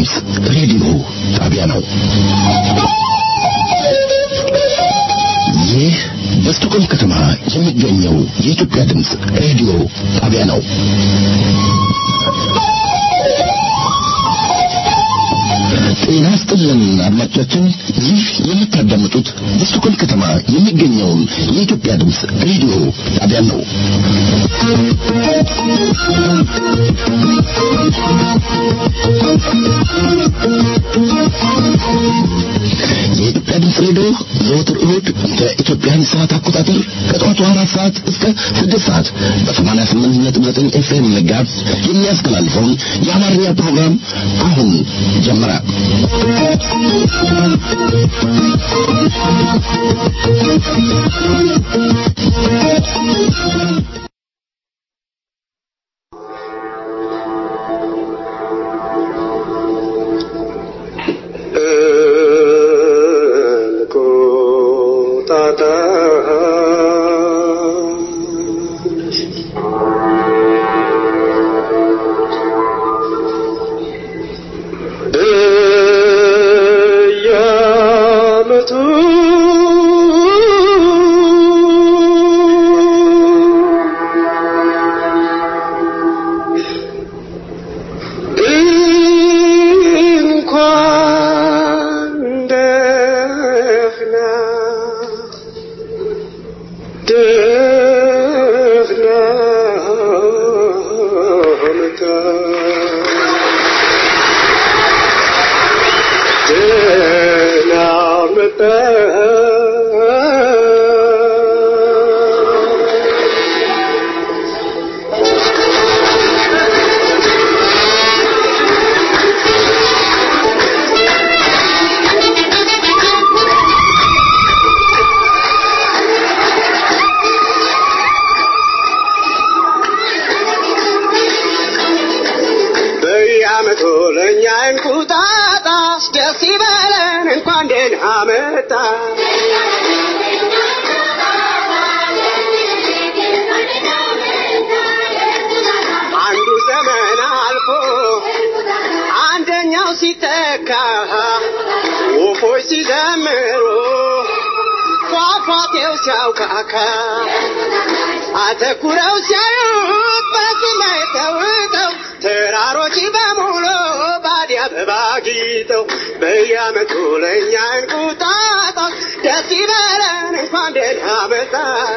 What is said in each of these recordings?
ድምፅ ሬዲዮ ጣቢያ ነው። ይህ በስቶኮልም ከተማ የሚገኘው የኢትዮጵያ ድምፅ ሬዲዮ ጣቢያ ነው። ጤና ይስጥልን አድማጮቻችን፣ ይህ የምታዳምጡት በስቶኮልም ከተማ የሚገኘውን የኢትዮጵያ ድምፅ ሬዲዮ ጣቢያ ነው። የኢትዮጵያ ድምፅ ሬዲዮ ዘወትር እሁድ በኢትዮጵያን ሰዓት አቆጣጠር ከጠዋቱ አራት ሰዓት እስከ ስድስት ሰዓት በሰማንያ ስምንት ነጥብ ዘጠኝ ኤፍኤም መጋዝ የሚያስተላልፈውን የአማርኛ ፕሮግራም አሁን ጀመረ። አተኩረው ሲያዩት በሰማይ ተውጠው ተራሮች በሙሉ ባዲ አበባ ጊጠው በየዓመቱ ለእኛ እንቁጣጣሽ ደስ ይበለን እንኳን ደህና መጣ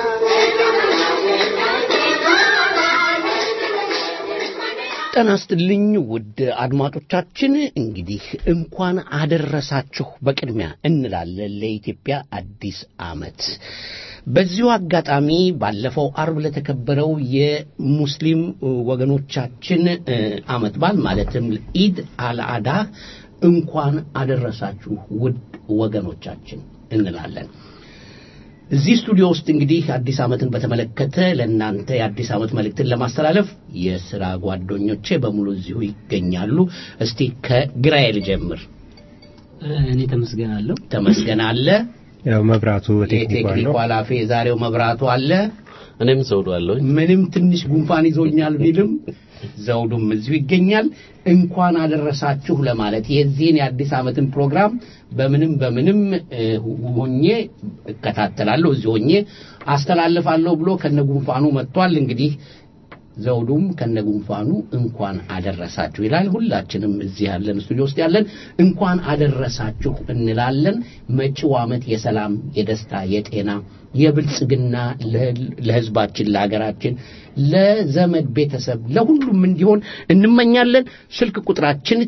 ጤና ይስጥልኝ ውድ አድማጮቻችን፣ እንግዲህ እንኳን አደረሳችሁ በቅድሚያ እንላለን ለኢትዮጵያ አዲስ ዓመት። በዚሁ አጋጣሚ ባለፈው አርብ ለተከበረው የሙስሊም ወገኖቻችን ዓመት በዓል ማለትም ኢድ አልአዳ እንኳን አደረሳችሁ ውድ ወገኖቻችን እንላለን። እዚህ ስቱዲዮ ውስጥ እንግዲህ አዲስ ዓመትን በተመለከተ ለእናንተ የአዲስ ዓመት መልእክትን ለማስተላለፍ የሥራ ጓደኞቼ በሙሉ እዚሁ ይገኛሉ። እስቲ ከግራዬ ልጀምር። እኔ ተመስገናለሁ። ተመስገን አለ። ያው መብራቱ የቴክኒክ ኃላፊ የዛሬው መብራቱ አለ። እኔም ዘውዱ አለሁ። ምንም ትንሽ ጉንፋን ይዞኛል ቢልም ዘውዱም እዚሁ ይገኛል። እንኳን አደረሳችሁ ለማለት የዚህን የአዲስ ዓመትን ፕሮግራም በምንም በምንም ሆኜ እከታተላለሁ፣ እዚህ ሆኜ አስተላልፋለሁ ብሎ ከነጉንፋኑ መጥቷል። እንግዲህ ዘውዱም ከነጉንፋኑ እንኳን አደረሳችሁ ይላል። ሁላችንም እዚህ ያለን ስቱዲዮ ውስጥ ያለን እንኳን አደረሳችሁ እንላለን። መጪው ዓመት የሰላም፣ የደስታ፣ የጤና፣ የብልጽግና ለሕዝባችን፣ ለሀገራችን፣ ለዘመድ ቤተሰብ፣ ለሁሉም እንዲሆን እንመኛለን። ስልክ ቁጥራችን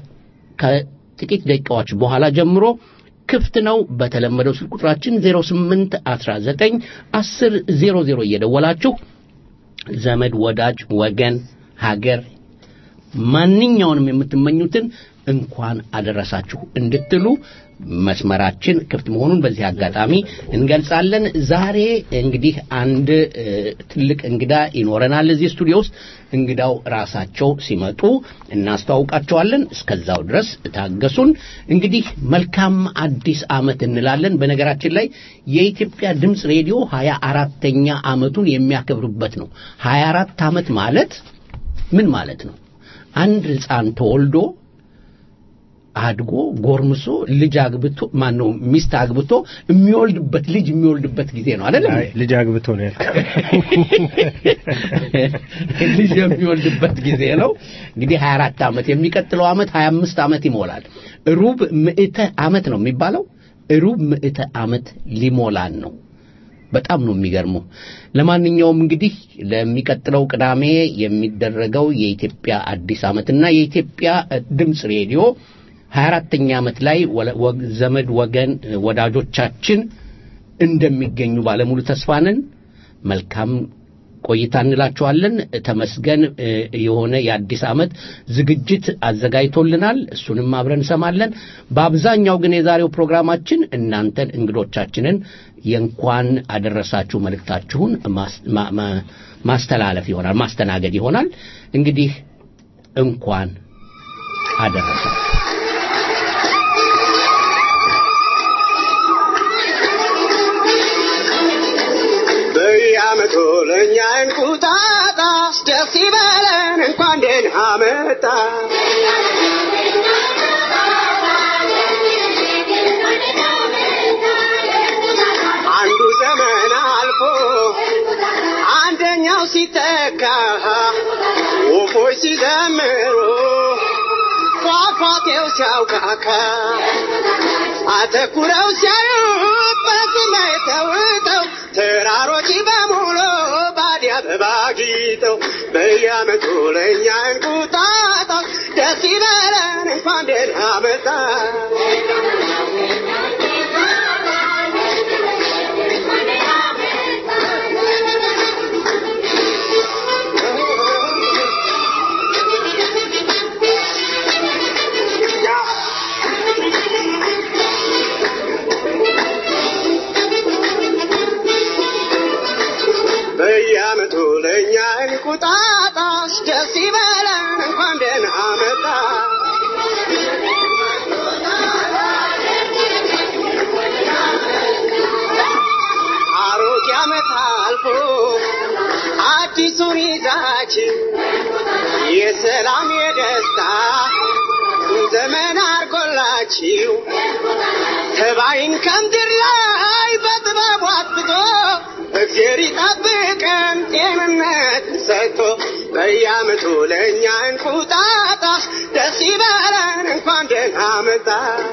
ከጥቂት ደቂቃዎች በኋላ ጀምሮ ክፍት ነው። በተለመደው ስልክ ቁጥራችን 08 19 10 00 እየደወላችሁ ዘመድ፣ ወዳጅ፣ ወገን፣ ሀገር ማንኛውንም የምትመኙትን እንኳን አደረሳችሁ እንድትሉ መስመራችን ክፍት መሆኑን በዚህ አጋጣሚ እንገልጻለን። ዛሬ እንግዲህ አንድ ትልቅ እንግዳ ይኖረናል እዚህ ስቱዲዮ ውስጥ። እንግዳው ራሳቸው ሲመጡ እናስተዋውቃቸዋለን። እስከዛው ድረስ ታገሱን። እንግዲህ መልካም አዲስ ዓመት እንላለን። በነገራችን ላይ የኢትዮጵያ ድምፅ ሬዲዮ ሀያ አራተኛ ዓመቱን የሚያከብርበት ነው። ሀያ አራት ዓመት ማለት ምን ማለት ነው? አንድ ሕፃን ተወልዶ አድጎ ጎርምሶ ልጅ አግብቶ ማን ነው ሚስት አግብቶ የሚወልድበት ልጅ የሚወልድበት ጊዜ ነው አይደለም አይ ልጅ አግብቶ ነው ያልከው። ልጅ የሚወልድበት ጊዜ ነው እንግዲህ 24 ዓመት የሚቀጥለው ዓመት 25 ዓመት ይሞላል ሩብ ምዕተ ዓመት ነው የሚባለው ሩብ ምዕተ ዓመት ሊሞላን ነው በጣም ነው የሚገርመው ለማንኛውም እንግዲህ ለሚቀጥለው ቅዳሜ የሚደረገው የኢትዮጵያ አዲስ ዓመትና የኢትዮጵያ ድምፅ ሬዲዮ 24ኛ ዓመት ላይ ወለ- ወግ- ዘመድ ወገን ወዳጆቻችን እንደሚገኙ ባለሙሉ ተስፋ ነን መልካም ቆይታ እንላችኋለን ተመስገን እ፣ የሆነ የአዲስ ዓመት ዝግጅት አዘጋጅቶልናል እሱንም አብረን እንሰማለን በአብዛኛው ግን የዛሬው ፕሮግራማችን እናንተን እንግዶቻችንን የእንኳን አደረሳችሁ መልእክታችሁን ማስ- ማ- ማ- ማስተላለፍ ይሆናል ማስተናገድ ይሆናል እንግዲህ እንኳን አደረሳችሁ በየዓመቱ ለእኛ እንቁጣጣሽ ደስ ይበለን እንኳን ደህና መጣ አንዱ ዘመን አልፎ አንደኛው ሲተካ ወፎች ሲዘምሩ ፏፏቴው ሲያውካካ አተኩረው ሲያዩት በሰማይ ተውጠው ተራሮች በሙሉ ባዲ አበባ ጊጠው በየዓመቱ ለእኛ እንቁጣጣሽ ደስ ይበለን እንኳን ደህና መጣ በየዓመቱ ለእኛ እንቁጣጣሽ ደስ ይበለን እንኳን ደህና መጣ አሮጌ ዓመት አልፎ አዲሱን ይዛችን የሰላም የደስታ ዘመን አርጎላችሁ ተባይን ከምድር ላይ በጥበቡ አጥፍቶ እግዜር ይጠብቀን ጤንነት ሰጥቶ በየዓመቱ ለእኛ እንቁጣጣሽ ደስ ይበለን እንኳን ደህና መጣ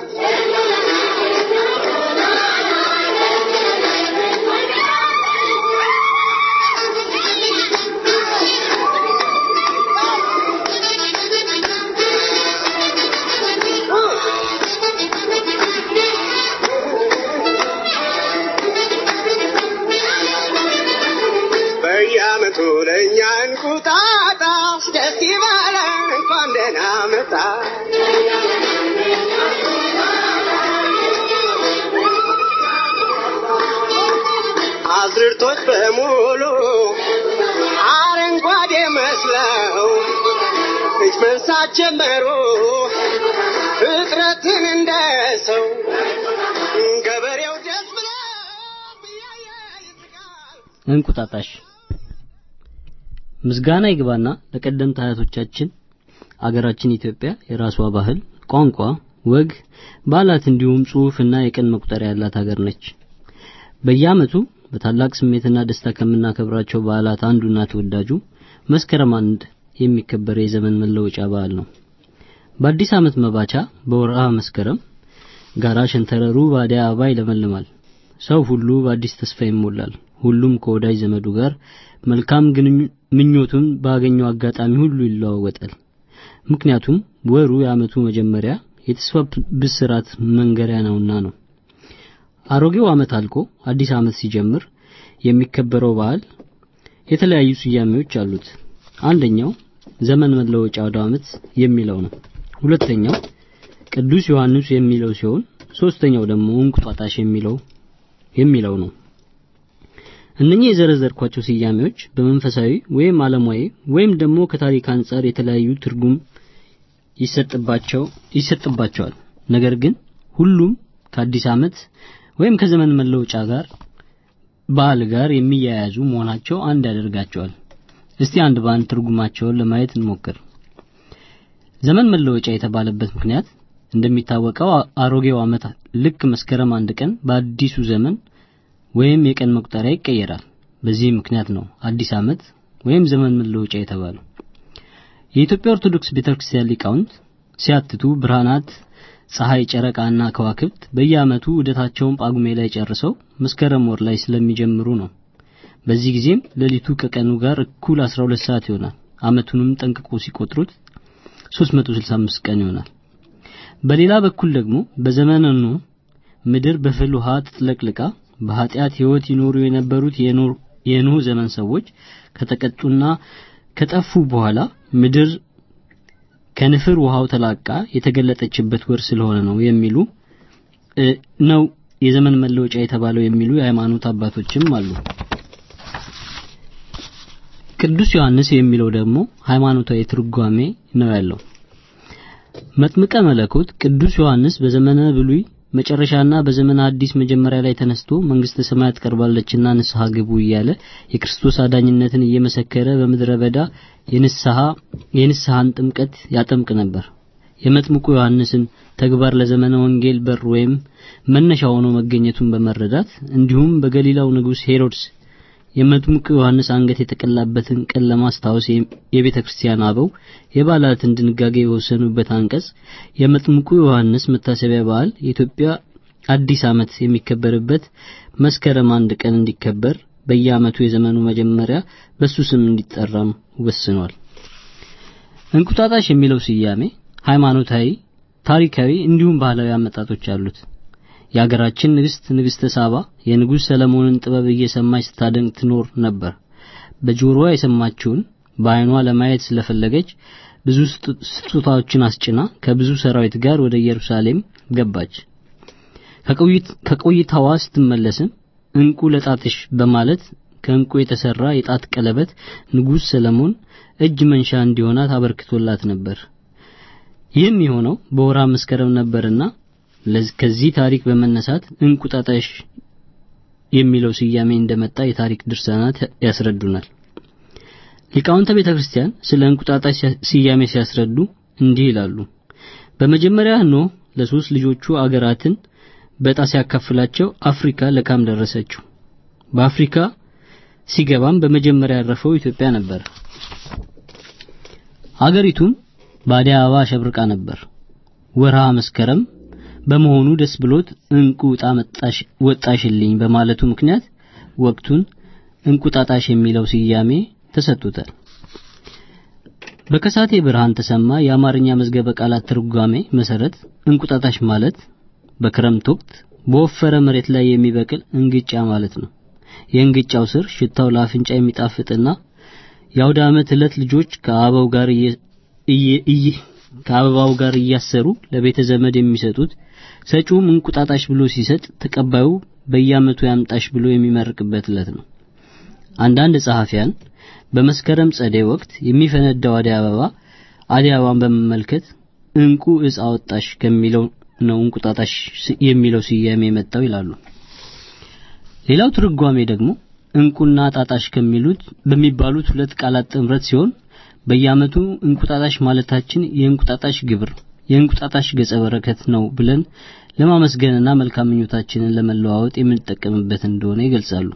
በየዓመቱ ለእኛ እንቁጣጣሽ ደስ ይበለን እንኳን ደህና መጣ አዝርቶች በሙሉ አረንጓዴ መስለው እጅ መንሳት ጀመሩ ፍጥረትን እንደ ሰው ገበሬው ደስ ብሎ እያየ ይስቃል እንቁጣጣሽ ምስጋና ይግባና ለቀደምት አያቶቻችን አገራችን ኢትዮጵያ የራሷ ባህል፣ ቋንቋ፣ ወግ፣ በዓላት እንዲሁም ጽሑፍና የቀን መቁጠሪያ ያላት ሀገር ነች። በየዓመቱ በታላቅ ስሜትና ደስታ ከምናከብራቸው በዓላት አንዱና ተወዳጁ መስከረም አንድ የሚከበር የዘመን መለወጫ በዓል ነው። በአዲስ ዓመት መባቻ በወርሃ መስከረም ጋራ ሸንተረሩ በአደይ አበባ ይለመልማል። ሰው ሁሉ በአዲስ ተስፋ ይሞላል። ሁሉም ከወዳጅ ዘመዱ ጋር መልካም ግንኙ- ምኞቱን ባገኘው አጋጣሚ ሁሉ ይለዋወጣል። ምክንያቱም ወሩ የዓመቱ መጀመሪያ የተስፋ ብስራት መንገሪያ ነውና ነው። አሮጌው ዓመት አልቆ አዲስ ዓመት ሲጀምር የሚከበረው በዓል የተለያዩ ስያሜዎች አሉት። አንደኛው ዘመን መለወጫ አውደ ዓመት የሚለው ነው። ሁለተኛው ቅዱስ ዮሐንስ የሚለው ሲሆን ሶስተኛው ደግሞ እንቁጣጣሽ የሚለው የሚለው ነው። እነኚህ የዘረዘርኳቸው ስያሜዎች በመንፈሳዊ ወይም ዓለማዊ ወይም ደግሞ ከታሪክ አንጻር የተለያዩ ትርጉም ይሰጥባቸው ይሰጥባቸዋል። ነገር ግን ሁሉም ከአዲስ ዓመት ወይም ከዘመን መለወጫ ጋር በዓል ጋር የሚያያዙ መሆናቸው አንድ ያደርጋቸዋል። እስቲ አንድ በአንድ ትርጉማቸውን ለማየት እንሞክር። ዘመን መለወጫ የተባለበት ምክንያት እንደሚታወቀው አሮጌው ዓመት ልክ መስከረም አንድ ቀን በአዲሱ ዘመን ወይም የቀን መቁጠሪያ ይቀየራል። በዚህ ምክንያት ነው አዲስ ዓመት ወይም ዘመን መለወጫ የተባለው። የኢትዮጵያ ኦርቶዶክስ ቤተክርስቲያን ሊቃውንት ሲያትቱ ብርሃናት ፀሐይ፣ ጨረቃና ከዋክብት በየዓመቱ ዑደታቸውን ጳጉሜ ላይ ጨርሰው መስከረም ወር ላይ ስለሚጀምሩ ነው። በዚህ ጊዜም ሌሊቱ ከቀኑ ጋር እኩል 12 ሰዓት ይሆናል። ዓመቱንም ጠንቅቆ ሲቆጥሩት 365 ቀን ይሆናል። በሌላ በኩል ደግሞ በዘመነ ኖህ ምድር በፍል ውሃ ተጥለቅልቃ በኃጢአት ሕይወት ይኖሩ የነበሩት የኖህ ዘመን ሰዎች ከተቀጡና ከጠፉ በኋላ ምድር ከንፍር ውሃው ተላቃ የተገለጠችበት ወር ስለሆነ ነው የሚሉ ነው የዘመን መለወጫ የተባለው የሚሉ የሃይማኖት አባቶችም አሉ። ቅዱስ ዮሐንስ የሚለው ደግሞ ሃይማኖታዊ ትርጓሜ ነው ያለው። መጥምቀ መለኮት ቅዱስ ዮሐንስ በዘመነ ብሉይ መጨረሻና በዘመነ አዲስ መጀመሪያ ላይ ተነስቶ መንግስተ ሰማያት ቀርባለችና ንስሐ ግቡ እያለ የክርስቶስ አዳኝነትን እየመሰከረ በምድረ በዳ የንስሐ የንስሐን ጥምቀት ያጠምቅ ነበር። የመጥምቁ ዮሐንስን ተግባር ለዘመነ ወንጌል በር ወይም መነሻ ሆኖ መገኘቱን በመረዳት እንዲሁም በገሊላው ንጉሥ ሄሮድስ የመጥምቁ ዮሐንስ አንገት የተቀላበትን ቀን ለማስታወስ የቤተ ክርስቲያን አበው የበዓላትን ድንጋጌ የወሰኑበት አንቀጽ የመጥምቁ ዮሐንስ መታሰቢያ በዓል የኢትዮጵያ አዲስ ዓመት የሚከበርበት መስከረም አንድ ቀን እንዲከበር በየዓመቱ የዘመኑ መጀመሪያ በሱ ስም እንዲጠራም ወስኗል። እንቁጣጣሽ የሚለው ስያሜ ሃይማኖታዊ፣ ታሪካዊ እንዲሁም ባህላዊ አመጣጦች አሉት። የአገራችን ንግስት ንግስተ ሳባ የንጉሥ ሰለሞንን ጥበብ እየሰማች ስታደንቅ ትኖር ነበር። በጆሮዋ የሰማችውን በዓይኗ ለማየት ስለፈለገች ብዙ ስጦታዎችን አስጭና ከብዙ ሰራዊት ጋር ወደ ኢየሩሳሌም ገባች። ከቆይታዋ ስትመለስም እንቁ ለጣትሽ በማለት ከእንቁ የተሰራ የጣት ቀለበት ንጉሥ ሰለሞን እጅ መንሻ እንዲሆናት አበርክቶላት ነበር። ይህም የሆነው በወራ መስከረም ነበርና ከዚህ ታሪክ በመነሳት እንቁጣጣሽ የሚለው ስያሜ እንደመጣ የታሪክ ድርሳናት ያስረዱናል። ሊቃውንተ ቤተ ክርስቲያን ስለ እንቁጣጣሽ ስያሜ ሲያስረዱ እንዲህ ይላሉ። በመጀመሪያ ኖህ ለሶስት ልጆቹ አገራትን በዕጣ ሲያካፍላቸው አፍሪካ ለካም ደረሰችው። በአፍሪካ ሲገባም በመጀመሪያ ያረፈው ኢትዮጵያ ነበር። አገሪቱም በአደይ አበባ አሸብርቃ ነበር። ወርሃ መስከረም በመሆኑ ደስ ብሎት እንቁ ዕጣ መጣሽ ወጣሽልኝ በማለቱ ምክንያት ወቅቱን እንቁጣጣሽ የሚለው ስያሜ ተሰጥቶታል። በከሳቴ ብርሃን ተሰማ የአማርኛ መዝገበ ቃላት ትርጓሜ መሰረት እንቁጣጣሽ ማለት በክረምት ወቅት በወፈረ መሬት ላይ የሚበቅል እንግጫ ማለት ነው። የእንግጫው ስር ሽታው ለአፍንጫ የሚጣፍጥና የአውደ ዓመት ዕለት ልጆች ከአበባው ጋር ከአበባው ጋር እያሰሩ ለቤተ ዘመድ የሚሰጡት ሰጪውም እንቁጣጣሽ ብሎ ሲሰጥ ተቀባዩ በየዓመቱ ያምጣሽ ብሎ የሚመርቅበት ዕለት ነው። አንዳንድ ጸሐፊያን በመስከረም ጸደይ ወቅት የሚፈነዳው አደይ አበባ አደይ አበባን በመመልከት እንቁ እጽ አወጣሽ ከሚለው ነው እንቁጣጣሽ የሚለው ስያሜ የመጣው ይላሉ። ሌላው ትርጓሜ ደግሞ እንቁና ጣጣሽ ከሚሉት በሚባሉት ሁለት ቃላት ጥምረት ሲሆን በየዓመቱ እንቁጣጣሽ ማለታችን የእንቁጣጣሽ ግብር የእንቁጣጣሽ ገጸ በረከት ነው ብለን ለማመስገንና መልካም ምኞታችንን ለመለዋወጥ የምንጠቀምበት እንደሆነ ይገልጻሉ።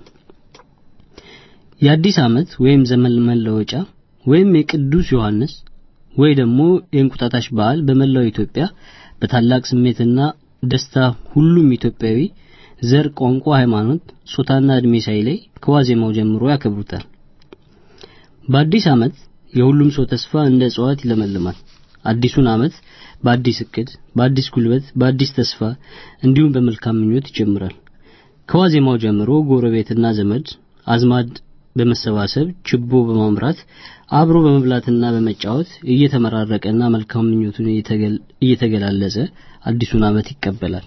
የአዲስ ዓመት ወይም ዘመን መለወጫ ወይም የቅዱስ ዮሐንስ ወይ ደግሞ የእንቁጣጣሽ በዓል በመላው ኢትዮጵያ በታላቅ ስሜትና ደስታ ሁሉም ኢትዮጵያዊ ዘር፣ ቋንቋ፣ ሃይማኖት፣ ጾታና እድሜ ሳይለይ ከዋዜማው ጀምሮ ያከብሩታል። በአዲስ ዓመት የሁሉም ሰው ተስፋ እንደ እጽዋት ይለመልማል። አዲሱን ዓመት በአዲስ እቅድ፣ በአዲስ ጉልበት፣ በአዲስ ተስፋ እንዲሁም በመልካም ምኞት ይጀምራል። ከዋዜማው ጀምሮ ጎረቤትና ዘመድ አዝማድ በመሰባሰብ ችቦ በማምራት አብሮ በመብላትና በመጫወት እየተመራረቀና መልካም ምኞቱን እየተገላለጸ አዲሱን ዓመት ይቀበላል።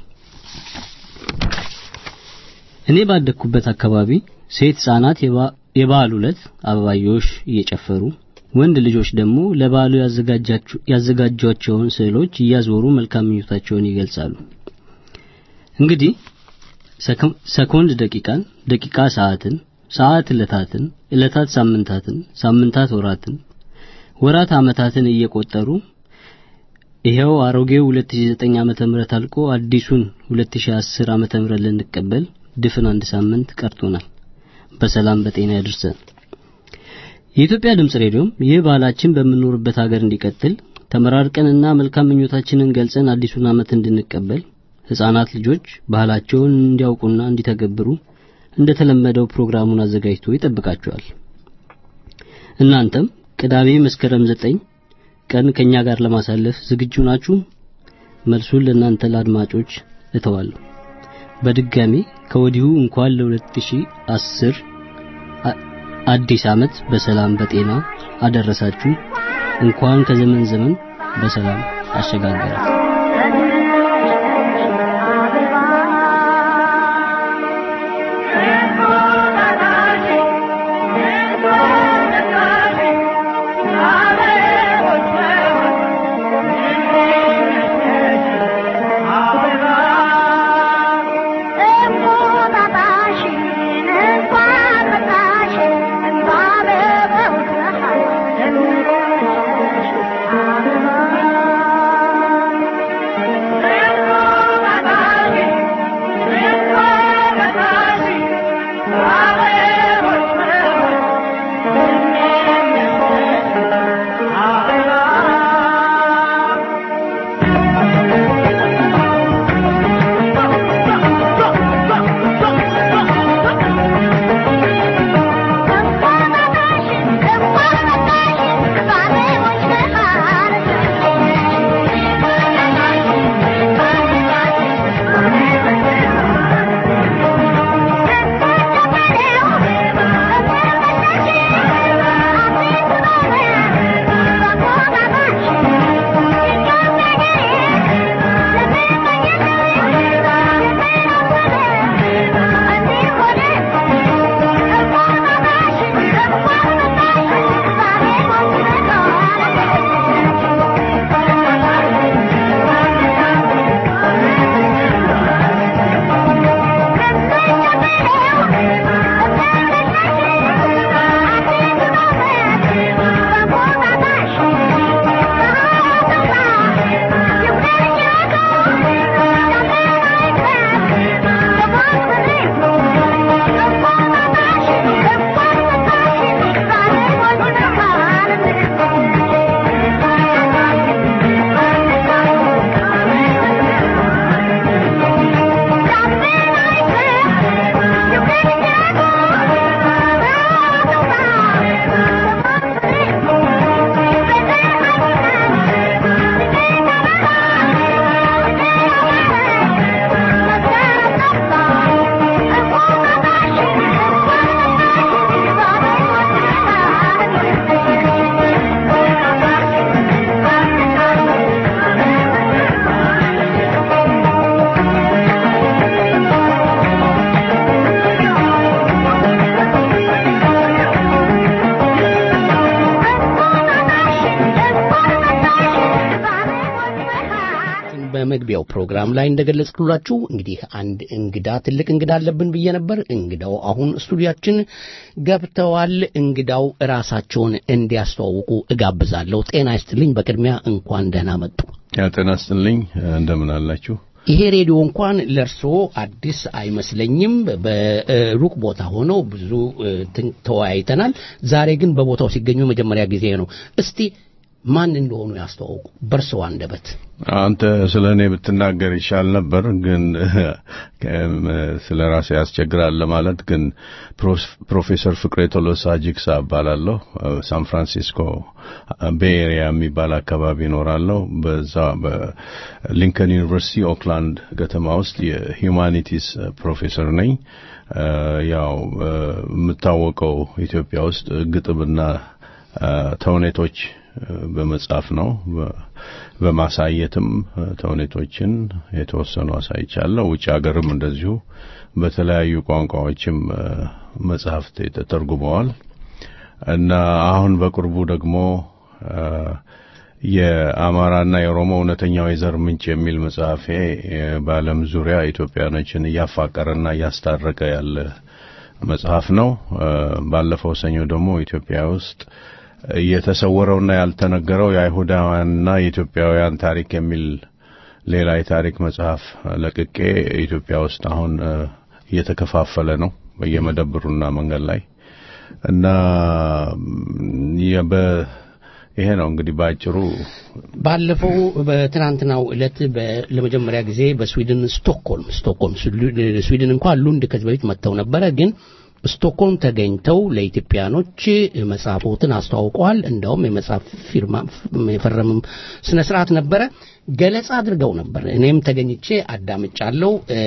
እኔ ባደግኩበት አካባቢ ሴት ሕፃናት የበዓሉ ዕለት አበባዮሽ እየጨፈሩ ወንድ ልጆች ደግሞ ለበዓሉ ያዘጋጇቸውን ስዕሎች እያዞሩ መልካም ምኞታቸውን ይገልጻሉ። እንግዲህ ሰኮንድ ደቂቃን፣ ደቂቃ ሰዓትን፣ ሰዓት ዕለታትን፣ ዕለታት ሳምንታትን፣ ሳምንታት ወራትን፣ ወራት ዓመታትን እየቆጠሩ ይሄው አሮጌው 2009 ዓመተ ምህረት አልቆ አዲሱን 2010 ዓመተ ምህረት ልንቀበል ድፍን አንድ ሳምንት ቀርቶናል። በሰላም በጤና ያድርሰን። የኢትዮጵያ ድምጽ ሬዲዮም ይህ ባህላችን በምንኖርበት ሀገር እንዲቀጥል ተመራርቀንና መልካም ምኞታችንን ገልጸን አዲሱን ዓመት እንድንቀበል ህፃናት ልጆች ባህላቸውን እንዲያውቁና እንዲተገብሩ እንደተለመደው ፕሮግራሙን አዘጋጅቶ ይጠብቃቸዋል። እናንተም ቅዳሜ መስከረም ዘጠኝ ቀን ከኛ ጋር ለማሳለፍ ዝግጁ ናችሁ? መልሱን ለእናንተ ለአድማጮች እተዋለሁ። በድጋሚ ከወዲሁ እንኳን ለ2010 አዲስ ዓመት በሰላም በጤና አደረሳችሁ። እንኳን ከዘመን ዘመን በሰላም አሸጋገራችሁ። በመግቢያው ፕሮግራም ላይ እንደገለጽኩላችሁ እንግዲህ አንድ እንግዳ ትልቅ እንግዳ አለብን ብዬ ነበር። እንግዳው አሁን ስቱዲያችን ገብተዋል። እንግዳው ራሳቸውን እንዲያስተዋውቁ እጋብዛለሁ። ጤና ይስጥልኝ። በቅድሚያ እንኳን ደህና መጡ። ያ ጤና ይስጥልኝ። እንደምን አላችሁ? ይሄ ሬዲዮ እንኳን ለእርሶ አዲስ አይመስለኝም። በሩቅ ቦታ ሆነው ብዙ ተወያይተናል። ዛሬ ግን በቦታው ሲገኙ መጀመሪያ ጊዜ ነው። እስቲ ማን እንደሆኑ ያስተዋውቁ በእርስዎ አንደበት። አንተ ስለ እኔ ብትናገር ይሻል ነበር፣ ግን ስለ ራሴ ያስቸግራል ለማለት ግን ፕሮፌሰር ፍቅሬ ቶሎሳ ጂግሳ እባላለሁ። ሳን ፍራንሲስኮ ቤይ ኤሪያ የሚባል አካባቢ እኖራለሁ። በዛ በሊንከን ዩኒቨርሲቲ ኦክላንድ ከተማ ውስጥ የሂዩማኒቲስ ፕሮፌሰር ነኝ። ያው የምታወቀው ኢትዮጵያ ውስጥ ግጥምና ተውኔቶች በመጻፍ ነው። በማሳየትም ተውኔቶችን የተወሰኑ አሳይቻለሁ። ውጭ ሀገርም እንደዚሁ በተለያዩ ቋንቋዎችም መጽሐፍት ተተርጉመዋል እና አሁን በቅርቡ ደግሞ የአማራና የኦሮሞ እውነተኛው የዘር ምንጭ የሚል መጽሐፌ በዓለም ዙሪያ ኢትዮጵያኖችን እያፋቀረና እያስታረቀ ያለ መጽሐፍ ነው። ባለፈው ሰኞ ደግሞ ኢትዮጵያ ውስጥ የተሰወረውና ያልተነገረው የአይሁዳውያንና የኢትዮጵያውያን ታሪክ የሚል ሌላ የታሪክ መጽሐፍ ለቅቄ ኢትዮጵያ ውስጥ አሁን እ፣ እየተከፋፈለ ነው በየመደብሩና መንገድ ላይ እና ም፣ የ- በ- ይሄ ነው እንግዲህ በአጭሩ ባለፈው በትናንትናው ዕለት በ- ለመጀመሪያ ጊዜ በስዊድን ስቶክሆልም ስቶክሆልም ስሉ- ስዊድን እንኳን ሉንድ ከዚህ በፊት መጥተው ነበረ ግን ስቶክሆልም ተገኝተው ለኢትዮጵያኖች መጽሐፎትን አስተዋውቀዋል። እንደውም የመጽሐፍ ፊርማ የፈረምም ስነ ስርዓት ነበረ። ገለጻ አድርገው ነበር። እኔም ተገኝቼ አዳምጫለሁ። እ፣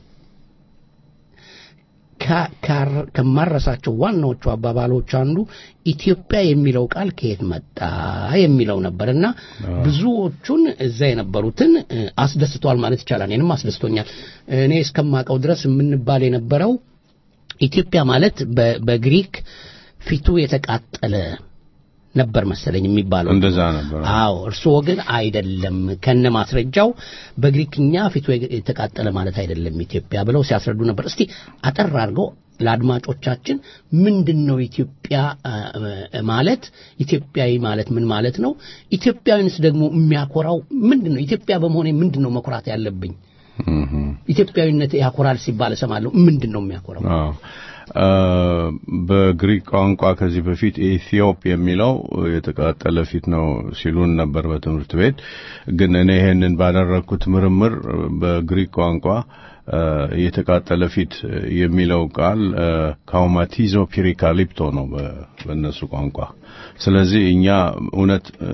ካ- ካር- ከማረሳቸው ዋናዎቹ አባባሎች አንዱ ኢትዮጵያ የሚለው ቃል ከየት መጣ የሚለው ነበር እና ብዙዎቹን እዛ የነበሩትን እ፣ አስደስቷል ማለት ይቻላል። እኔንም አስደስቶኛል። እኔ እስከማውቀው ድረስ የምንባል የነበረው ኢትዮጵያ ማለት በ- በግሪክ ፊቱ የተቃጠለ ነበር መሰለኝ የሚባለው እንደዛ ነበር። አዎ እርስዎ ግን አይደለም ከነ ማስረጃው በግሪክኛ ፊቱ የተቃጠለ ማለት አይደለም ኢትዮጵያ ብለው ሲያስረዱ ነበር። እስቲ አጠር አድርገው ለአድማጮቻችን ምንድን ነው ኢትዮጵያ አ, አ, ማለት ኢትዮጵያዊ ማለት ምን ማለት ነው? ኢትዮጵያዊንስ ደግሞ የሚያኮራው ምንድን ነው? ኢትዮጵያ በመሆኔ ምንድን ነው መኩራት ያለብኝ? ኢትዮጵያዊነት ያኮራል ሲባል እሰማለሁ። ምንድን ነው የሚያኮራው? አዎ አ፣ በግሪክ ቋንቋ ከዚህ በፊት ኢትዮጵ የሚለው የተቃጠለ ፊት ነው ሲሉን ነበር በትምህርት ቤት። ግን እኔ ይሄንን ባደረግኩት ምርምር በግሪክ ቋንቋ አ፣ የተቃጠለ ፊት የሚለው ቃል አ፣ ካውማቲዞ ፒሪካሊፕቶ ነው በ- በእነሱ ቋንቋ። ስለዚህ እኛ እውነት አ፣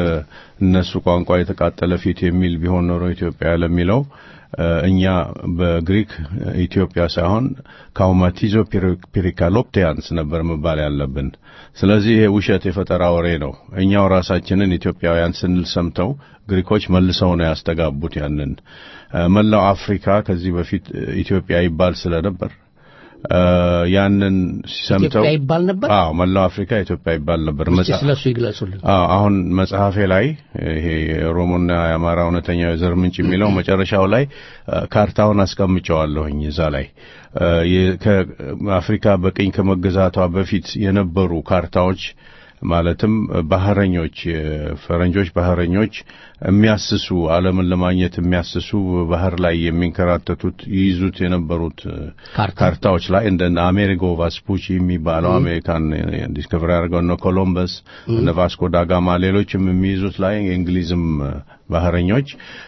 በእነሱ ቋንቋ የተቃጠለ ፊት የሚል ቢሆን ኖሮ ኢትዮጵያ ለሚለው አ፣ እኛ በግሪክ ኢትዮጵያ ሳይሆን ካውማቲዞ ፒሪካሎፕቲያንስ ነበር መባል ያለብን። ስለዚህ ይሄ ውሸት የፈጠራ ወሬ ነው። እኛው ራሳችንን ኢትዮጵያውያን ስንል ሰምተው ግሪኮች መልሰው ነው ያስተጋቡት። ያንን አ፣ መላው አፍሪካ ከዚህ በፊት ኢትዮጵያ ይባል ስለነበር አ፣ ያንን ሰምተው ኢትዮጵያ ይባል ነበር? አዎ መላው አፍሪካ ኢትዮጵያ ይባል ነበር። እስቲ መጽሐፍ- ስለሱ ይግለጹልን። አዎ አሁን መጽሐፌ ላይ ይሄ የኦሮሞና የአማራ እውነተኛው የዘር ምንጭ የሚለው መጨረሻው ላይ አ፣ ካርታውን አስቀምጨዋለሁኝ እዛ ላይ አ፣ የ- ከአፍሪካ በቅኝ ከመገዛቷ በፊት የነበሩ ካርታዎች ማለትም ባህረኞች ፈረንጆች ባህረኞች የሚያስሱ ዓለምን ለማግኘት የሚያስሱ ባህር ላይ የሚንከራተቱት ይይዙት የነበሩት ካርታ። ካርታዎች ላይ እንደ አሜሪጎ ቫስፑቺ የሚባለው አሜሪካን ዲስከቨሪ ያደርገው እነ ኮሎምበስ እነ ቫስኮ ዳጋማ ሌሎችም የሚይዙት ላይ የእንግሊዝም ባህረኞች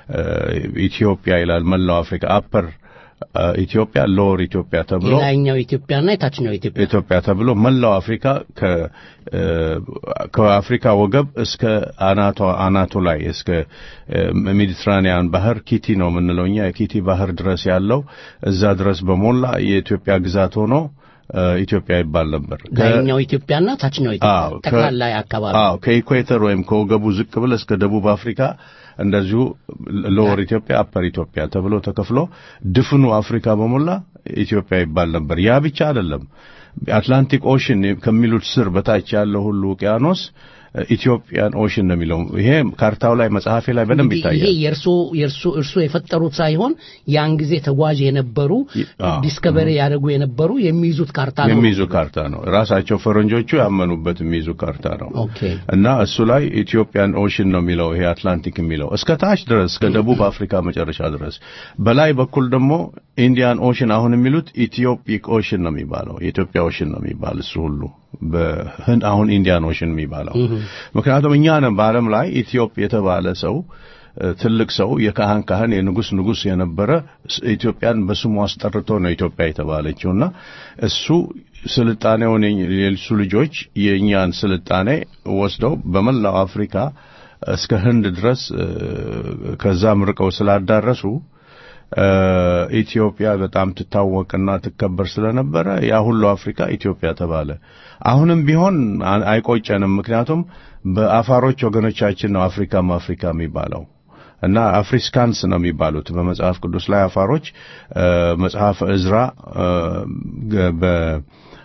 ኢትዮጵያ ይላል መላው አፍሪካ አፐር ኢትዮጵያ ሎወር ኢትዮጵያ ተብሎ የላይኛው ኢትዮጵያና የታችኛው ኢትዮጵያ ኢትዮጵያ ተብሎ መላው አፍሪካ ከ እ፣ ከአፍሪካ ወገብ እስከ አናቷ አናቱ ላይ እስከ እ፣ ሜዲትራኒያን ባህር ኪቲ ነው የምንለው እኛ የኪቲ ባህር ድረስ ያለው እዛ ድረስ በሞላ የኢትዮጵያ ግዛት ሆኖ እ፣ ኢትዮጵያ ይባል ነበር። ከ- ላይኛው ኢትዮጵያና ታችኛው አዎ፣ ኢትዮጵያ ከ- ጠቅላላ አካባቢ አዎ ከኢኩዌተር ወይም ከወገቡ ዝቅ ብለ እስከ ደቡብ አፍሪካ እንደዚሁ ሎወር ኢትዮጵያ አፐር ኢትዮጵያ ተብሎ ተከፍሎ ድፍኑ አፍሪካ በሞላ ኢትዮጵያ ይባል ነበር። ያ ብቻ አይደለም። አትላንቲክ ኦሽን ከሚሉት ስር በታች ያለው ሁሉ ውቅያኖስ ኢትዮጵያን ኦሽን ነው የሚለው። ይሄ ካርታው ላይ መጽሐፌ ላይ በደንብ እንግዲህ ይሄ ይታያል። የእርሶ የእርሶ እርሶ የፈጠሩት ሳይሆን ያን ጊዜ ተጓዥ የነበሩ አዎ። ዲስከቨሪ ያደርጉ የነበሩ የሚይዙት ካርታ ነው። የሚይዙ ካርታ ነው። ራሳቸው ፈረንጆቹ ያመኑበት የሚይዙ ካርታ ነው። ኦኬ እና እሱ ላይ ኢትዮጵያን ኦሽን ነው የሚለው ይሄ አትላንቲክ የሚለው እስከ ታች ድረስ እስከ ደቡብ አፍሪካ መጨረሻ ድረስ። በላይ በኩል ደግሞ ኢንዲያን ኦሽን አሁን የሚሉት ኢትዮፒክ ኦሽን ነው የሚባለው የኢትዮጵያ ኦሽን ነው የሚባል እሱ ሁሉ በህንድ አሁን ኢንዲያን ኦሽን የሚባለው ምክንያቱም እኛ ነን በዓለም ላይ ኢትዮጵ የተባለ ሰው እ፣ ትልቅ ሰው የካህን ካህን የንጉስ ንጉስ የነበረ ስ- ኢትዮጵያን በስሙ አስጠርቶ ነው ኢትዮጵያ የተባለችውና እሱ ስልጣኔውን የኝ- የእሱ ልጆች የእኛን ስልጣኔ ወስደው በመላው አፍሪካ እስከ ህንድ ድረስ እ፣ ከዛም ርቀው ስላዳረሱ እ፣ ኢትዮጵያ በጣም ትታወቅና ትከበር ስለነበረ ያ ሁሉ አፍሪካ ኢትዮጵያ ተባለ። አሁንም ቢሆን አ- አይቆጨንም። ምክንያቱም በአፋሮች ወገኖቻችን ነው አፍሪካም አፍሪካ የሚባለው እና አፍሪስካንስ ነው የሚባሉት በመጽሐፍ ቅዱስ ላይ አፋሮች እ፣ መጽሐፈ እዝራ እ፣ ገ- በ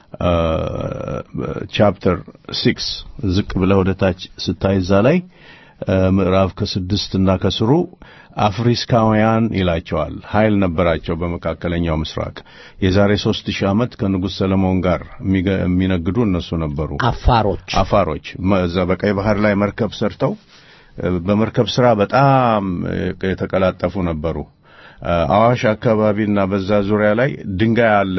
ቻፕተር ሲክስ ዝቅ ብለህ ወደ ታች ስታይ እዛ ላይ ምዕራፍ ከስድስት እና ከስሩ አፍሪስካውያን ይላቸዋል። ኃይል ነበራቸው በመካከለኛው ምስራቅ። የዛሬ ሶስት ሺህ ዓመት ከንጉሥ ሰለሞን ጋር የሚነግዱ እነሱ ነበሩ። አፋሮች አፋሮች እዛ በቀይ ባህር ላይ መርከብ ሰርተው በመርከብ ስራ በጣም የተቀላጠፉ ነበሩ። አዋሽ አካባቢና በዛ ዙሪያ ላይ ድንጋይ አለ።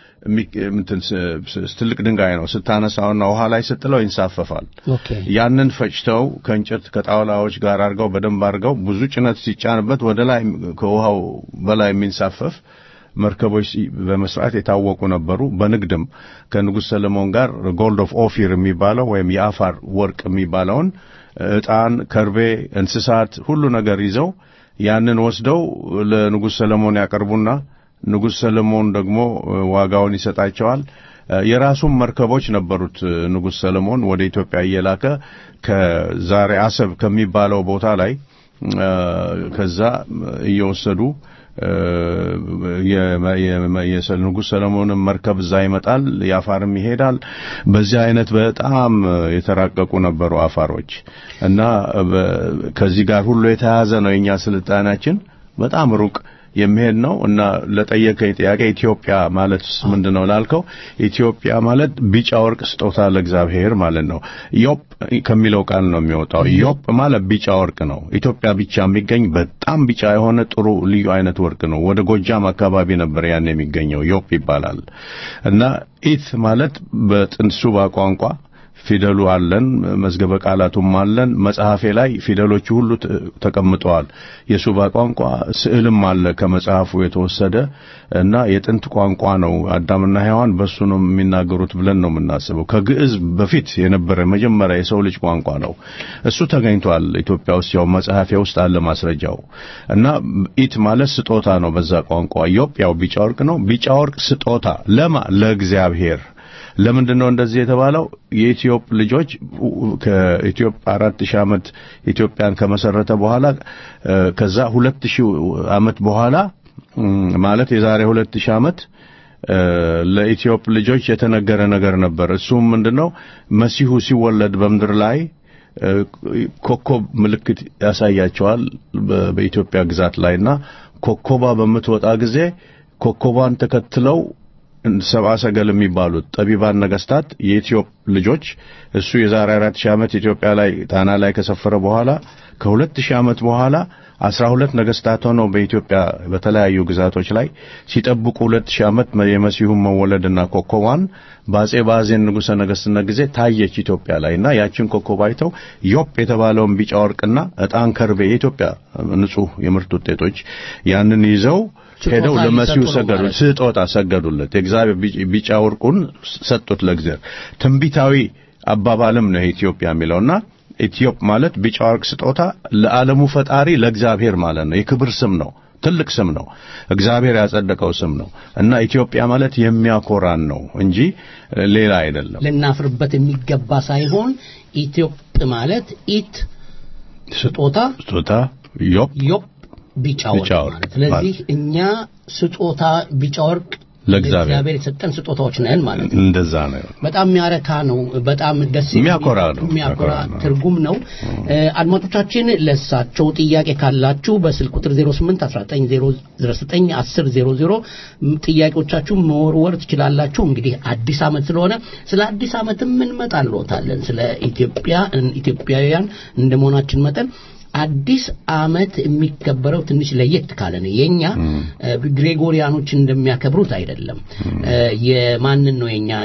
ትልቅ ድንጋይ ነው። ስታነሳውና ውሃ ላይ ስጥለው ይንሳፈፋል። ያንን ፈጭተው ከእንጨት ከጣውላዎች ጋር አድርገው በደንብ አድርገው ብዙ ጭነት ሲጫንበት ወደ ላይ ከውሃው በላይ የሚንሳፈፍ መርከቦች በመስራት የታወቁ ነበሩ። በንግድም ከንጉሥ ሰለሞን ጋር ጎልድ ኦፍ ኦፊር የሚባለው ወይም የአፋር ወርቅ የሚባለውን ዕጣን፣ ከርቤ፣ እንስሳት ሁሉ ነገር ይዘው ያንን ወስደው ለንጉሥ ሰለሞን ያቀርቡና ንጉሥ ሰለሞን ደግሞ ዋጋውን ይሰጣቸዋል። የራሱም መርከቦች ነበሩት። ንጉሥ ሰለሞን ወደ ኢትዮጵያ እየላከ ከዛሬ አሰብ ከሚባለው ቦታ ላይ ከዛ እየወሰዱ የንጉሥ ሰለሞንም መርከብ እዛ ይመጣል፣ የአፋርም ይሄዳል። በዚህ አይነት በጣም የተራቀቁ ነበሩ አፋሮች እና ከዚህ ጋር ሁሉ የተያያዘ ነው የኛ ስልጣናችን በጣም ሩቅ የሚሄድ ነው እና ለጠየቀኝ ጥያቄ ኢትዮጵያ ማለት ምንድን ነው ላልከው፣ ኢትዮጵያ ማለት ቢጫ ወርቅ ስጦታ ለእግዚአብሔር ማለት ነው። ዮፕ ከሚለው ቃል ነው የሚወጣው። ዮፕ ማለት ቢጫ ወርቅ ነው። ኢትዮጵያ ብቻ የሚገኝ በጣም ቢጫ የሆነ ጥሩ ልዩ አይነት ወርቅ ነው። ወደ ጎጃም አካባቢ ነበር ያን የሚገኘው። ዮፕ ይባላል እና ኢት ማለት በጥንት ሱባ ቋንቋ ፊደሉ አለን፣ መዝገበ ቃላቱም አለን። መጽሐፌ ላይ ፊደሎቹ ሁሉ ተቀምጠዋል። የሱባ ቋንቋ ስዕልም አለ ከመጽሐፉ የተወሰደ እና የጥንት ቋንቋ ነው። አዳምና ሔዋን በሱ ነው የሚናገሩት ብለን ነው የምናስበው። ከግዕዝ በፊት የነበረ መጀመሪያ የሰው ልጅ ቋንቋ ነው። እሱ ተገኝቷል ኢትዮጵያ ውስጥ ያው መጽሐፌ ውስጥ አለ ማስረጃው እና ኢት ማለት ስጦታ ነው በዛ ቋንቋ። ዮፕ ያው ቢጫ ወርቅ ነው። ቢጫ ወርቅ ስጦታ ለማ ለእግዚአብሔር ለምንድን ነው እንደዚህ የተባለው? የኢትዮጵ ልጆች ከኢትዮጵ አራት ሺህ ዓመት ኢትዮጵያን ከመሰረተ በኋላ ከዛ ሁለት ሺህ ዓመት በኋላ ማለት የዛሬ ሁለት ሺህ ዓመት ለኢትዮጵ ልጆች የተነገረ ነገር ነበር። እሱም ምንድነው? መሲሁ ሲወለድ በምድር ላይ ኮከብ ምልክት ያሳያቸዋል በኢትዮጵያ ግዛት ላይና ኮከቧ በምትወጣ ጊዜ ኮከቧን ተከትለው ሰብአ ሰገል የሚባሉት ጠቢባን ነገስታት የኢትዮጵ ልጆች እሱ የዛሬ አራት ሺህ ዓመት ኢትዮጵያ ላይ ጣና ላይ ከሰፈረ በኋላ ከሁለት ሺህ ዓመት በኋላ አስራ ሁለት ነገስታት ሆነው በኢትዮጵያ በተለያዩ ግዛቶች ላይ ሲጠብቁ ሁለት ሺህ ዓመት የመሲሁን መወለድና ኮከቧን በአጼ ባዜን ንጉሠ ነገስትነት ጊዜ ታየች ኢትዮጵያ ላይ እና ያችን ኮከብ አይተው ዮፕ የተባለውን ቢጫ ወርቅና ዕጣን ከርቤ የኢትዮጵያ ንጹህ የምርት ውጤቶች ያንን ይዘው ሄደው ለመሲሁ ሰገዱ፣ ስጦታ ሰገዱለት። የእግዚአብሔር ቢጫ ወርቁን ሰጡት ለእግዚአብሔር። ትንቢታዊ አባባልም ነው ኢትዮጵያ የሚለውና ኢትዮጵ ማለት ቢጫ ወርቅ ስጦታ ለዓለሙ ፈጣሪ ለእግዚአብሔር ማለት ነው። የክብር ስም ነው። ትልቅ ስም ነው። እግዚአብሔር ያጸደቀው ስም ነው እና ኢትዮጵያ ማለት የሚያኮራን ነው እንጂ ሌላ አይደለም። ልናፍርበት የሚገባ ሳይሆን ኢትዮጵ ማለት ኢት ስጦታ ስጦታ ዮፕ ዮፕ ቢጫ ወርቅ ማለት ስለዚህ እኛ ስጦታ ቢጫ ወርቅ ለእግዚአብሔር የሰጠን ስጦታዎች ነን ማለት ነው። እንደዛ ነው። በጣም የሚያረካ ነው። በጣም ደስ የሚያኮራ ነው። የሚያኮራ ትርጉም ነው። አድማጮቻችን ለሳቸው ጥያቄ ካላችሁ በስልክ ቁጥር 08 1909 1000 ጥያቄዎቻችሁ መወርወር ትችላላችሁ። እንግዲህ አዲስ ዓመት ስለሆነ ስለ አዲስ ዓመትም እንመጣልዎታለን። ስለ ኢትዮጵያ ኢትዮጵያውያን እንደመሆናችን መጠን አዲስ ዓመት የሚከበረው ትንሽ ለየት ካለ ነው። የኛ ግሬጎሪያኖች እንደሚያከብሩት አይደለም። የማንን ነው የኛ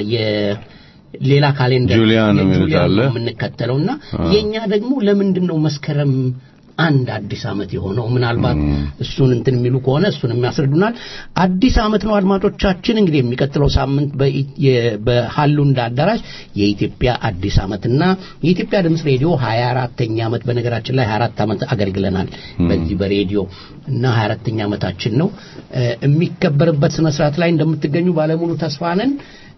ሌላ ካሌንደር ጁሊያን የጁሊያን ነው የምንከተለውና የኛ ደግሞ ለምንድን ነው መስከረም አንድ አዲስ ዓመት የሆነው ምናልባት እሱን እንትን የሚሉ ከሆነ እሱን የሚያስረዱናል። አዲስ ዓመት ነው አድማጮቻችን። እንግዲህ የሚቀጥለው ሳምንት በሃሉንዳ አዳራሽ የኢትዮጵያ አዲስ ዓመትና የኢትዮጵያ ድምፅ ሬዲዮ 24ተኛ ዓመት በነገራችን ላይ 24 ዓመት አገልግለናል በዚህ በሬዲዮ እና 24ተኛ ዓመታችን ነው የሚከበርበት ስነ ስርዓት ላይ እንደምትገኙ ባለሙሉ ተስፋ ነን።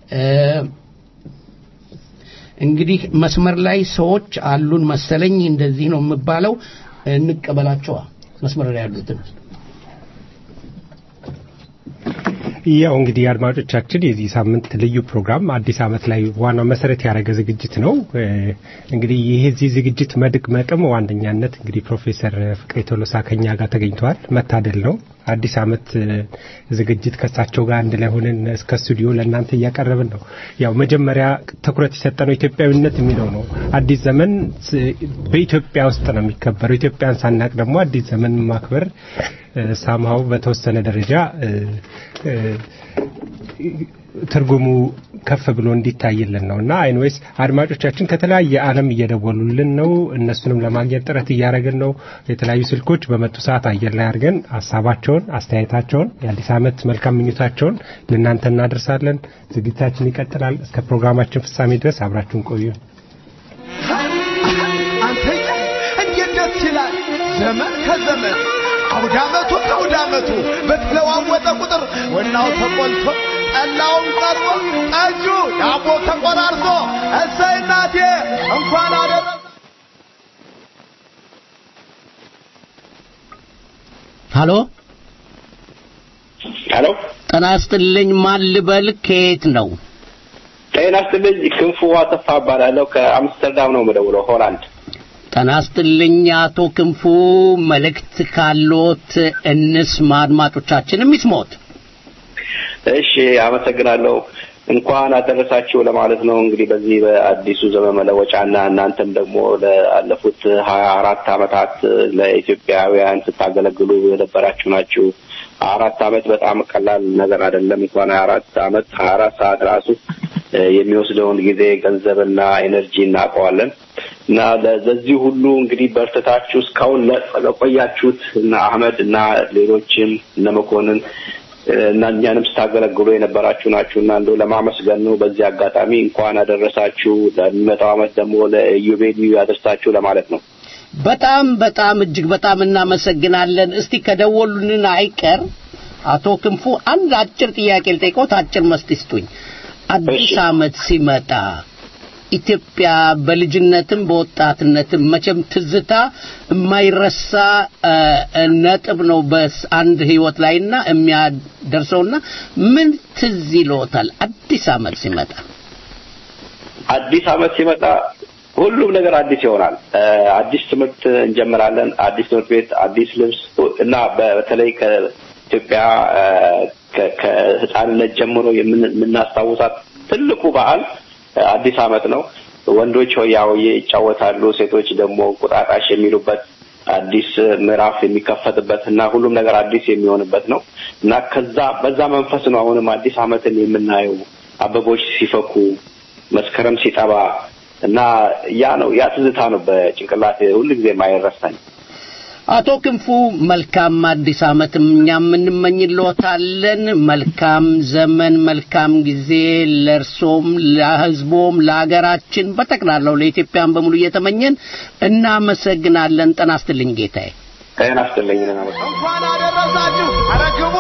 እንግዲህ መስመር ላይ ሰዎች አሉን መሰለኝ። እንደዚህ ነው የሚባለው። እንቀበላቸዋ መስመር ላይ ያሉትን ያው እንግዲህ አድማጮቻችን የዚህ ሳምንት ልዩ ፕሮግራም አዲስ ዓመት ላይ ዋናው መሰረት ያደረገ ዝግጅት ነው። እ፣ እንግዲህ ይህ እዚህ ዝግጅት መድመቅም ዋነኛነት እንግዲህ ፕሮፌሰር ፍቅሬ ቶሎሳ ከኛ ጋር ተገኝተዋል። መታደል ነው። አዲስ ዓመት እ፣ ዝግጅት ከእሳቸው ጋር አንድ ላይ ሆነን እስከ ስቱዲዮ ለእናንተ እያቀረብን ነው። ያው መጀመሪያ ትኩረት የሰጠነው ኢትዮጵያዊነት የሚለው ነው። አዲስ ዘመን ስ- በኢትዮጵያ ውስጥ ነው የሚከበረው። ኢትዮጵያን ሳናቅ ደግሞ አዲስ ዘመን ማክበር ሳምሃው በተወሰነ ደረጃ እ፣ እ፣ ትርጉሙ ከፍ ብሎ እንዲታይልን ነው እና አይንዌስ አድማጮቻችን ከተለያየ ዓለም እየደወሉልን ነው። እነሱንም ለማግኘት ጥረት እያደረግን ነው። የተለያዩ ስልኮች በመጡ ሰዓት አየር ላይ አድርገን ሀሳባቸውን፣ አስተያየታቸውን፣ የአዲስ ዓመት መልካም ምኞታቸውን ለእናንተ እናደርሳለን። ዝግጅታችን ይቀጥላል። እስከ ፕሮግራማችን ፍጻሜ ድረስ አብራችሁን ቆዩ። አንተ እንዴት ደስ ይላል! ዘመን ከዘመን አውደ ዓመቱ ከአውደ ዓመቱ በተለዋወጠ ቁጥር ወናው ተቆልቶ ጠላውም ቀርቦ ጠጁ ዳቦ ተቆራርሶ እሰይ እናቴ እንኳን አደረሰ ሃሎ ሄሎ ጤና ይስጥልኝ። ማን ልበል? ከየት ነው? ጤና ይስጥልኝ። ክንፉ አሰፋ እባላለሁ ከአምስተርዳም ነው የምደውለው ሆላንድ። ጤና ይስጥልኝ አቶ ክንፉ። መልእክት ካሎት እንስማ፣ አድማጮቻችንም ይስሞት። እሺ አመሰግናለሁ። እንኳን አደረሳችሁ ለማለት ነው እንግዲህ በዚህ በአዲሱ ዘመን መለወጫና እናንተም ደግሞ ለአለፉት ሀያ አራት አመታት ለኢትዮጵያውያን ስታገለግሉ የነበራችሁ ናችሁ። አራት አመት በጣም ቀላል ነገር አይደለም። እንኳን ሀያ አራት አመት ሀያ አራት ሰዓት ራሱ እ፣ የሚወስደውን ጊዜ ገንዘብና ኤነርጂ እናውቀዋለን እና ለዚህ ሁሉ እንግዲህ በርትታችሁ እስካሁን ለ- ለቆያችሁት እነ አህመድ እና ሌሎችም እነ መኮንን እ፣ እና እኛንም ስታገለግሉ የነበራችሁ ናችሁ እና እንደው ለማመስገን ነው። በዚህ አጋጣሚ እንኳን አደረሳችሁ። ለሚመጣው አመት ደግሞ ለኢዮቤልዩ ያደርሳችሁ ለማለት ነው። በጣም በጣም እጅግ በጣም እናመሰግናለን። እስቲ ከደወሉልን አይቀር አቶ ክንፉ አንድ አጭር ጥያቄ ልጠይቅዎት፣ አጭር መስት ይስጡኝ። አዲስ ዓመት ሲመጣ ኢትዮጵያ በልጅነትም በወጣትነትም መቼም ትዝታ የማይረሳ እ፣ ነጥብ ነው በአንድ ህይወት ላይና የሚያደርሰውና ምን ትዝ ይልዎታል አዲስ ዓመት ሲመጣ? አዲስ አመት ሲመጣ ሁሉም ነገር አዲስ ይሆናል። እ፣ አዲስ ትምህርት እንጀምራለን። አዲስ ትምህርት ቤት፣ አዲስ ልብስ እና በተለይ ከኢትዮጵያ እ፣ ከ- ከህፃንነት ጀምሮ የምን- የምናስታውሳት ትልቁ በዓል እ፣ አዲስ አመት ነው። ወንዶች ሆያ ሆዬ ይጫወታሉ፣ ሴቶች ደግሞ ቁጣጣሽ የሚሉበት አዲስ ምዕራፍ የሚከፈትበት እና ሁሉም ነገር አዲስ የሚሆንበት ነው እና ከዛ በዛ መንፈስ ነው አሁንም አዲስ አመትን የምናየው አበቦች ሲፈኩ መስከረም ሲጠባ እና ያ ነው ያ ትዝታ ነው በጭንቅላት ሁልጊዜ የማይረሳኝ። አቶ ክንፉ መልካም አዲስ ዓመትም እኛም እንመኝልዎታለን። መልካም ዘመን፣ መልካም ጊዜ ለእርሶም፣ ለሕዝቦም፣ ለሀገራችን በጠቅላላው ለኢትዮጵያን በሙሉ እየተመኘን እናመሰግናለን። ጤና ይስጥልኝ ጌታዬ። ጤና ይስጥልኝ። እንኳን አደረሳችሁ። ኧረ ግቡ።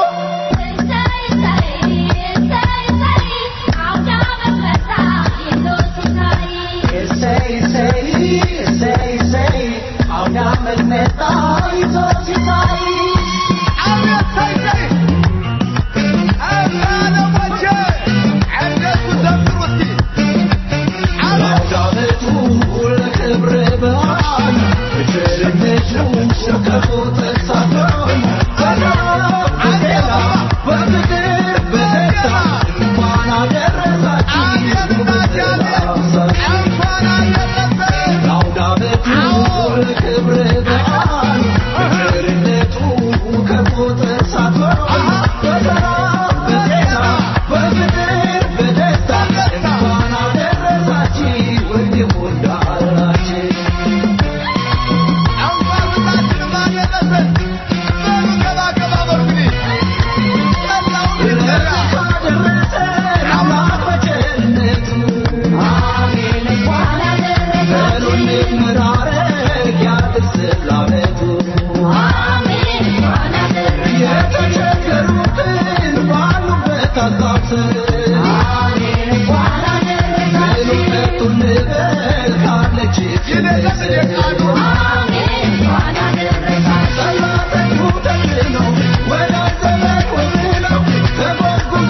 Amen.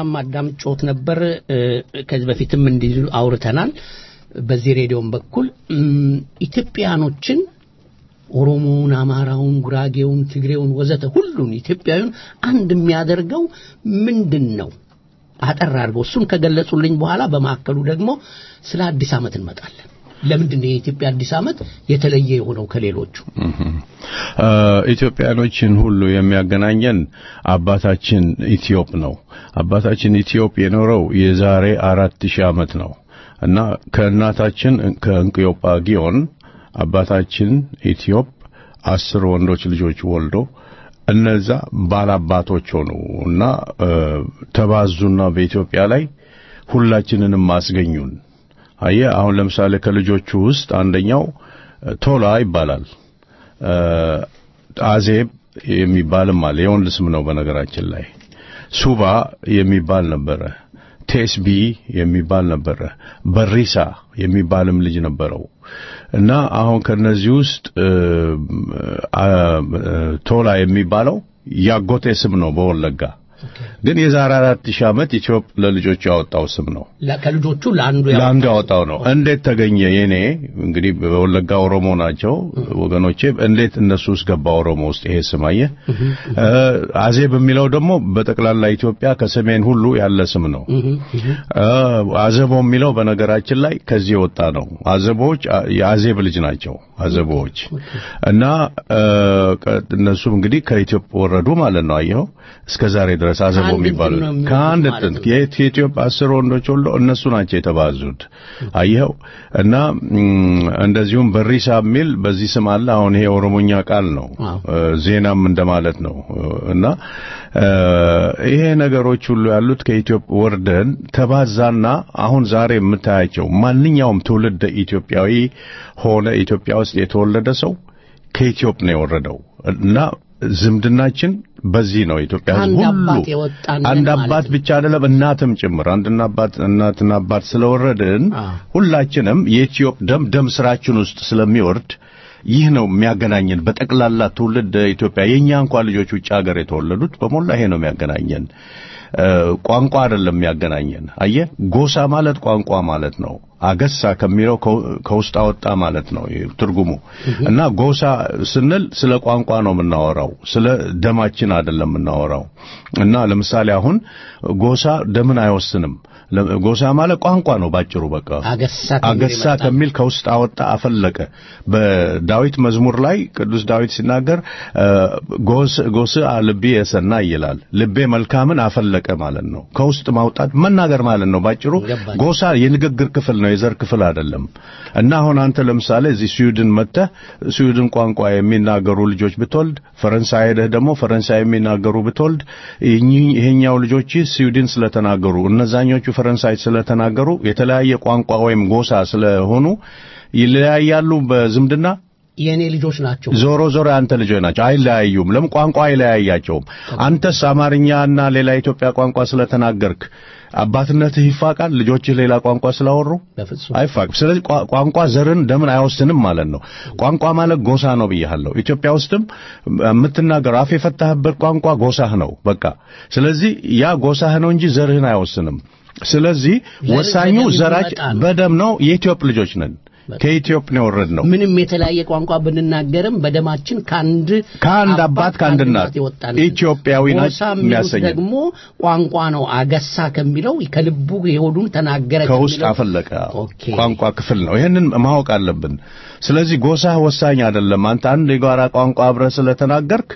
በጥሞናም አዳምጮት ነበር። እ፣ ከዚህ በፊትም እንዲሁ አውርተናል። በዚህ ሬዲዮም በኩል እም፣ ኢትዮጵያኖችን ኦሮሞውን፣ አማራውን፣ ጉራጌውን፣ ትግሬውን ወዘተ ሁሉን ኢትዮጵያዊውን አንድ የሚያደርገው ምንድን ነው? አጠር አድርገው እሱን ከገለጹልኝ በኋላ በማዕከሉ ደግሞ ስለ አዲስ ዓመት እንመጣለን። ለምንድን ነው የኢትዮጵያ አዲስ ዓመት የተለየ የሆነው ከሌሎቹ? እ፣ ኢትዮጵያኖችን ሁሉ የሚያገናኘን አባታችን ኢትዮጵ ነው። አባታችን ኢትዮጵ የኖረው የዛሬ አራት ሺህ ዓመት ነው እና ከእናታችን ከእንቅዮጳ ጊዮን አባታችን ኢትዮጵ አስር ወንዶች ልጆች ወልዶ እነዛ ባላባቶች ሆኑ እና እ፣ ተባዙና በኢትዮጵያ ላይ ሁላችንንም አስገኙን። አየ አሁን ለምሳሌ ከልጆቹ ውስጥ አንደኛው እ፣ ቶላ ይባላል። እ፣ አዜብ የሚባልም አለ። የወንድ ስም ነው በነገራችን ላይ። ሱባ የሚባል ነበረ። ቴስቢ የሚባል ነበረ። በሪሳ የሚባልም ልጅ ነበረው እና አሁን ከነዚህ ውስጥ እ፣ አ፣ እ፣ ቶላ የሚባለው ያጎቴ ስም ነው በወለጋ ግን የዛሬ አራት ሺህ ዓመት ኢትዮጵ ለልጆቹ ያወጣው ስም ነው። ለ- ከልጆቹ ለአንዱ ያው ለአንዱ ያወጣው ነው። እንዴት ተገኘ? የኔ እንግዲህ በወለጋ ኦሮሞ ናቸው ወገኖቼ። እንዴት እነሱ ውስጥ ገባ ኦሮሞ ውስጥ ይሄ ስም አየህ? እ፣ አዜብ የሚለው ደግሞ በጠቅላላ ኢትዮጵያ ከሰሜን ሁሉ ያለ ስም ነው። እ፣ አዘቦ የሚለው በነገራችን ላይ ከዚህ የወጣ ነው። አዘቦዎች አ- የአዜብ ልጅ ናቸው አዘቦዎች እና እ፣ ቀ- እነሱም እንግዲህ ከኢትዮጵያ ወረዱ ማለት ነው። አየኸው እስከ ዛሬ ድረስ አዘቦ ከአንድ የሚባሉ እንትን ነው የሚወጡት ከአንድ ማለት እንትን ነው። የኢት- የኢትዮጵያ አስር ወንዶች ወልዶ እነሱ ናቸው የተባዙት። አየኸው እና ም፣ እንደዚሁም በሪሳ የሚል በዚህ ስም አለ። አሁን ይሄ ኦሮሞኛ ቃል ነው፣ አዎ። እ፣ ዜናም እንደማለት ነው እና እ፣ ይሄ ነገሮች ሁሉ ያሉት ከኢትዮጵያ ወርደን ተባዛና አሁን ዛሬ የምታያቸው ማንኛውም ትውልድ ኢትዮጵያዊ ሆነ ኢትዮጵያ ውስጥ የተወለደ ሰው ከኢትዮጵ ነው የወረደው እና ዝምድናችን በዚህ ነው። ኢትዮጵያ ሕዝብ አንድ ሁሉ አባት የወጣን አንድ ማለት አባት ነው። ብቻ አይደለም እናትም ጭምር አንድና አባት እናትና አባት ስለወረድን አዎ። ሁላችንም የኢትዮጵ ደም ደም ስራችን ውስጥ ስለሚወርድ ይህ ነው የሚያገናኘን በጠቅላላ ትውልድ ኢትዮጵያ የኛ እንኳን ልጆች ውጭ ሀገር የተወለዱት በሞላ ይሄ ነው የሚያገናኘን። እ፣ ቋንቋ አይደለም የሚያገናኘን። አየህ ጎሳ ማለት ቋንቋ ማለት ነው። አገሳ ከሚለው ከው- ከውስጥ አወጣ ማለት ነው ይህ ትርጉሙ እና ጎሳ ስንል ስለ ቋንቋ ነው የምናወራው፣ ስለ ደማችን አይደለም የምናወራው። እና ለምሳሌ አሁን ጎሳ ደምን አይወስንም። ለ- ጎሳ ማለት ቋንቋ ነው ባጭሩ በቃ አገሳ ከሚል አገሳ የመጣ ነው። ከሚል ከውስጥ አወጣ አፈለቀ። በዳዊት መዝሙር ላይ ቅዱስ ዳዊት ሲናገር እ፣ ጎስ ጎስ ልቤ የሰና ይላል። ልቤ መልካምን አፈለቀ ማለት ነው። ከውስጥ ማውጣት መናገር ማለት ነው ባጭሩ። ገባኝ። ጎሳ የንግግር ክፍል ነው፣ የዘር ክፍል አይደለም። እና አሁን አንተ ለምሳሌ እዚህ ስዊድን መጥተህ ስዊድን ቋንቋ የሚናገሩ ልጆች ብትወልድ፣ ፈረንሳይ ሄደህ ደግሞ ፈረንሳይ የሚናገሩ ብትወልድ፣ ይህኝ- ይሄኛው ልጆች ስዊድን ስለተናገሩ እነዛኞቹ ፈረንሳይ ስለተናገሩ የተለያየ ቋንቋ ወይም ጎሳ ስለሆኑ ይለያያሉ በዝምድና የእኔ ልጆች ናቸው። ዞሮ ዞሮ የአንተ ልጆች ናቸው። አይለያዩም። ለምን ቋንቋ አይለያያቸውም። አንተስ አማርኛና ሌላ የኢትዮጵያ ቋንቋ ስለተናገርክ አባትነትህ ይፋቃል። ልጆችህ ሌላ ቋንቋ ስላወሩ በፍጹም አይፋቅም። ስለዚህ ቋ- ቋንቋ ዘርን ደምን አይወስንም ማለት ነው። ቋንቋ ማለት ጎሳ ነው ብያለሁ። ኢትዮጵያ ውስጥም የምትናገረው አፍ የፈታህበት ቋንቋ ጎሳህ ነው በቃ። ስለዚህ ያ ጎሳህ ነው እንጂ ዘርህን አይወስንም። ስለዚህ ዘር ወሳኙ በደም ዘራች የሚመጣ ነው። በደም ነው። የኢትዮጵ ልጆች ነን። ከኢትዮጵ ነው የወረድነው። ምንም የተለያየ ቋንቋ ብንናገርም በደማችን ከአንድ ከአንድ አባት ከአንድ እናት የወጣን ኢትዮጵያዊ ናት ጎሳ የሚሉት የሚያሰኘን ደግሞ ቋንቋ ነው። አገሳ ከሚለው ከልቡ የሆዱን ተናገረ ከውስጥ ከሚለው- አፈለቀ ኦኬ። ቋንቋ ክፍል ነው። ይሄንን ማወቅ አለብን። ስለዚህ ጎሳ ወሳኝ አይደለም። አንተ አንድ የጋራ ቋንቋ አብረህ ስለተናገርክ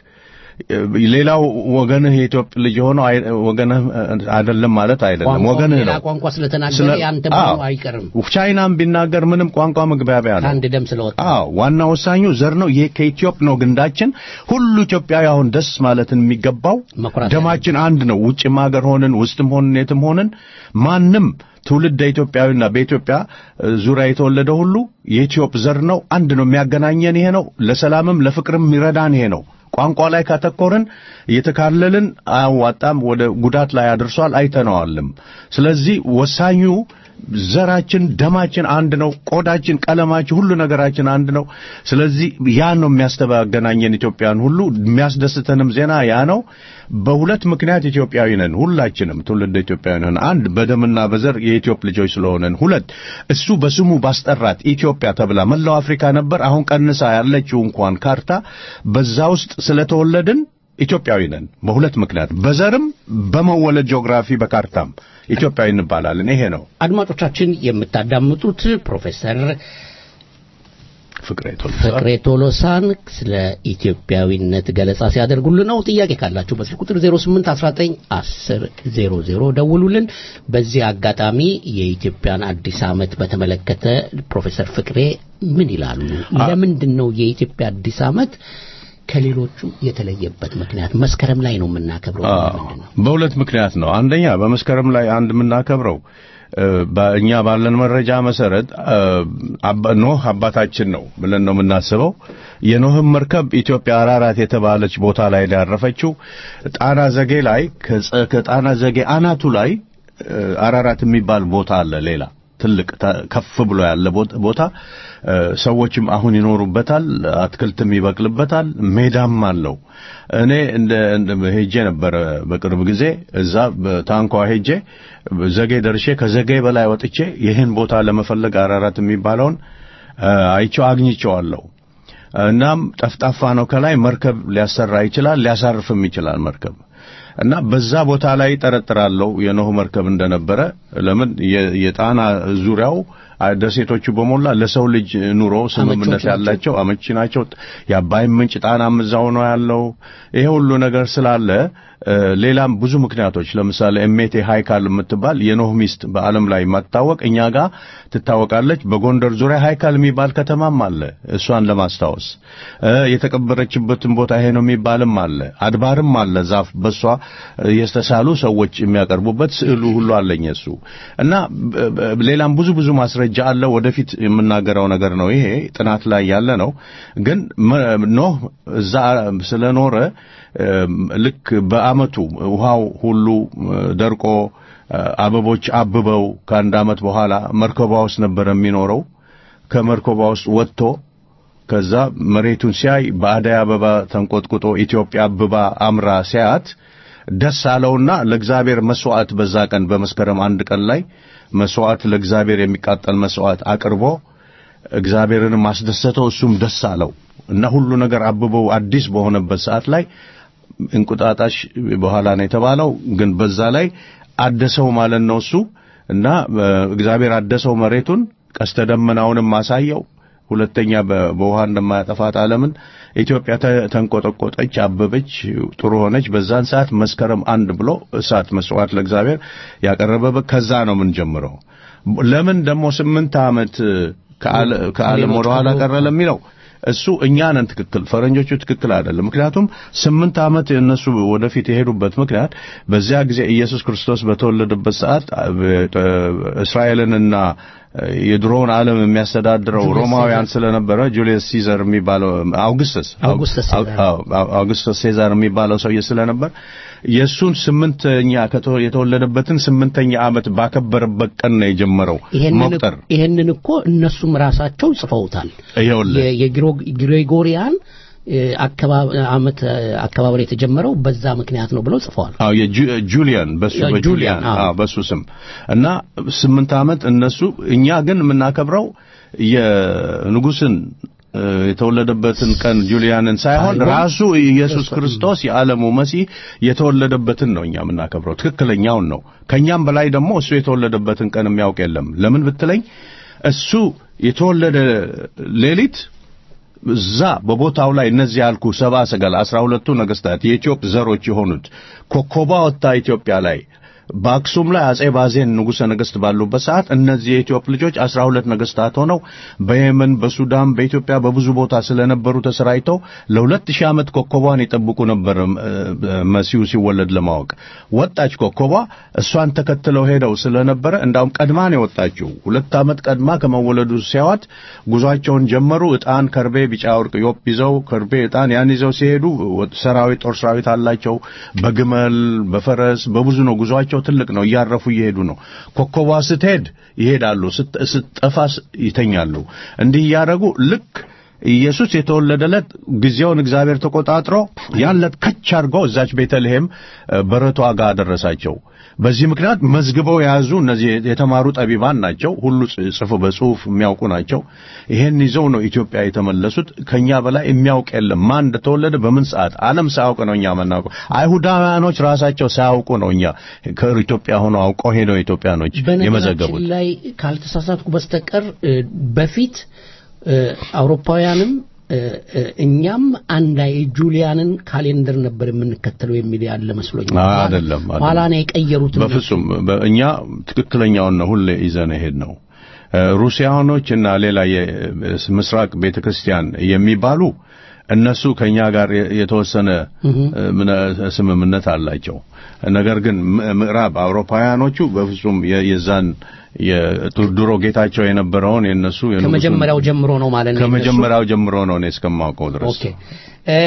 ሌላው ወገንህ የኢትዮጵያ ልጅ ሆኖ አይ- ወገንህ አይደለም ማለት አይደለም። ቋንቋው ወገንህ ሌላ ነው። ቋንቋ ስለተናገረ ስለ- ያንተ መሆኑ አዎ። አይቀርም ቻይናም ቢናገር ምንም ቋንቋ መግባቢያ ነው። ከአንድ ደም ስለወጣ አዎ ዋና ወሳኙ ዘር ነው። ይሄ ከኢትዮጵ ነው ግንዳችን። ሁሉ ኢትዮጵያዊ አሁን ደስ ማለትን የሚገባው መኩራት ደማችን አንድ ነው። ውጭም ሀገር ሆንን ውስጥም ሆንን የትም ሆንን ማንም ትውልደ ኢትዮጵያዊና በኢትዮጵያ እ፣ ዙሪያ የተወለደ ሁሉ የኢትዮጵ ዘር ነው። አንድ ነው። የሚያገናኘን ይሄ ነው። ለሰላምም ለፍቅርም የሚረዳን ይሄ ነው። ቋንቋ ላይ ካተኮርን እየተካለልን አያዋጣም፣ ወደ ጉዳት ላይ አድርሷል፣ አይተነዋልም። ስለዚህ ወሳኙ ዘራችን፣ ደማችን አንድ ነው። ቆዳችን፣ ቀለማችን፣ ሁሉ ነገራችን አንድ ነው። ስለዚህ ያን ነው የሚያስተባገናኘን ኢትዮጵያን ሁሉ የሚያስደስተንም ዜና ያ ነው። በሁለት ምክንያት ኢትዮጵያዊ ነን። ሁላችንም ትውልደ ኢትዮጵያዊ ነን። አንድ በደምና በዘር የኢትዮጵ ልጆች ስለሆነን፣ ሁለት እሱ በስሙ ባስጠራት ኢትዮጵያ ተብላ መላው አፍሪካ ነበር። አሁን ቀንሳ ያለችው እንኳን ካርታ በዛ ውስጥ ስለተወለድን ኢትዮጵያዊ ነን። በሁለት ምክንያት በዘርም በመወለድ ጂኦግራፊ በካርታም ኢትዮጵያዊ እንባላለን። ይሄ ነው። አድማጮቻችን የምታዳምጡት ፕሮፌሰር ፍቅሬ ቶሎሳ ፍቅሬ ቶሎሳን ስለ ኢትዮጵያዊነት ገለጻ ሲያደርጉልን ነው። ጥያቄ ካላችሁ በስልክ ቁጥር 08191000 ደውሉልን። በዚህ አጋጣሚ የኢትዮጵያን አዲስ ዓመት በተመለከተ ፕሮፌሰር ፍቅሬ ምን ይላሉ? ለምንድን ነው የኢትዮጵያ አዲስ ዓመት ከሌሎቹ የተለየበት ምክንያት? መስከረም ላይ ነው የምናከብረው። ለምንድን ነው? በሁለት ምክንያት ነው። አንደኛ በመስከረም ላይ አንድ የምናከብረው በእኛ ባለን መረጃ መሰረት ኖህ አባታችን ነው ብለን ነው የምናስበው። የኖህም መርከብ ኢትዮጵያ አራራት የተባለች ቦታ ላይ ያረፈችው ጣና ዘጌ ላይ ከጣና ዘጌ አናቱ ላይ አራራት የሚባል ቦታ አለ። ሌላ ትልቅ ከፍ ብሎ ያለ ቦታ ሰዎችም አሁን ይኖሩበታል። አትክልትም ይበቅልበታል። ሜዳም አለው። እኔ እንደ ሄጄ ነበረ በቅርብ ጊዜ እዛ በታንኳ ሄጄ ዘጌ ደርሼ ከዘጌ በላይ ወጥቼ ይህን ቦታ ለመፈለግ አራራት የሚባለውን አይቼው አግኝቼዋለሁ። እናም ጠፍጣፋ ነው። ከላይ መርከብ ሊያሰራ ይችላል፣ ሊያሳርፍም ይችላል መርከብ እና በዛ ቦታ ላይ ጠረጥራለሁ የኖህ መርከብ እንደነበረ። ለምን የጣና ዙሪያው ደሴቶቹ በሞላ ለሰው ልጅ ኑሮ ስምምነት ያላቸው አመቺ ናቸው። የአባይ ምንጭ ጣናም እዛው ነው ያለው። ይሄ ሁሉ ነገር ስላለ ሌላም ብዙ ምክንያቶች ለምሳሌ እሜቴ ሃይካል የምትባል የኖህ ሚስት በዓለም ላይ የማትታወቅ እኛ ጋር ትታወቃለች። በጎንደር ዙሪያ ሃይካል የሚባል ከተማም አለ። እሷን ለማስታወስ የተቀበረችበትን ቦታ ይሄ ነው የሚባልም አለ። አድባርም አለ። ዛፍ በሷ የተሳሉ ሰዎች የሚያቀርቡበት ስዕሉ ሁሉ አለኝ እሱ እና ሌላም ብዙ ብዙ ማስረጃ አለ። ወደፊት የምናገረው ነገር ነው። ይሄ ጥናት ላይ ያለ ነው። ግን ኖህ እዛ ስለኖረ ልክ በአመቱ ውሃው ሁሉ ደርቆ አበቦች አብበው ከአንድ አመት በኋላ መርከቧ ውስጥ ነበር የሚኖረው። ከመርከቧ ውስጥ ወጥቶ ከዛ መሬቱን ሲያይ በአደይ አበባ ተንቆጥቁጦ ኢትዮጵያ አብባ አምራ ሲያት ደስ አለውና ለእግዚአብሔር መስዋዕት በዛ ቀን በመስከረም አንድ ቀን ላይ መስዋዕት ለእግዚአብሔር የሚቃጠል መስዋዕት አቅርቦ እግዚአብሔርንም አስደሰተው። እሱም ደስ አለው እና ሁሉ ነገር አብበው አዲስ በሆነበት ሰዓት ላይ እንቁጣጣሽ በኋላ ነው የተባለው። ግን በዛ ላይ አደሰው ማለት ነው እሱ እና እግዚአብሔር አደሰው መሬቱን፣ ቀስተ ደመናውንም አሳየው። ሁለተኛ በውሃ እንደማያጠፋት ዓለምን ኢትዮጵያ ተንቆጠቆጠች፣ አበበች፣ ጥሩ ሆነች። በዛን ሰዓት መስከረም አንድ ብሎ እሳት መስዋዕት ለእግዚአብሔር ያቀረበበት ከዛ ነው የምንጀምረው። ለምን ደግሞ ስምንት ዓመት ከዓለም ወደ ኋላ ቀረ ለሚለው እሱ እኛ ነን ትክክል፣ ፈረንጆቹ ትክክል አይደለም። ምክንያቱም ስምንት ዓመት እነሱ ወደፊት የሄዱበት ምክንያት በዚያ ጊዜ ኢየሱስ ክርስቶስ በተወለደበት ሰዓት እስራኤልንና የድሮውን ዓለም የሚያስተዳድረው ሮማውያን ስለነበረ ጁሊየስ ሲዘር የሚባለው አውግስተስ አውግስተስ ሴዛር የሚባለው ሰውዬ ስለነበር የእሱን ስምንተኛ የተወለደበትን ስምንተኛ ዓመት ባከበረበት ቀን ነው የጀመረው መቁጠር። ይህንን እኮ እነሱም ራሳቸው ጽፈውታል። የግሬጎሪያን ዓመት አከባበር የተጀመረው በዛ ምክንያት ነው ብለው ጽፈዋል። አዎ የጁሊያን በሱ በጁሊያን አዎ በሱ ስም እና ስምንት ዓመት እነሱ እኛ ግን የምናከብረው የንጉስን የተወለደበትን ቀን ጁሊያንን ሳይሆን ራሱ ኢየሱስ ክርስቶስ የዓለሙ መሲህ የተወለደበትን ነው እኛ የምናከብረው። ትክክለኛውን ነው። ከኛም በላይ ደግሞ እሱ የተወለደበትን ቀን የሚያውቅ የለም። ለምን ብትለኝ እሱ የተወለደ ሌሊት እዛ በቦታው ላይ እነዚህ ያልኩ ሰባ ሰገል አስራ ሁለቱ ነገስታት የኢትዮጵ ዘሮች የሆኑት ኮከቧ ወጥታ ኢትዮጵያ ላይ በአክሱም ላይ አጼ ባዜን ንጉሠ ነገሥት ባሉበት ሰዓት እነዚህ የኢትዮጵ ልጆች አስራ ሁለት ነገስታት ሆነው በየመን፣ በሱዳን፣ በኢትዮጵያ በብዙ ቦታ ስለነበሩ ተሰራይተው ለሁለት ሺህ ዓመት ኮከቧን ይጠብቁ ነበር። መሲሁ ሲወለድ ለማወቅ ወጣች ኮከቧ። እሷን ተከትለው ሄደው ስለነበረ እንዳውም ቀድማ ነው የወጣችው። ሁለት ዓመት ቀድማ ከመወለዱ ሲያዋት ጉዟቸውን ጀመሩ። ዕጣን፣ ከርቤ፣ ቢጫ ወርቅ ዮፕ ይዘው ከርቤ፣ ዕጣን ያን ይዘው ሲሄዱ ሰራዊት ጦር ሰራዊት አላቸው። በግመል በፈረስ በብዙ ነው ጉዟቸው ቁጥራቸው ትልቅ ነው። እያረፉ እየሄዱ ነው። ኮከቧ ስትሄድ ይሄዳሉ፣ ስት- ስትጠፋ ስ- ይተኛሉ። እንዲህ እያደረጉ ልክ ኢየሱስ የተወለደለት ጊዜውን እግዚአብሔር ተቆጣጥሮ ያን ዕለት ከች አድርጎ እዛች ቤተልሔም እ፣ በረቷ ጋር አደረሳቸው። በዚህ ምክንያት መዝግበው የያዙ እነዚህ የተማሩ ጠቢባን ናቸው። ሁሉ ጽ- ጽፎ በጽሁፍ የሚያውቁ ናቸው። ይሄን ይዘው ነው ኢትዮጵያ የተመለሱት። ከኛ በላይ የሚያውቅ የለም። ማን እንደተወለደ በምን ሰዓት ዓለም ሳያውቅ ነው እኛ የምናውቀው። አይሁዳውያኖች ራሳቸው ሳያውቁ ነው እኛ ከኢትዮጵያ ሆነው አውቀው ሄደው ኢትዮጵያኖች የመዘገቡት። በነገራችን ላይ ካልተሳሳትኩ በስተቀር እ፣ በፊት እ፣ አውሮፓውያንም እ፣ እ፣ እኛም አንድ አይ ጁሊያንን ካሌንደር ነበር የምንከተለው የሚል ያለ መስሎኝ አይደለም፣ አይደለም። ኋላ ነው የቀየሩት በፍጹም በ- እኛ ትክክለኛውን ነው ሁሌ ይዘን ሄድ ነው። ሩሲያኖች እና ሌላ የምስራቅ ቤተክርስቲያን የሚባሉ እነሱ ከኛ ጋር የ- የተወሰነ እ፣ ምነ- ስምምነት አላቸው። ነገር ግን ም- ምዕራብ አውሮፓውያኖቹ በፍጹም የ- የዛን የ- ድሮ ጌታቸው የነበረውን የነሱ የንጉሱን- ከመጀመሪያው ጀምሮ ነው ማለት ነው የነሱ? ከመጀመሪያው ጀምሮ ነው እኔ እስከማውቀው ድረስ ኦኬ እ፣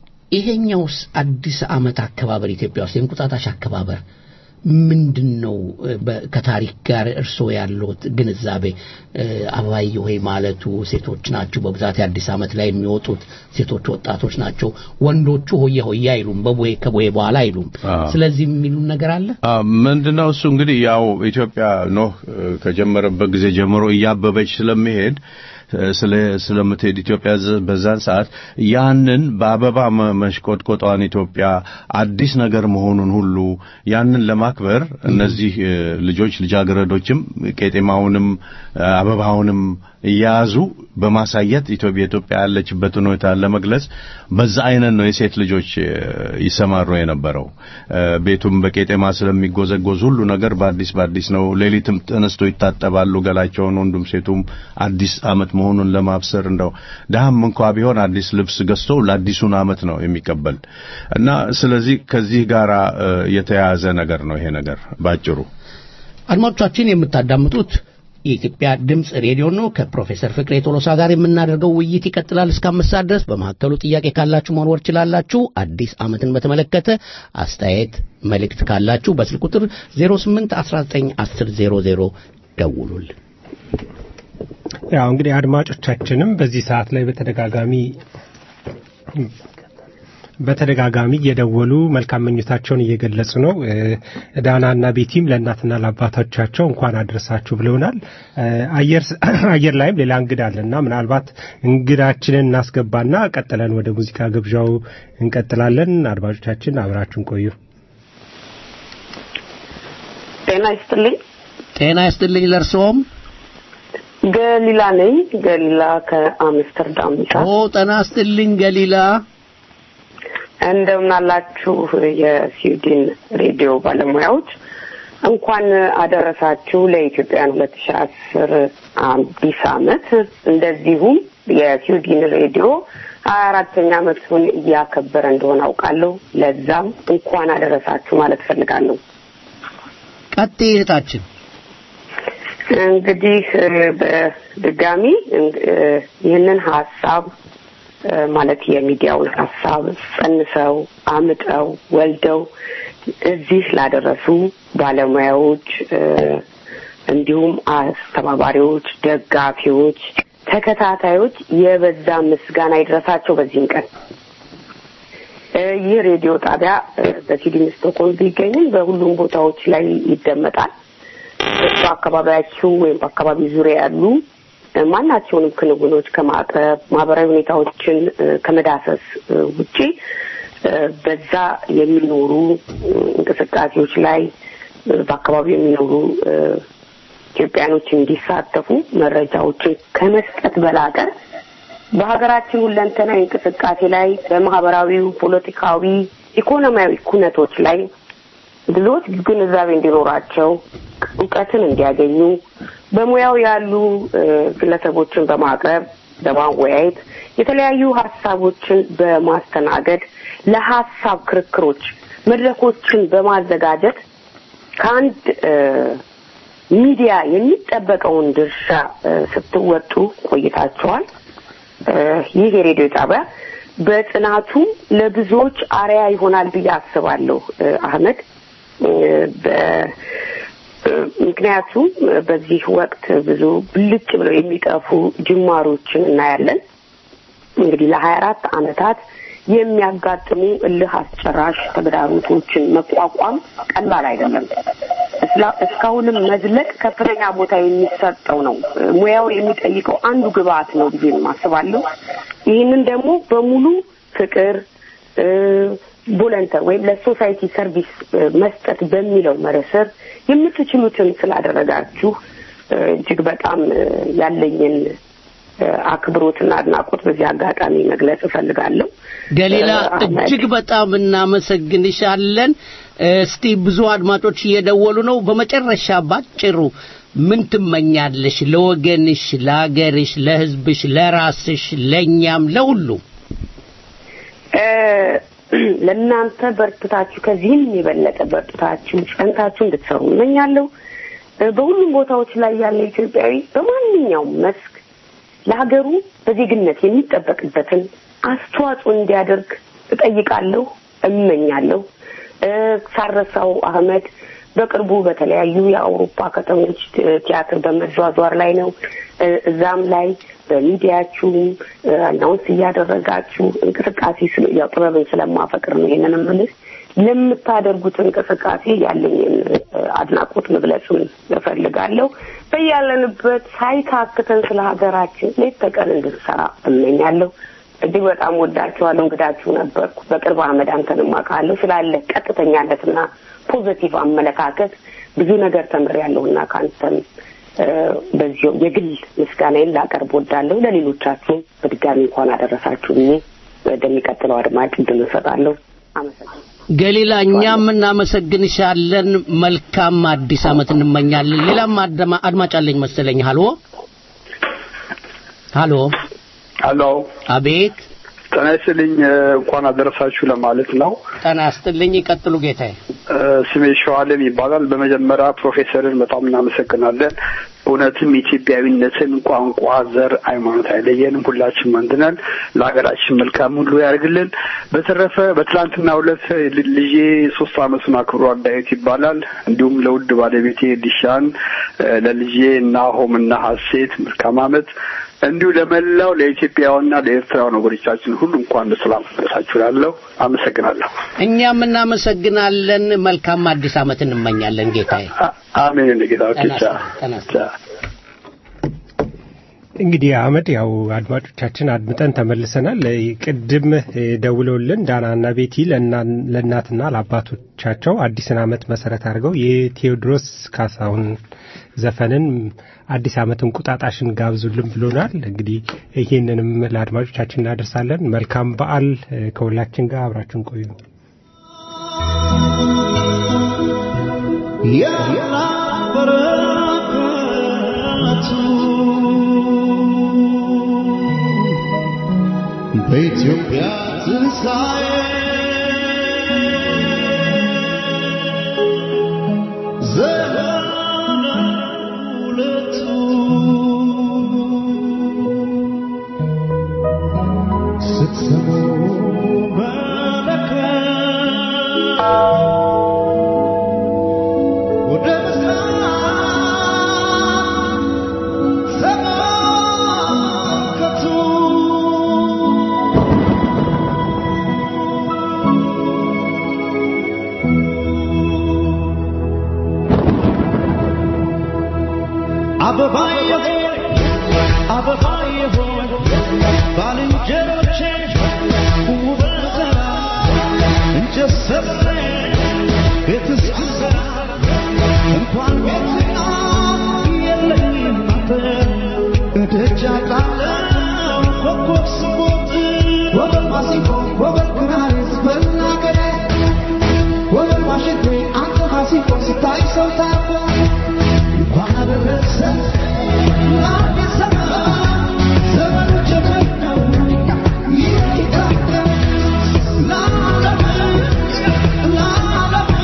ይሄኛውስ አዲስ ዓመት አከባበር ኢትዮጵያ ውስጥ የእንቁጣጣሽ አከባበር ምንድን ነው? እ፣ በ- ከታሪክ ጋር እርስዎ ያለዎት ግንዛቤ እ፣ አበባዬ ሆይ ማለቱ ሴቶች ናቸው በብዛት የአዲስ ዓመት ላይ የሚወጡት ሴቶች ወጣቶች ናቸው። ወንዶቹ ሆየ ሆየ አይሉም፣ በቦዬ ከቦዬ በኋላ አይሉም። አዎ። ስለዚህ የሚሉን ነገር አለ። አ፣ ምንድነው እሱ እንግዲህ ያው ኢትዮጵያ ኖህ እ፣ ከጀመረበት ጊዜ ጀምሮ እያበበች ስለሚሄድ እ፣ ስለ ስለምትሄድ ኢትዮጵያ ዘ- በዛን ሰዓት ያንን በአበባ መ- መሽቆጥቆጧን ኢትዮጵያ አዲስ ነገር መሆኑን ሁሉ ያንን ለማክበር እነዚህ እ፣ ልጆች ልጃገረዶችም ቄጤማውንም እ፣ አበባውንም እየያዙ በማሳየት ኢትዮጵያ ኢትዮጵያ ያለችበትን ሁኔታ ለመግለጽ በዛ አይነት ነው የሴት ልጆች እ፣ ይሰማሩ የነበረው። እ፣ ቤቱም በቄጤማ ስለሚጎዘጎዝ ሁሉ ነገር በአዲስ በአዲስ ነው። ሌሊትም ተነስቶ ይታጠባሉ ገላቸውን፣ ወንዱም ሴቱም አዲስ ዓመት መሆኑን ለማብሰር እንደው ድሃም እንኳ ቢሆን አዲስ ልብስ ገዝቶ ለአዲሱን ዓመት ነው የሚቀበል እና ስለዚህ ከዚህ ጋራ እ፣ የተያያዘ ነገር ነው ይሄ ነገር ባጭሩ። አድማጮቻችን የምታዳምጡት የኢትዮጵያ ድምፅ ሬዲዮ ነው። ከፕሮፌሰር ፍቅሬ ቶሎሳ ጋር የምናደርገው ውይይት ይቀጥላል እስከ አምስት ሰዓት ድረስ። በመካከሉ ጥያቄ ካላችሁ መወርወር ችላላችሁ። አዲስ ዓመትን በተመለከተ አስተያየት፣ መልእክት ካላችሁ በስልክ ቁጥር 08 19 10 00 ደውሉልን። ያው እንግዲህ አድማጮቻችንም በዚህ ሰዓት ላይ በተደጋጋሚ በተደጋጋሚ እየደወሉ መልካም ምኞታቸውን እየገለጹ ነው። እ፣ ዳናና ቤቲም ለእናትና ለአባቶቻቸው እንኳን አድረሳችሁ ብለውናል። እ፣ አየር አየር ላይም ሌላ እንግዳ አለና ምናልባት እንግዳችንን እናስገባና ቀጥለን ወደ ሙዚቃ ግብዣው እንቀጥላለን። አድማጮቻችን አብራችሁን ቆዩ። ጤና ይስጥልኝ። ጤና ይስጥልኝ ለእርስዎም። ገሊላ ነኝ። ገሊላ ከአምስተርዳም ይሳ ኦ ጤና ይስጥልኝ ገሊላ። እንደምን አላችሁ የስዊድን ሬዲዮ ባለሙያዎች እንኳን አደረሳችሁ ለኢትዮጵያን ሁለት ሺ አስር አዲስ አመት እንደዚሁም የስዊድን ሬዲዮ ሀያ አራተኛ አመቱን እያከበረ እንደሆነ አውቃለሁ ለዛም እንኳን አደረሳችሁ ማለት ፈልጋለሁ ቀጥይ እህታችን። እንግዲህ እ፣ በድጋሚ እ፣ ይህንን ሀሳብ እ፣ ማለት የሚዲያውን ሀሳብ ጸንሰው አምጠው ወልደው እዚህ ላደረሱ ባለሙያዎች እ፣ እንዲሁም አስተባባሪዎች፣ ደጋፊዎች፣ ተከታታዮች የበዛ ምስጋና ይድረሳቸው በዚህም ቀን እ፣ ይህ ሬዲዮ ጣቢያ እ፣ በሲድኒ ስቶክሆልም ቢገኝም በሁሉም ቦታዎች ላይ ይደመጣል። በአካባቢያችሁ ወይም በአካባቢ ዙሪያ ያሉ እ፣ ማናቸውንም ክንውኖች ከማቅረብ ማህበራዊ ሁኔታዎችን እ፣ ከመዳሰስ እ፣ ውጪ እ፣ በዛ የሚኖሩ እ፣ እንቅስቃሴዎች ላይ እ፣ በአካባቢው የሚኖሩ እ፣ ኢትዮጵያኖች እንዲሳተፉ መረጃዎችን ከመስጠት በላቀ በሀገራችን ሁለንተናዊ እንቅስቃሴ ላይ በማህበራዊው፣ ፖለቲካዊ፣ ኢኮኖሚያዊ ኩነቶች ላይ ብዙዎች ግንዛቤ እንዲኖራቸው እውቀትን እንዲያገኙ በሙያው ያሉ እ፣ ግለሰቦችን በማቅረብ በማወያየት የተለያዩ ሀሳቦችን በማስተናገድ ለሀሳብ ክርክሮች መድረኮችን በማዘጋጀት ከአንድ እ፣ ሚዲያ የሚጠበቀውን ድርሻ እ፣ ስትወጡ ቆይታችኋል። እ፣ ይህ የሬዲዮ ጣቢያ በጥናቱ ለብዙዎች አርያ ይሆናል ብዬ አስባለሁ። እ፣ አህመድ በ- ምክንያቱም በዚህ ወቅት ብዙ ብልጭ ብለው የሚጠፉ ጅማሮችን እናያለን። እንግዲህ ለሀያ አራት አመታት የሚያጋጥሙ እልህ አስጨራሽ ተግዳሮቶችን መቋቋም ቀላል አይደለም። እስላ- እስካሁንም መዝለቅ ከፍተኛ ቦታ የሚሰጠው ነው። ሙያው የሚጠይቀው አንዱ ግብአት ነው ብዬ አስባለሁ። ይህንን ደግሞ በሙሉ ፍቅር ቮለንተር ወይም ለሶሳይቲ ሰርቪስ እ፣ መስጠት በሚለው መርህ ስር የምትችሉትን ስላደረጋችሁ እ፣ እጅግ በጣም እ፣ ያለኝን እ፣ አክብሮትና አድናቆት በዚህ አጋጣሚ መግለጽ እፈልጋለሁ። ገሊላ እ፣ አህመድ፣ እጅግ በጣም እናመሰግንሻለን። እስቲ ብዙ አድማጮች እየደወሉ ነው። በመጨረሻ ባጭሩ ምን ትመኛለሽ? ለወገንሽ፣ ለአገርሽ፣ ለሕዝብሽ፣ ለራስሽ፣ ለእኛም፣ ለሁሉ እ፣ ለእናንተ በርትታችሁ ከዚህም የበለጠ በርትታችሁ ጸንታችሁ እንድትሰሩ እመኛለሁ። እ፣ በሁሉም ቦታዎች ላይ ያለ ኢትዮጵያዊ በማንኛውም መስክ ለሀገሩ በዜግነት የሚጠበቅበትን አስተዋጽኦ እንዲያደርግ እጠይቃለሁ፣ እመኛለሁ። እ፣ ሳረሳው አህመድ በቅርቡ በተለያዩ የአውሮፓ ከተሞች እ፣ ቲያትር በመዟዟር ላይ ነው። እ፣ እዛም ላይ በሚዲያችሁም እ፣ አናውንስ እያደረጋችሁ እንቅስቃሴ ስለ ያው ጥበብን ስለማፈቅር ነው ይሄንን የምልህ ለምታደርጉት እንቅስቃሴ ያለኝን እ፣ አድናቆት መግለጽም እፈልጋለሁ። በያለንበት ሳይታክተን ስለ ሀገራችን ሌት ተቀን እንድንሰራ እመኛለሁ። እጅግ በጣም ወዳችኋለሁ። እንግዳችሁ ነበርኩ። በቅርብ አህመድ አንተንም አውቃለሁ። ስላለ ቀጥተኛነትና ፖዘቲቭ አመለካከት ብዙ ነገር ተምሬያለሁና ከአንተም እ፣ በዚሁ የግል ምስጋናዬን ላቀርብ ወዳለሁ። ለሌሎቻችሁ በድጋሚ እንኳን አደረሳችሁ ብዬ ወደሚቀጥለው አድማጭ እድል እሰጣለሁ። አመሰግናለሁ። ገሊላ እኛም እናመሰግንሻለን። መልካም አዲስ ዓመት እንመኛለን። ሌላም አድማ- አድማጭ አለኝ መሰለኝ። ሀሎ ሀሎ፣ ሀሎ አቤት። ጤና ይስጥልኝ እ፣ እንኳን አደረሳችሁ ለማለት ነው። ጤና ይስጥልኝ። ይቀጥሉ ጌታዬ። እ፣ ስሜ ሸዋለም ይባላል። በመጀመሪያ ፕሮፌሰርን በጣም እናመሰግናለን። እውነትም ኢትዮጵያዊነትን ቋንቋ፣ ዘር፣ ሃይማኖት አይለየንም። ሁላችንም አንድ ነን። ለሀገራችን መልካም ሁሉ ያደርግልን። በተረፈ በትላንትና ሁለት ልጄ ሶስት አመቱን አክብሯል። ዳዊት ይባላል። እንዲሁም ለውድ ባለቤቴ ዲሻን፣ እ፣ ለልጄ ናሆም እና ሀሴት መልካም አመት እንዲሁ ለመላው ለኢትዮጵያውያንና ለኤርትራውያን ወገኖቻችን ሁሉ እንኳን በሰላም ደረሳችሁ እላለሁ። አመሰግናለሁ። እኛም እናመሰግናለን። መልካም አዲስ ዓመት እንመኛለን ጌታዬ። አሜን። እንደ ጌታ ኦኬ፣ ጤና ቻው። ይስጥልኝ። ጤና ይስጥልኝ። እንግዲህ አህመድ ያው አድማጮቻችን አድምጠን ተመልሰናል። ቅድም እ፣ ደውለውልን ዳናና ቤቲ ለእና- ለእናትና ለአባቶቻቸው አዲስን ዓመት መሰረት አድርገው የቴዎድሮስ ካሳሁን ዘፈንን አዲስ ዓመት እንቁጣጣሽን ጋብዙልን ብሎናል። እንግዲህ ይህንንም ለአድማጮቻችን እናደርሳለን። መልካም በዓል እ፣ ከሁላችን ጋር አብራችን ቆዩ። በኢትዮጵያ ትንሣኤ ዘመነ ሁለቱ ስትሰሙ መለከት ወደ ምስራቅ ተመልከቱ አበባዬ ሆይ አበባዬ ሆይ ባልንጀሮቼ ውበት እንጨት ሰብሬ ቤት እስክሰራ እንኳን ቤትና የለኝም አጥር እደጃ ጣለው ኮከብ ስቦጥ ወበል ማሲንቆ ወበል ክራር ስበል አገሬ ወበል ዋሽንቴ አንተ ማሲንቆ ሲታይ ሰው ታርፎ እንኳን አደረሰ ለአዲስ ዘመን ዘመኑ ጀመር ነው ይህ ይታደር ለዓለም ለዓለም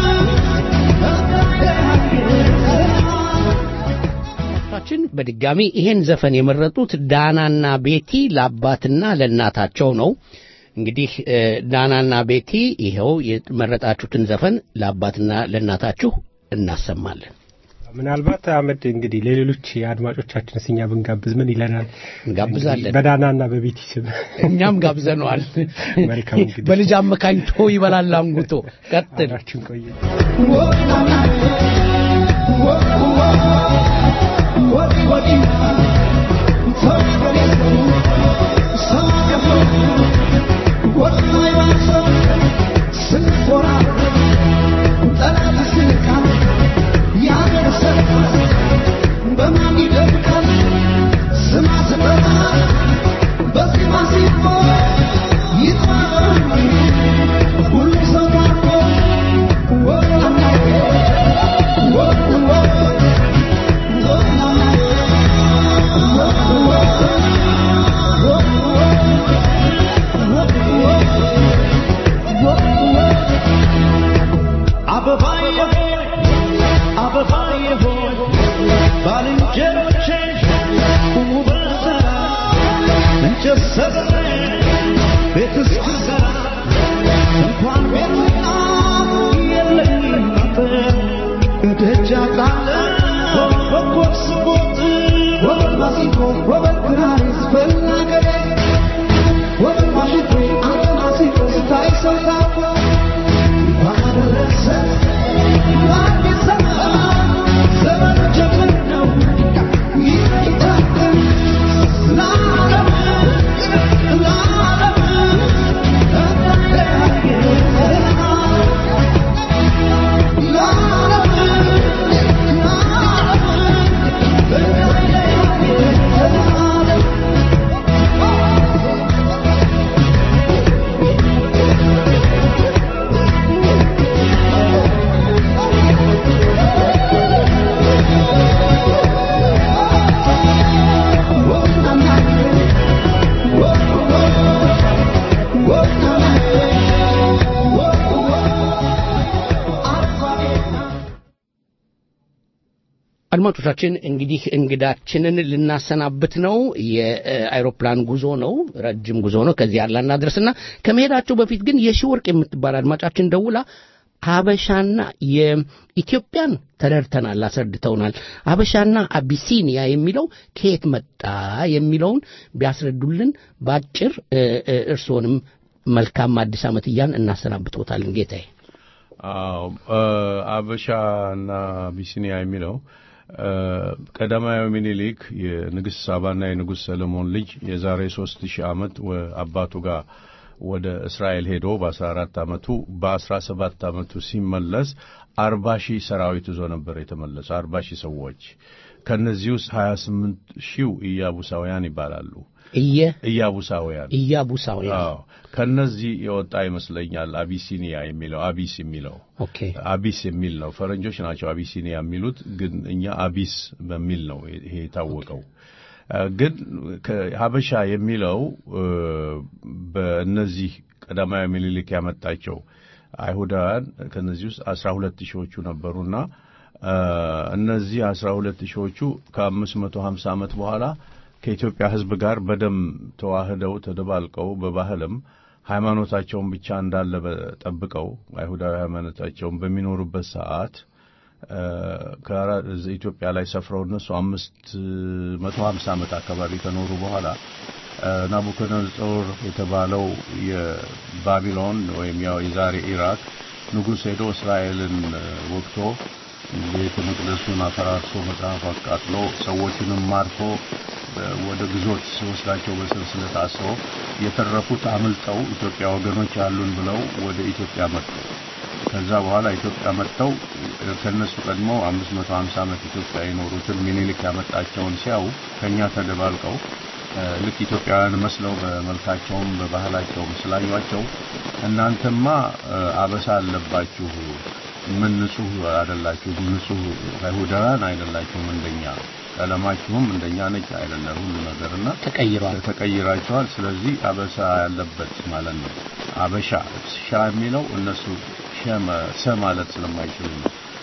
ችን በድጋሚ ይሄን ዘፈን የመረጡት ዳናና ቤቲ ለአባትና ለእናታቸው ነው። እንግዲህ እ፣ ዳናና ቤቲ ይኸው የመረጣችሁትን ዘፈን ለአባትና ለእናታችሁ እናሰማለን። ምናልባት አመድ እንግዲህ ለሌሎች አድማጮቻችን እኛ ብንጋብዝ ምን ይለናል? እንጋብዛለን። በዳናና በቤቲ ስም እኛም ጋብዘነዋል። መልካም እንግዲህ በልጅ አመካኝቶ ይበላል አንጉቶ። ቀጥል። አብራችን ቆዩ። አበባዬ ሆይ አበባዬ ሆይ ባልንጀሮቼ ቁሙ በተራ እንጨት ሰብሬ ቤት እስክሰራ እንኳን ቤትና የለኝም አጥር እደጃ ጣለሁ በኮት ስቦጥ ወበል ማሲንቆ ወበል ክራር ይዝፈን አገሬ ወበል ማሽንቆ አንተ ማሲንቆ ስታይ ሰው ታኮ አድማጮቻችን እንግዲህ እንግዳችንን ልናሰናብት ነው። የአይሮፕላን ጉዞ ነው፣ ረጅም ጉዞ ነው። ከዚህ ያላ እናድረስና ከመሄዳቸው በፊት ግን የሺ ወርቅ የምትባል አድማጫችን ደውላ ሀበሻና የኢትዮጵያን ተረድተናል፣ አስረድተውናል። ሀበሻና አቢሲኒያ የሚለው ከየት መጣ የሚለውን ቢያስረዱልን በአጭር እ፣ እ፣ እርስዎንም መልካም አዲስ ዓመት እያን እናሰናብቶታለን ጌታዬ። አዎ እ፣ አበሻና አቢሲኒያ የሚለው እ፣ ቀዳማዊ ምኒልክ የንግሥት ሳባና የንጉሥ ሰለሞን ልጅ የዛሬ ሶስት ሺህ ዓመት ወ- አባቱ ጋር ወደ እስራኤል ሄዶ በአስራ አራት ዓመቱ በአስራ ሰባት ዓመቱ ሲመለስ አርባ ሺህ ሰራዊት ይዞ ነበር የተመለሰ አርባ ሺህ ሰዎች ከእነዚህ ውስጥ ሀያ ስምንት ሺው ኢያቡሳውያን ይባላሉ እየ ኢያቡሳውያን ኢያቡሳውያን አዎ ከነዚህ የወጣ ይመስለኛል አቢሲኒያ የሚለው አቢስ የሚለው ኦኬ አቢስ የሚል ነው። ፈረንጆች ናቸው አቢሲኒያ የሚሉት፣ ግን እኛ አቢስ በሚል ነው ይሄ የታወቀው። እ፣ ግን ሀበሻ የሚለው እ፣ በእነዚህ ቀዳማዊ ምኒልክ ያመጣቸው አይሁዳውያን ከነዚህ ውስጥ አስራ ሁለት ሺዎቹ ነበሩና እ፣ እነዚህ አስራ ሁለት ሺዎቹ ከአምስት መቶ ሀምሳ ዓመት በኋላ ከኢትዮጵያ ሕዝብ ጋር በደም ተዋህደው ተደባልቀው በባህልም ሃይማኖታቸውን ብቻ እንዳለ ጠብቀው አይሁዳዊ ሃይማኖታቸውን በሚኖሩበት ሰዓት እ፣ ከአራ- እዚህ ኢትዮጵያ ላይ ሰፍረው እነሱ አምስት መቶ ሀምሳ ዓመት አካባቢ ከኖሩ በኋላ እ፣ ናቡከደነጾር የተባለው የባቢሎን ወይም ያው የዛሬ ኢራቅ ንጉሥ ሄዶ እስራኤልን እ፣ ወግቶ ቤተ መቅደሱን አፈራርሶ መጽሐፍ አቃጥሎ ሰዎችንም ማርኮ በ- ወደ ግዞት ሲወስዳቸው በሰንሰለት አስሮ የተረፉት አምልጠው ኢትዮጵያ ወገኖች አሉን ብለው ወደ ኢትዮጵያ መጡ። ከዛ በኋላ ኢትዮጵያ መጥተው እ፣ ከነሱ ቀድሞ 550 ዓመት ኢትዮጵያ የኖሩትን ሚኒሊክ ያመጣቸውን ሲያዩ ከኛ ተደባልቀው እ፣ ልክ ኢትዮጵያውያን መስለው በመልካቸውም በባህላቸውም ስላዩቸው እናንተማ እ፣ አበሳ አለባችሁ ምን ንጹህ አይደላችሁ፣ ንጹህ አይሁዳውያን አይደላችሁም፣ እንደኛ ቀለማችሁም እንደኛ ነጭ አይደለም ሁሉ ነገርና ተቀይሯል። ተቀይራቸዋል። ስለዚህ አበሳ ያለበት ማለት ነው። አበሻ ሻ የሚለው እነሱ ሸ መ- ሰ ማለት ስለማይችሉ ነው።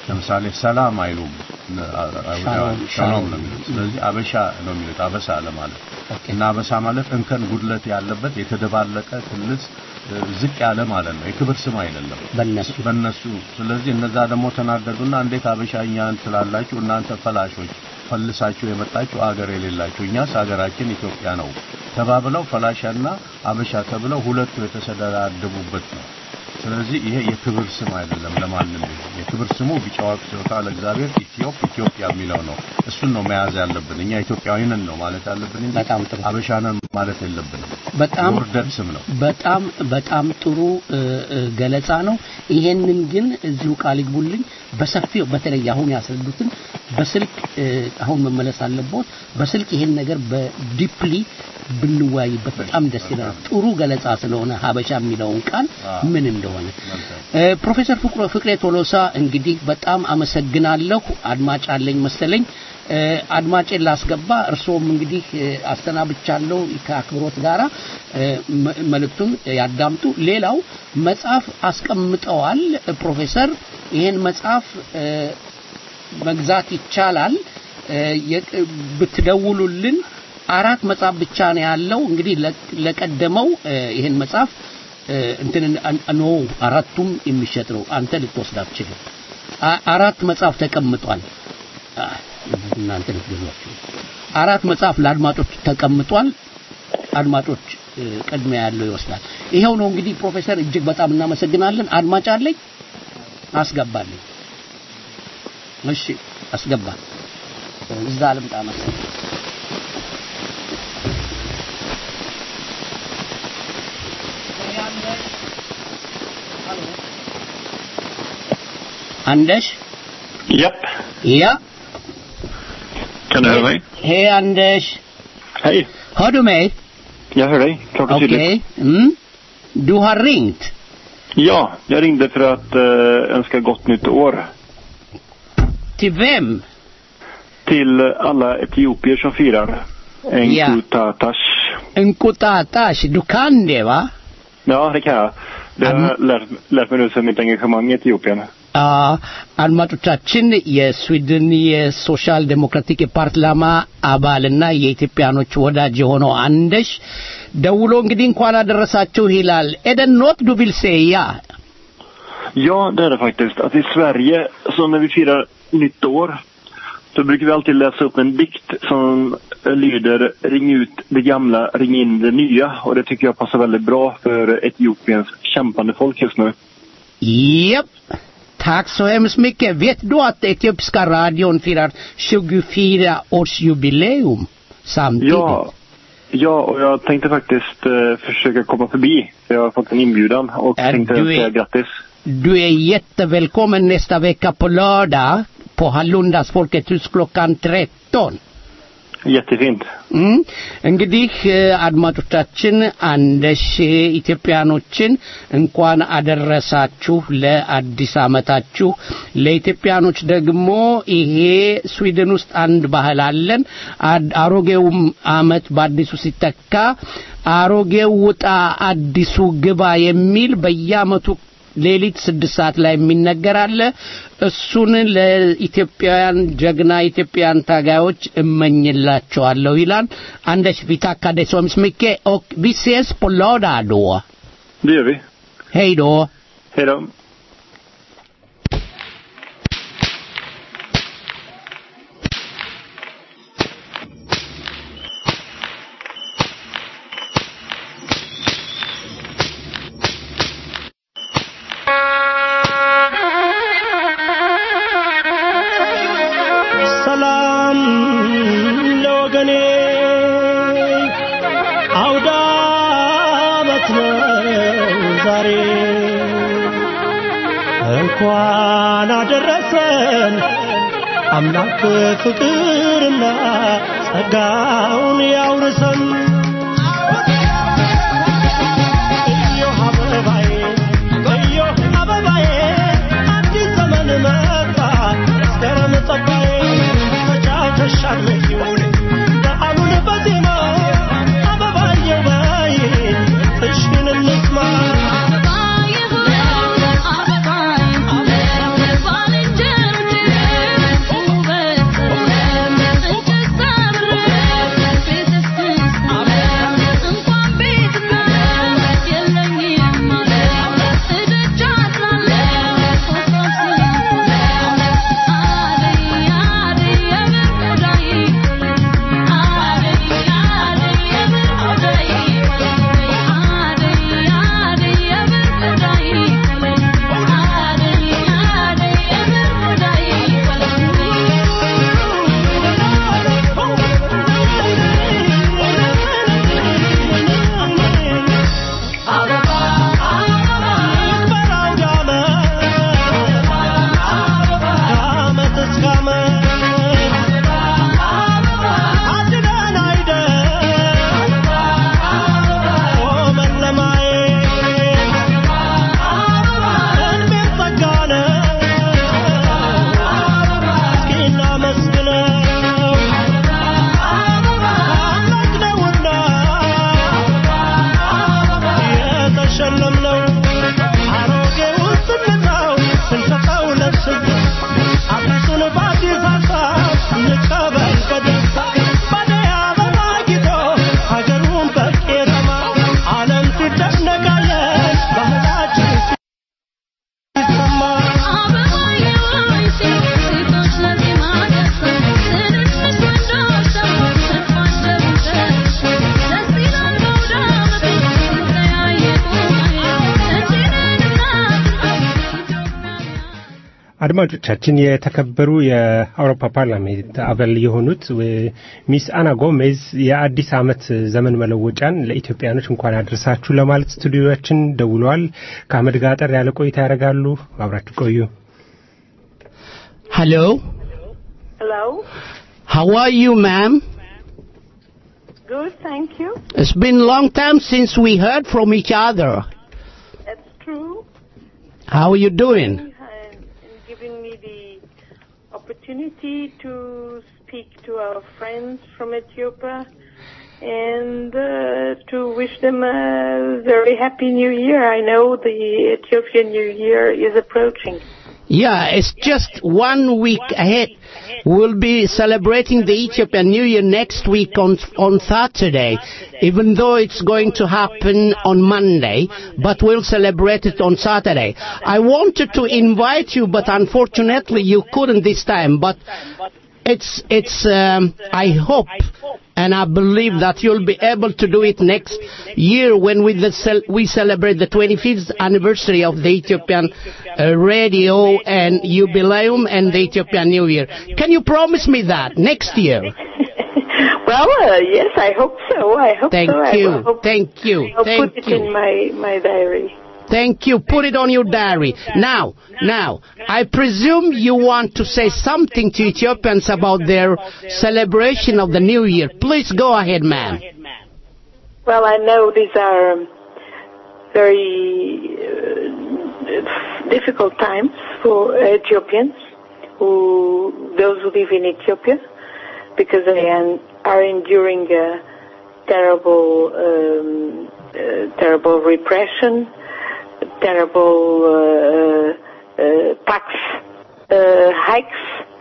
ለምሳሌ ሰላም አይሉም አይሁዳውያን ሻሎም ሻሎም ነው የሚሉት ስለዚህ አበሻ ነው የሚሉት አበሳ ለማለት እና አበሳ ማለት እንከን ጉድለት ያለበት የተደባለቀ ክልስ እ፣ ዝቅ ያለ ማለት ነው የክብር ስም አይደለም በእነሱ በእነሱ ስለዚህ እነዛ ደግሞ ተናደዱና እንዴት አበሻ እኛን ትላላችሁ እናንተ ፈላሾች ፈልሳችሁ የመጣችሁ አገር የሌላችሁ እኛስ ሀገራችን ኢትዮጵያ ነው ተባብለው ፈላሻና አበሻ ተብለው ሁለቱ የተሰዳደቡበት ነው ስለዚህ ይሄ የክብር ስም አይደለም ለማንም ቢሆን የክብር ስሙ ቢጫ ወርቅ ሲወጣ ለእግዚአብሔር ኢትዮጵ ኢትዮጵያ የሚለው ነው እሱን ነው መያዝ ያለብን እኛ ኢትዮጵያዊንን ነው ማለት ያለብን እንጂ አበሻንን ማለት የለብንም በጣም የውርደት ስም ነው በጣም በጣም ጥሩ እ፣ እ፣ ገለጻ ነው። ይሄንን ግን እዚሁ ቃል ይግቡልኝ በሰፊው በተለይ አሁን ያስረዱትን በስልክ እ፣ አሁን መመለስ አለቦት። በስልክ ይሄን ነገር በዲፕሊ ብንወያይበት በጣም ደስ ይላል። ጥሩ ገለጻ ስለሆነ ሀበሻ የሚለውን ቃል ምን እንደሆነ እ፣ ፕሮፌሰር ፍቅሮ ፍቅሬ ቶሎሳ እንግዲህ በጣም አመሰግናለሁ። አድማጭ አለኝ መሰለኝ። እ፣ አድማጬን ላስገባ። እርስዎም እንግዲህ እ፣ አሰናብቻለሁ ከአክብሮት ጋራ እ፣ መ- መልእክቱን ያዳምጡ። ሌላው መጽሐፍ አስቀምጠዋል ፕሮፌሰር። ይሄን መጽሐፍ እ፣ መግዛት ይቻላል። እ፣ የቅ- ብትደውሉልን አራት መጽሐፍ ብቻ ነው ያለው። እንግዲህ ለ- ለቀደመው እ፣ ይሄን መጽሐፍ እ፣ እንትን አን- ኖ አራቱም የሚሸጥ ነው። አንተ ልትወስድ አትችልም። አ- አራት መጽሐፍ ተቀምጧል። አ፣ እናንተ ልትገዟቸው አራት መጽሐፍ ለአድማጮች ተቀምጧል። አድማጮች እ፣ ቅድሚያ ያለው ይወስዳል። ይኸው ነው እንግዲህ ፕሮፌሰር እጅግ በጣም እናመሰግናለን። አድማጭ አለኝ አስገባልኝ። እሺ አስገባ። እዛ ልምጣ መሰለኝ። Anders? Japp. Ja. Kan du höra mig? Hej Anders. Hej. Hör du mig? Jag hör dig. Klart och Okej. tydligt. Mm. Du har ringt. Ja, jag ringde för att eh, önska gott nytt år Till vem? till alla etiopier som firar Ja. Enkutatash. Nkutatash. Du kan det va? Ja, det kan jag. Det har jag lärt, lärt mig nu sedan mitt engagemang i Etiopien. አ፣ አድማጮቻችን የስዊድን የሶሻል ዴሞክራቲክ ፓርላማ አባልና የኢትዮጵያኖች ወዳጅ የሆነው አንደሽ ደውሎ እንግዲህ እንኳን አደረሳችሁ ይላል ኤደን ኖት ዱ ቪል ሴያ Ja, det är det faktiskt. Att i Sverige, så när vi firar nytt år, så brukar vi alltid läsa upp en dikt som lyder Ring ut det gamla, ring in det nya. Och det tycker jag passar väldigt bra för Etiopiens kämpande folk just nu. Japp. Tack så hemskt mycket. Vet du att etiopiska radion firar 24-årsjubileum samtidigt? Ja, ja, och jag tänkte faktiskt eh, försöka komma förbi. Jag har fått en inbjudan och Är tänkte du- säga grattis. Du är jättevälkommen nästa vecka på lördag på Hallundas Folkets hus klockan 13. Jättefint. እም፣ እንግዲህ እ፣ አድማጮቻችን አንደሽ ኢትዮጵያኖችን እንኳን አደረሳችሁ ለአዲስ አመታችሁ። ለኢትዮጵያኖች ደግሞ ይሄ ስዊድን ውስጥ አንድ ባህል አለን። አድ- አሮጌውም አመት በአዲሱ ሲተካ አሮጌው ውጣ አዲሱ ግባ የሚል በየአመቱ ሌሊት ስድስት ሰዓት ላይ የሚነገር አለ። እሱን ለኢትዮጵያውያን ጀግና ኢትዮጵያውያን ታጋዮች እመኝላቸዋለሁ ይላል። Anders, vi tackar dig så hemskt mycket och vi ses på lördag då. Det gör vi. Hej då. Hej då. ሰላም ለወገኔ አውደ ዓመት ነው ዛሬ እንኳን አደረሰን አምላክ ፍቅርና ጸጋውን ያውርሰን እዮህ አበባዬ እዮህ አበባዬ አዲስ ዘመን መጣ መስከረም ጠባዬ ተጫውተሻል መቼውን በዓሉን በዜማ አበባየው በይ እሽን እንስማ Thank you. አድማጮቻችን የተከበሩ የአውሮፓ ፓርላሜንት አባል የሆኑት ሚስ አና ጎሜዝ የአዲስ ዓመት ዘመን መለወጫን ለኢትዮጵያኖች እንኳን አድርሳችሁ ለማለት ስቱዲዮችን ደውለዋል። ከአህመድ ጋር አጠር ያለ ቆይታ ያደርጋሉ። አብራችሁ ቆዩ። Hello. Hello. How are you, ma'am? Good, thank you. It's been a long time since we heard from each other. That's true. How are you doing? And giving me the opportunity to speak to our friends from Ethiopia and uh, to wish them a very happy new year. I know the Ethiopian New Year is approaching. Yeah, it's just one week ahead. We'll be celebrating the Ethiopian New Year next week on on Saturday, even though it's going to happen on Monday, but we'll celebrate it on Saturday. I wanted to invite you, but unfortunately you couldn't this time. But it's it's um, I hope and I believe that you'll be able to do it next year when we the cel- we celebrate the 25th anniversary of the Ethiopian uh, radio and jubileum and the Ethiopian New Year. Can you promise me that next year? Well, uh, yes, I hope so. I hope Thank so. I you. will hope- Thank you. I'll Thank put it you. in my my diary. Thank you. Put it on your diary. Now, now, I presume you want to say something to Ethiopians about their celebration of the New Year. Please go ahead, ma'am. Well, I know these are um, very uh, difficult times for Ethiopians, who those who live in Ethiopia, because they an- are enduring a terrible, um, uh, terrible repression, terrible uh, uh, tax uh, hikes.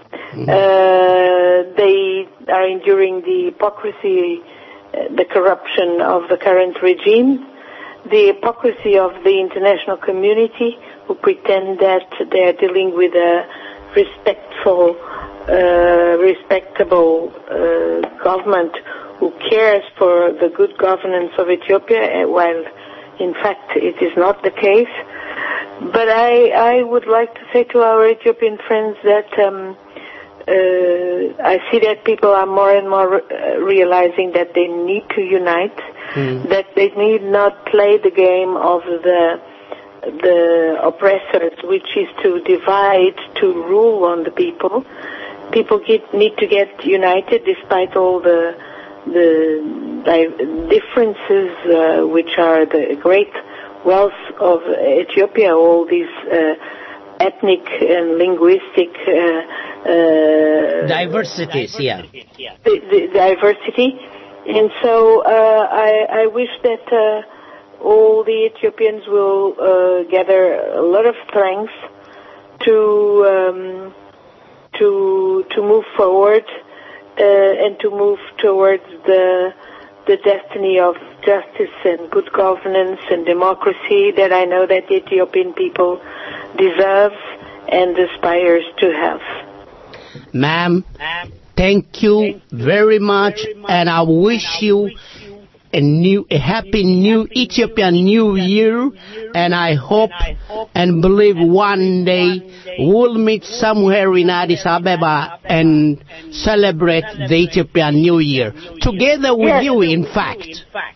Uh, they are enduring the hypocrisy, uh, the corruption of the current regime, the hypocrisy of the international community who pretend that they are dealing with a respectful, uh, respectable uh, government who cares for the good governance of Ethiopia, uh, while in fact it is not the case. But I, I would like to say to our Ethiopian friends that um, uh, I see that people are more and more uh, realizing that they need to unite, that they need not play the game of the the oppressors, which is to divide, to rule on the people. People get, need to get united despite all the the di- differences, uh, which are the great wealth of Ethiopia, all these uh, ethnic and linguistic uh, uh, Diversities, yeah. the, the diversity. And so uh, I, I wish that uh, all the Ethiopians will uh, gather a lot of strength to um, to to move forward uh, and to move towards the the destiny of justice and good governance and democracy that I know that the Ethiopian people deserves and aspires to have. Ma'am, thank you very much, and I wish you a new, a happy new Ethiopian New Year, and I hope and believe one day we'll meet somewhere in Addis Ababa and celebrate the Ethiopian New Year together with Yes. you. In fact,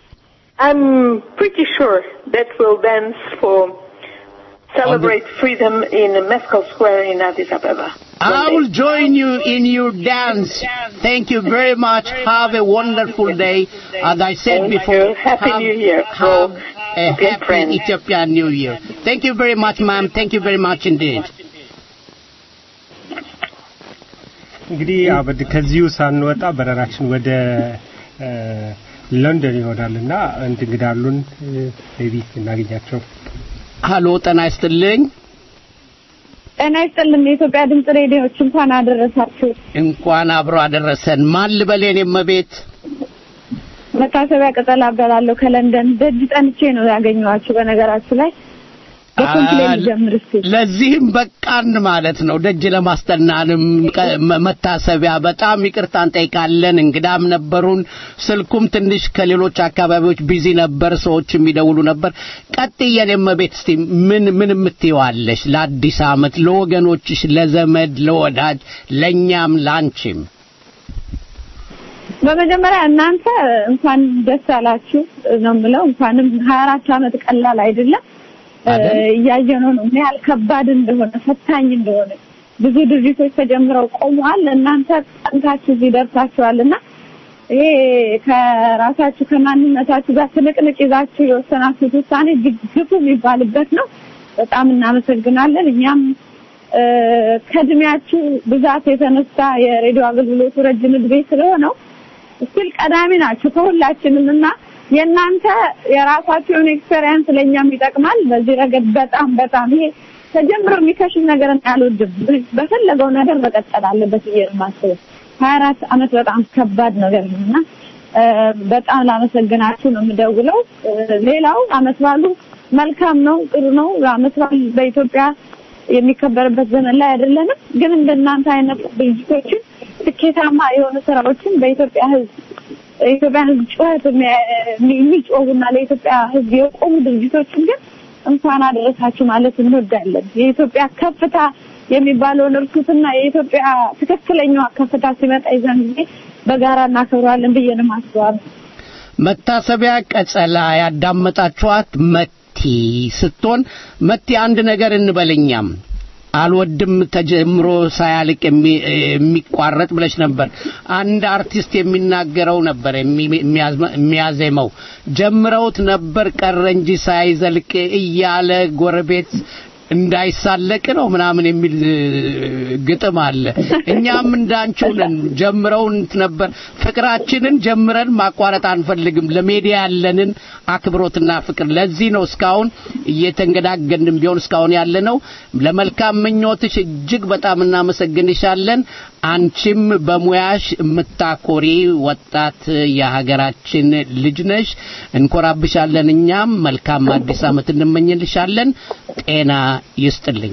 I'm pretty sure that we'll dance for celebrate freedom in Mescal Square in Addis Ababa. I will join you in your dance. Thank you very much. Have a wonderful day. As I said Thank before, you. Happy have, New Year Have for a Ethiopian happy friends. Ethiopian New Year. Thank you very much, ma'am. Thank you very much indeed. እንግዲህ አበድ ከዚሁ ሳንወጣ በረራችን ወደ እ፣ ለንደን ይሆናልና አንድ እንግዳ አሉን ሜቢ እናገኛቸው። ሀሎ፣ ጤና ይስጥልኝ። ጤና ይስጥልን የኢትዮጵያ ድምጽ ሬዲዮች እንኳን አደረሳችሁ። እንኳን አብሮ አደረሰን። ማን ልበል የኔ እመቤት? መታሰቢያ ቅጠል አበላለሁ ከለንደን ደጅ ጠንቼ ነው ያገኘኋችሁ። በነገራችሁ ላይ በኮምፕሌን ጀምር እስቲ። ለዚህም በቃን ማለት ነው። ደጅ ለማስጠናንም ቀ- መ- መታሰቢያ በጣም ይቅርታ እንጠይቃለን። እንግዳም ነበሩን። ስልኩም ትንሽ ከሌሎች አካባቢዎች ቢዚ ነበር፣ ሰዎች የሚደውሉ ነበር። ቀጥዬ የኔም ቤት እስቲ ምን ምን የምትይዋለሽ ለአዲስ ዓመት ለወገኖችሽ፣ ለዘመድ፣ ለወዳጅ፣ ለእኛም ላንቺም? በመጀመሪያ እናንተ እንኳን ደስ አላችሁ ነው የምለው። እንኳንም 24 ዓመት ቀላል አይደለም። እያየነው ነው ምን ያህል ከባድ እንደሆነ ፈታኝ እንደሆነ ብዙ ድርጅቶች ተጀምረው ቆመዋል። እናንተ ጠንታችሁ እዚህ ደርሳችኋልና ይሄ ከራሳችሁ ከማንነታችሁ ጋር ትንቅንቅ ይዛችሁ የወሰናችሁት ውሳኔ እጅግ ግፉ የሚባልበት ነው። በጣም እናመሰግናለን። እኛም እ፣ ከእድሜያችሁ ብዛት የተነሳ የሬዲዮ አገልግሎቱ ረጅም እድሜ ስለሆነው ስቲል ቀዳሚ ናችሁ ከሁላችንም እና የእናንተ የራሳችሁ የሆነ ኤክስፔሪየንስ ለእኛም ይጠቅማል። በዚህ ረገድ በጣም በጣም ይሄ ተጀምሮ የሚከሽፍ ነገር አልወድም። በፈለገው ነገር መቀጠል አለበት ብዬ ነው የማስበው። ሀያ አራት አመት በጣም ከባድ ነገር ነው እና እ፣ በጣም ላመሰግናችሁ ነው የምደውለው። እ፣ ሌላው አመት ባሉ መልካም ነው፣ ጥሩ ነው። አመት በዓል በኢትዮጵያ የሚከበርበት ዘመን ላይ አይደለንም። ግን እንደናንተ አይነት ድርጅቶችን ስኬታማ የሆኑ ስራዎችን በኢትዮጵያ ሕዝብ የኢትዮጵያ ሕዝብ ጩኸት የሚያ- የሚጮሁና ለኢትዮጵያ ሕዝብ የቆሙ ድርጅቶችን ግን እንኳን አደረሳችሁ ማለት እንወዳለን። የኢትዮጵያ ከፍታ የሚባለውን እርሱትና የኢትዮጵያ ትክክለኛዋ ከፍታ ሲመጣ ይዘን ጊዜ በጋራ እናከብረዋለን ብዬ ነው የማስበው። መታሰቢያ ቀጸላ ያዳመጣችኋት መቲ ስትሆን መቲ አንድ ነገር እንበለኛም አልወድም ተጀምሮ ሳያልቅ የሚ- የሚቋረጥ ብለሽ ነበር። አንድ አርቲስት የሚናገረው ነበር የሚ- የሚያዝመ- የሚያዜመው ጀምረውት ነበር ቀረ እንጂ ሳይዘልቅ እያለ ጎረቤት እንዳይሳለቅ ነው ምናምን የሚል እ, ግጥም አለ። እኛም እንዳንቺው ነን። ጀምረውት ነበር ፍቅራችንን ጀምረን ማቋረጥ አንፈልግም። ለሜዲያ ያለንን አክብሮትና ፍቅር ለዚህ ነው እስካሁን እየተንገዳገድን ቢሆን እስካሁን ያለ ነው። ለመልካም ምኞትሽ እጅግ በጣም እናመሰግንሻለን። አንቺም በሙያሽ የምታኮሪ ወጣት የሀገራችን ልጅ ነሽ። እንኮራብሻለን። እኛም መልካም አዲስ ዓመት እንመኝልሻለን። ጤና ይስጥልኝ።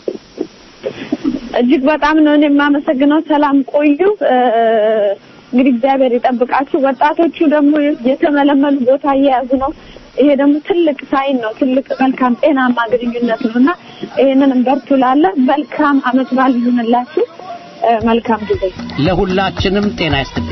እጅግ በጣም ነው እኔ የማመሰግነው። ሰላም ቆዩ። እ፣ እንግዲህ እግዚአብሔር ይጠብቃችሁ። ወጣቶቹ ደግሞ የተመለመሉ ቦታ እየያዙ ነው። ይሄ ደግሞ ትልቅ ሳይን ነው፣ ትልቅ መልካም ጤናማ ግንኙነት ነው እና ይሄንንም በርቱ እላለሁ። መልካም አመት በዓል ይሁንላችሁ። እ፣ መልካም ጊዜ ለሁላችንም ጤና ይስጥልኝ።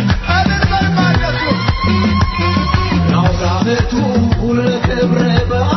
ክብረ በዓል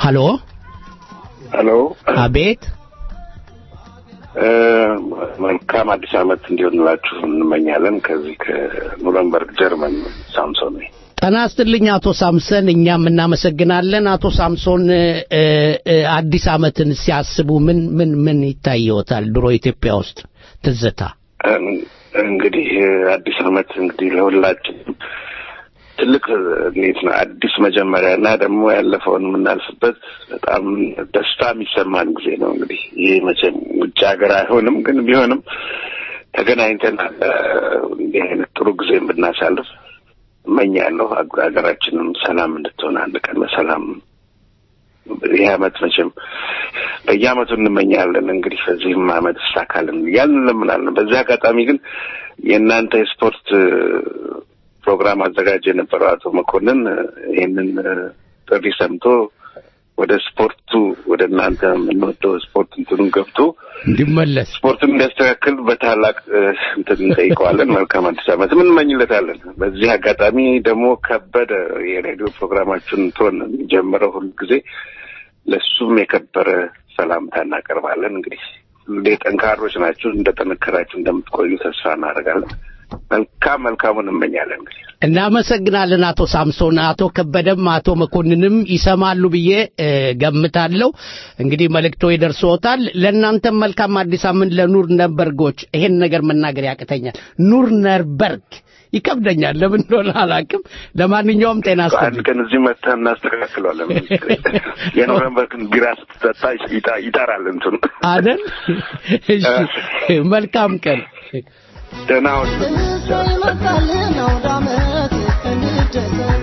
ሀሎ ሄሎ አቤት እ፣ መልካም አዲስ ዓመት እንዲሆንላችሁ እንመኛለን። ከዚህ ከኑረንበርግ ጀርመን ሳምሶን ነኝ። ጤና ይስጥልኝ አቶ ሳምሰን፣ እኛም እናመሰግናለን። አቶ ሳምሶን እ፣ እ፣ አዲስ ዓመትን ሲያስቡ ምን ምን ምን ይታየዎታል? ድሮ ኢትዮጵያ ውስጥ ትዝታ እን- እንግዲህ አዲስ ዓመት እንግዲህ ለሁላችንም ትልቅ እንዴት ነው አዲስ መጀመሪያ እና ደግሞ ያለፈውን የምናልፍበት በጣም ደስታ የሚሰማን ጊዜ ነው። እንግዲህ ይህ መቼም ውጭ ሀገር አይሆንም፣ ግን ቢሆንም ተገናኝተን እ፣ እንዲህ አይነት ጥሩ ጊዜ ብናሳልፍ እመኛለሁ። ሀገ- ሀገራችንም ሰላም እንድትሆን አንድ ቀን በሰላም ይህ ዓመት መቼም በየዓመቱ እንመኛለን። እንግዲህ በዚህም ዓመት ይሳካልን እያልን እንለምናለን። በዚህ አጋጣሚ ግን የእናንተ የስፖርት እ፣ ፕሮግራም አዘጋጅ የነበረው አቶ መኮንን እ፣ ይህንን እ፣ ጥሪ ሰምቶ ወደ ስፖርቱ ወደ እናንተ የምንወደው ስፖርት እንትኑን ገብቶ እንዲመለስ ስፖርቱን እንዲያስተካክል በታላቅ እ፣ እንትን እንጠይቀዋለን። መልካም አዲስ ዓመት እንመኝለታለን። በዚህ አጋጣሚ ደግሞ ከበደ የሬዲዮ ፕሮግራማችሁን ቶን የሚጀምረው ሁል ጊዜ ለሱም የከበረ ሰላምታ እናቀርባለን። እንግዲህ ሁሌ ጠንካሮች ናችሁ፣ እንደጠነከራችሁ እንደምትቆዩ ተስፋ እናደርጋለን። መልካም መልካሙን እንመኛለን። እንግዲህ እናመሰግናለን አቶ ሳምሶን። አቶ ከበደም አቶ መኮንንም ይሰማሉ ብዬ እ፣ ገምታለሁ። እንግዲህ መልእክቶ ይደርሶታል። ለእናንተም መልካም አዲስ ዓመት። ለኑር ነርበርጎች ይሄን ነገር መናገር ያቅተኛል። ኑር ነርበርግ ይከብደኛል፣ ለምን እንደሆነ አላውቅም። ለማንኛውም ጤና አንድ ይስጥልኝ። ቀን እዚህ መጥተህ እናስተካክለዋለን። የኖረንበርግን ቢራ ስትጠጣ ይጣ- ይጠራል እንትኑ አደል? እሺ፣ መልካም ቀን። ደህና ሁኑ። ይመጣልን አውደ ዓመት እንደሰት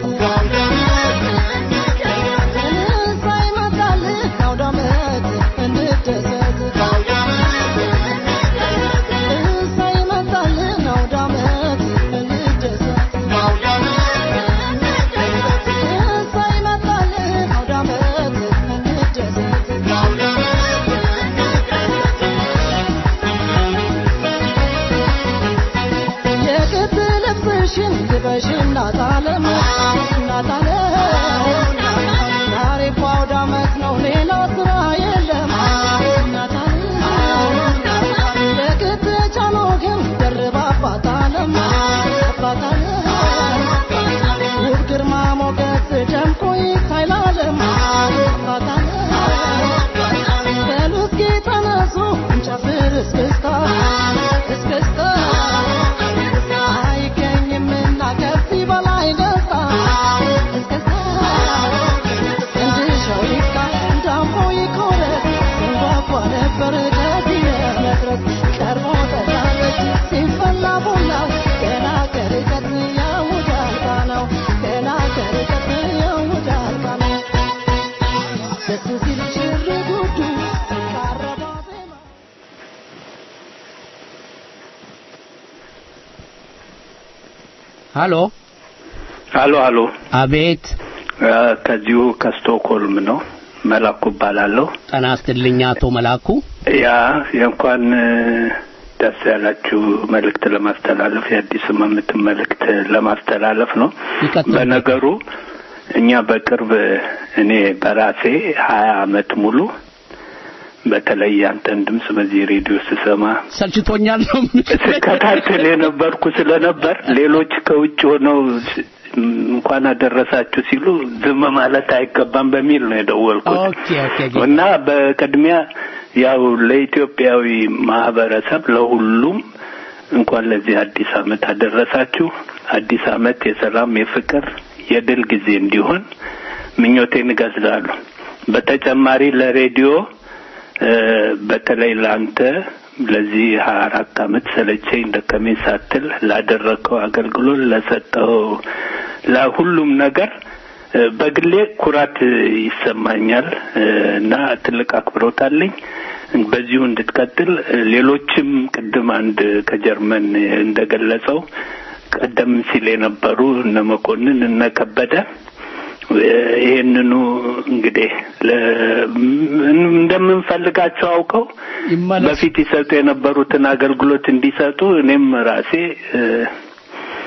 ሳይመጣልን አውደ ዓመት እንደሰት ሳይመጣልን አውደ ዓመት እንደሰት ሳይመጣልን አውደ ዓመት የቅድ ልብስሽን ልበሽ እናታለም እናታለም ዛሬ እኮ አውደ ዓመት ነው ሌላ ስራ የለም እናታለም የቅድ ጫኖ ግን ደርባ አባታለም አባታለም ውብ ግርማ ሞገስ ደምቆ ይታይላለም አባታለም በሉ እስኪ ተነሱ እንጨፍር እስክስታ እስክስታ አይገኝምና ከዚህ በላይ ደስታ እስክስታ እንድሻው ይካ ዳሞ ይቆረጥ ስንጓጓ ነበር ከዚህ ለመድረስ ቀርቦ ጠላለች ሲፈላ ቡናው ገና ከርቀት ያውዳል ቃናው ገና ከርቀት ያውዳል ቃናው ደስ ሲል ሽር ጉዱ ሲቃረባ ሃሎ አሎ አሎ አቤት እ፣ ከዚሁ ከስቶክሆልም ነው መላኩ እባላለሁ ጤና ይስጥልኝ አቶ መላኩ። ያ የእንኳን እ፣ ደስ ያላችሁ መልእክት ለማስተላለፍ የአዲስ ዓመት መልእክት ለማስተላለፍ ነው በነገሩ እኛ በቅርብ እኔ በራሴ ሀያ አመት ሙሉ በተለይ ያንተን ድምፅ በዚህ ሬዲዮ ስሰማ ሰልችቶኛል ነው ስከታተል የነበርኩ ስለነበር ሌሎች ከውጭ ሆነው ስ- እንኳን አደረሳችሁ ሲሉ ዝም ማለት አይገባም በሚል ነው የደወልኩት ኦኬ ኦኬ እና በቅድሚያ ያው ለኢትዮጵያዊ ማህበረሰብ ለሁሉም እንኳን ለዚህ አዲስ አመት አደረሳችሁ። አዲስ አመት የሰላም፣ የፍቅር፣ የድል ጊዜ እንዲሆን ምኞቴን እገልጻለሁ። በተጨማሪ ለሬዲዮ እ፣ በተለይ ለአንተ ለዚህ ሀያ አራት አመት ሰለቸኝ ደከመኝ ሳትል ላደረግከው አገልግሎት ለሰጠው ለሁሉም ነገር እ፣ በግሌ ኩራት ይሰማኛል እ፣ እና ትልቅ አክብሮት አለኝ። በዚሁ እንድትቀጥል እ፣ ሌሎችም ቅድም አንድ ከጀርመን እንደገለጸው ቀደም ሲል የነበሩ እነ መኮንን እነ ከበደ እ፣ ይሄንኑ እንግዲህ ለ- እንደምንፈልጋቸው አውቀው በፊት ይሰጡ የነበሩትን አገልግሎት እንዲሰጡ እኔም ራሴ እ፣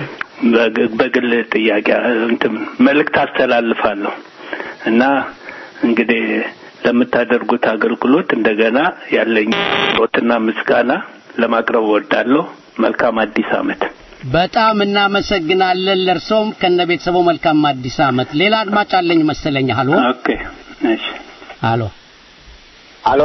በግ- በግል ጥያቄ እንትን መልእክት አስተላልፋለሁ እና እንግዲህ ለምታደርጉት አገልግሎት እንደገና ያለኝ ሮትና ምስጋና ለማቅረብ እወዳለሁ። መልካም አዲስ ዓመት። በጣም እናመሰግናለን። ለእርሶም ከነ ቤተሰቡ መልካም አዲስ ዓመት። ሌላ አድማጭ አለኝ መሰለኝ። ሀሎ ኦኬ፣ እሺ፣ ሀሎ ሀሎ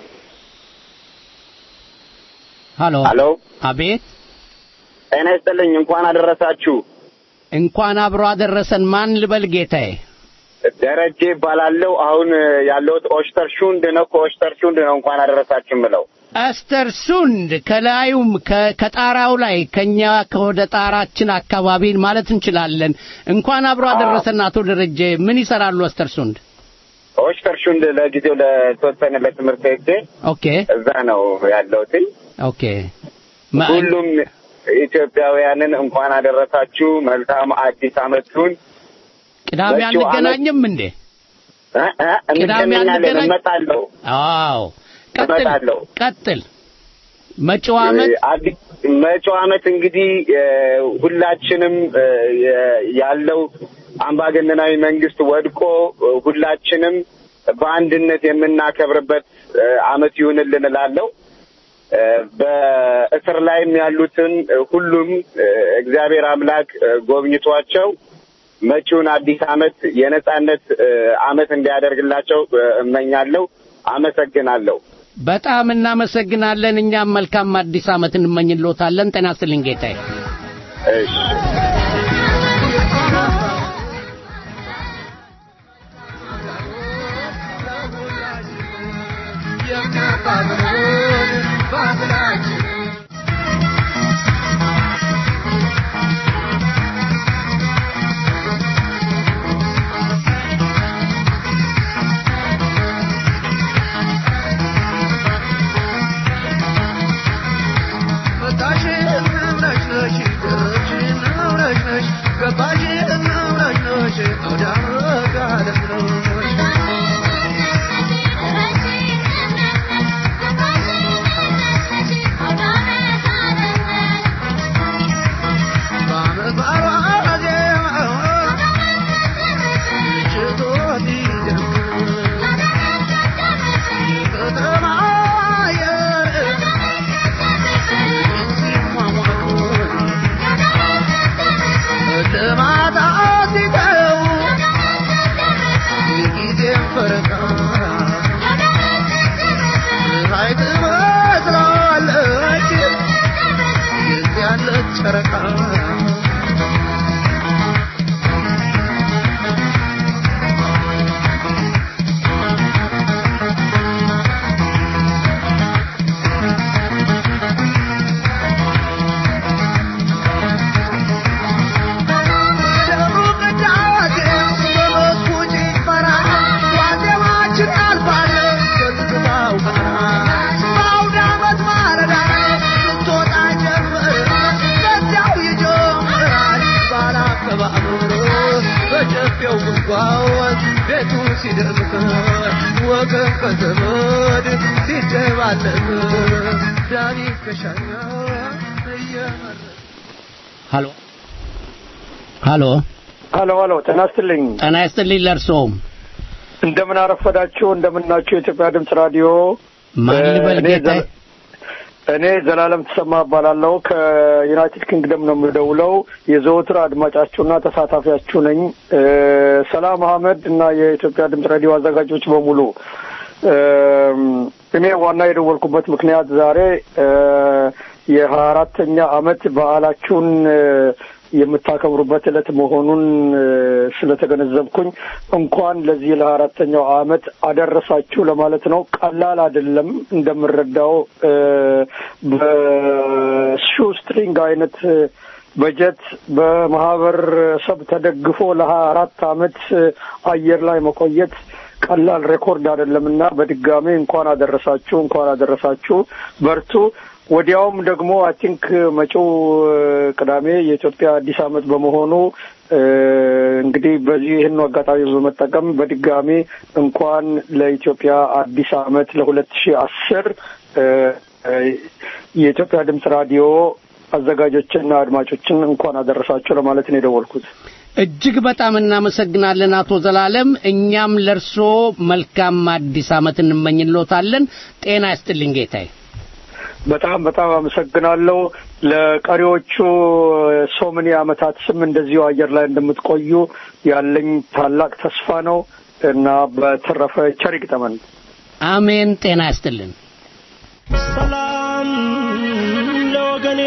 ሀሎ ሀሎ፣ አቤት፣ ጤና ይስጥልኝ። እንኳን አደረሳችሁ። እንኳን አብሮ አደረሰን። ማን ልበል ጌታዬ? ደረጀ ይባላለሁ። አሁን ያለሁት ኦስተር ሹንድ ነው። ከኦስተር ሹንድ ነው እንኳን አደረሳችሁ የምለው። አስተር ሱንድ ከላዩም ከ- ከጣራው ላይ ከኛ ከወደ ጣራችን አካባቢ ማለት እንችላለን። እንኳን አብሮ አደረሰን አቶ ደረጀ። ምን ይሰራሉ አስተር ሱንድ? ኦስተር ሹንድ ለጊዜው ለተወሰነ ለትምህርት ሄጄ ኦኬ እዛ ነው ያለሁት። ኦኬ ሁሉም ኢትዮጵያውያንን እንኳን አደረሳችሁ። መልካም አዲስ ዓመቱን ቅዳሜ መጪው ዓመት- አንገናኝም እንዴ? እ እ ቅዳሜ እንገናኛለን። አንገናኝ- እመጣለሁ አዎ ቀጥል እመጣለሁ። ቀጥል። መጪው ዓመት አዲስ መጪው ዓመት እንግዲህ እ፣ ሁላችንም እ፣ የ- ያለው አምባገነናዊ መንግስት ወድቆ እ፣ ሁላችንም በአንድነት የምናከብርበት እ፣ ዓመት ይሁንልን እላለሁ። እ፣ በእስር ላይም ያሉትን እ፣ ሁሉም እ፣ እግዚአብሔር አምላክ እ፣ ጎብኝቷቸው መጪውን አዲስ ዓመት የነጻነት እ፣ ዓመት እንዲያደርግላቸው እ፣ እመኛለሁ። አመሰግናለሁ። በጣም እናመሰግናለን። እኛም መልካም አዲስ ዓመት እንመኝልዎታለን። ጤና ይስጥልኝ ጌታዬ። እሺ ቤቱ ሲደምቅ ወገን ከዘመድ ሲደባለቅ ዳኒ ከሻኛ እየመረ ሀሎ ሀሎ ሀሎ ሀሎ፣ ጤና ይስጥልኝ። ጤና ይስጥልኝ ለእርስዎም። እንደምን አረፈዳችሁ፣ እንደምናችሁ የኢትዮጵያ ድምፅ ራዲዮ። ማን ልበል እኔ ጌታዬ? ዘ- እኔ ዘላለም ተሰማ እባላለሁ። ከዩናይትድ ኪንግደም ነው የምደውለው። የዘወትር አድማጫችሁና ተሳታፊያችሁ ነኝ። እ፣ ሰላም አህመድ እና የኢትዮጵያ ድምፅ ራዲዮ አዘጋጆች በሙሉ እም፣ እኔ ዋና የደወልኩበት ምክንያት ዛሬ እ፣ የሀያ አራተኛ አመት በዓላችሁን እ፣ የምታከብሩበት ዕለት መሆኑን እ፣ ስለተገነዘብኩኝ እንኳን ለዚህ ለሀያ አራተኛው አመት አደረሳችሁ ለማለት ነው። ቀላል አይደለም እንደምረዳው እ፣ በሹ ስትሪንግ አይነት እ፣ በጀት በማህበረሰብ ተደግፎ ለሀያ አራት አመት እ፣ አየር ላይ መቆየት ቀላል ሬኮርድ አይደለም እና በድጋሚ እንኳን አደረሳችሁ እንኳን አደረሳችሁ በርቱ ወዲያውም ደግሞ አይ ቲንክ መጪው እ፣ ቅዳሜ የኢትዮጵያ አዲስ አመት በመሆኑ እ፣ እንግዲህ በዚህ ይህን አጋጣሚ በመጠቀም በድጋሚ እንኳን ለኢትዮጵያ አዲስ አመት ለሁለት ሺህ አስር የኢትዮጵያ ድምፅ ራዲዮ አዘጋጆችና አድማጮችን እንኳን አደረሳችሁ ለማለት ነው የደወልኩት። እጅግ በጣም እናመሰግናለን አቶ ዘላለም። እኛም ለርሶ መልካም አዲስ ዓመት እንመኝሎታለን። ጤና ይስጥልኝ ጌታዬ። በጣም በጣም አመሰግናለሁ። ለቀሪዎቹ ሶምኒ ዓመታት ስም እንደዚሁ አየር ላይ እንደምትቆዩ ያለኝ ታላቅ ተስፋ ነው እና በተረፈ ቸር ይግጠመን። አሜን። ጤና ይስጥልን። ሰላም ለወገኔ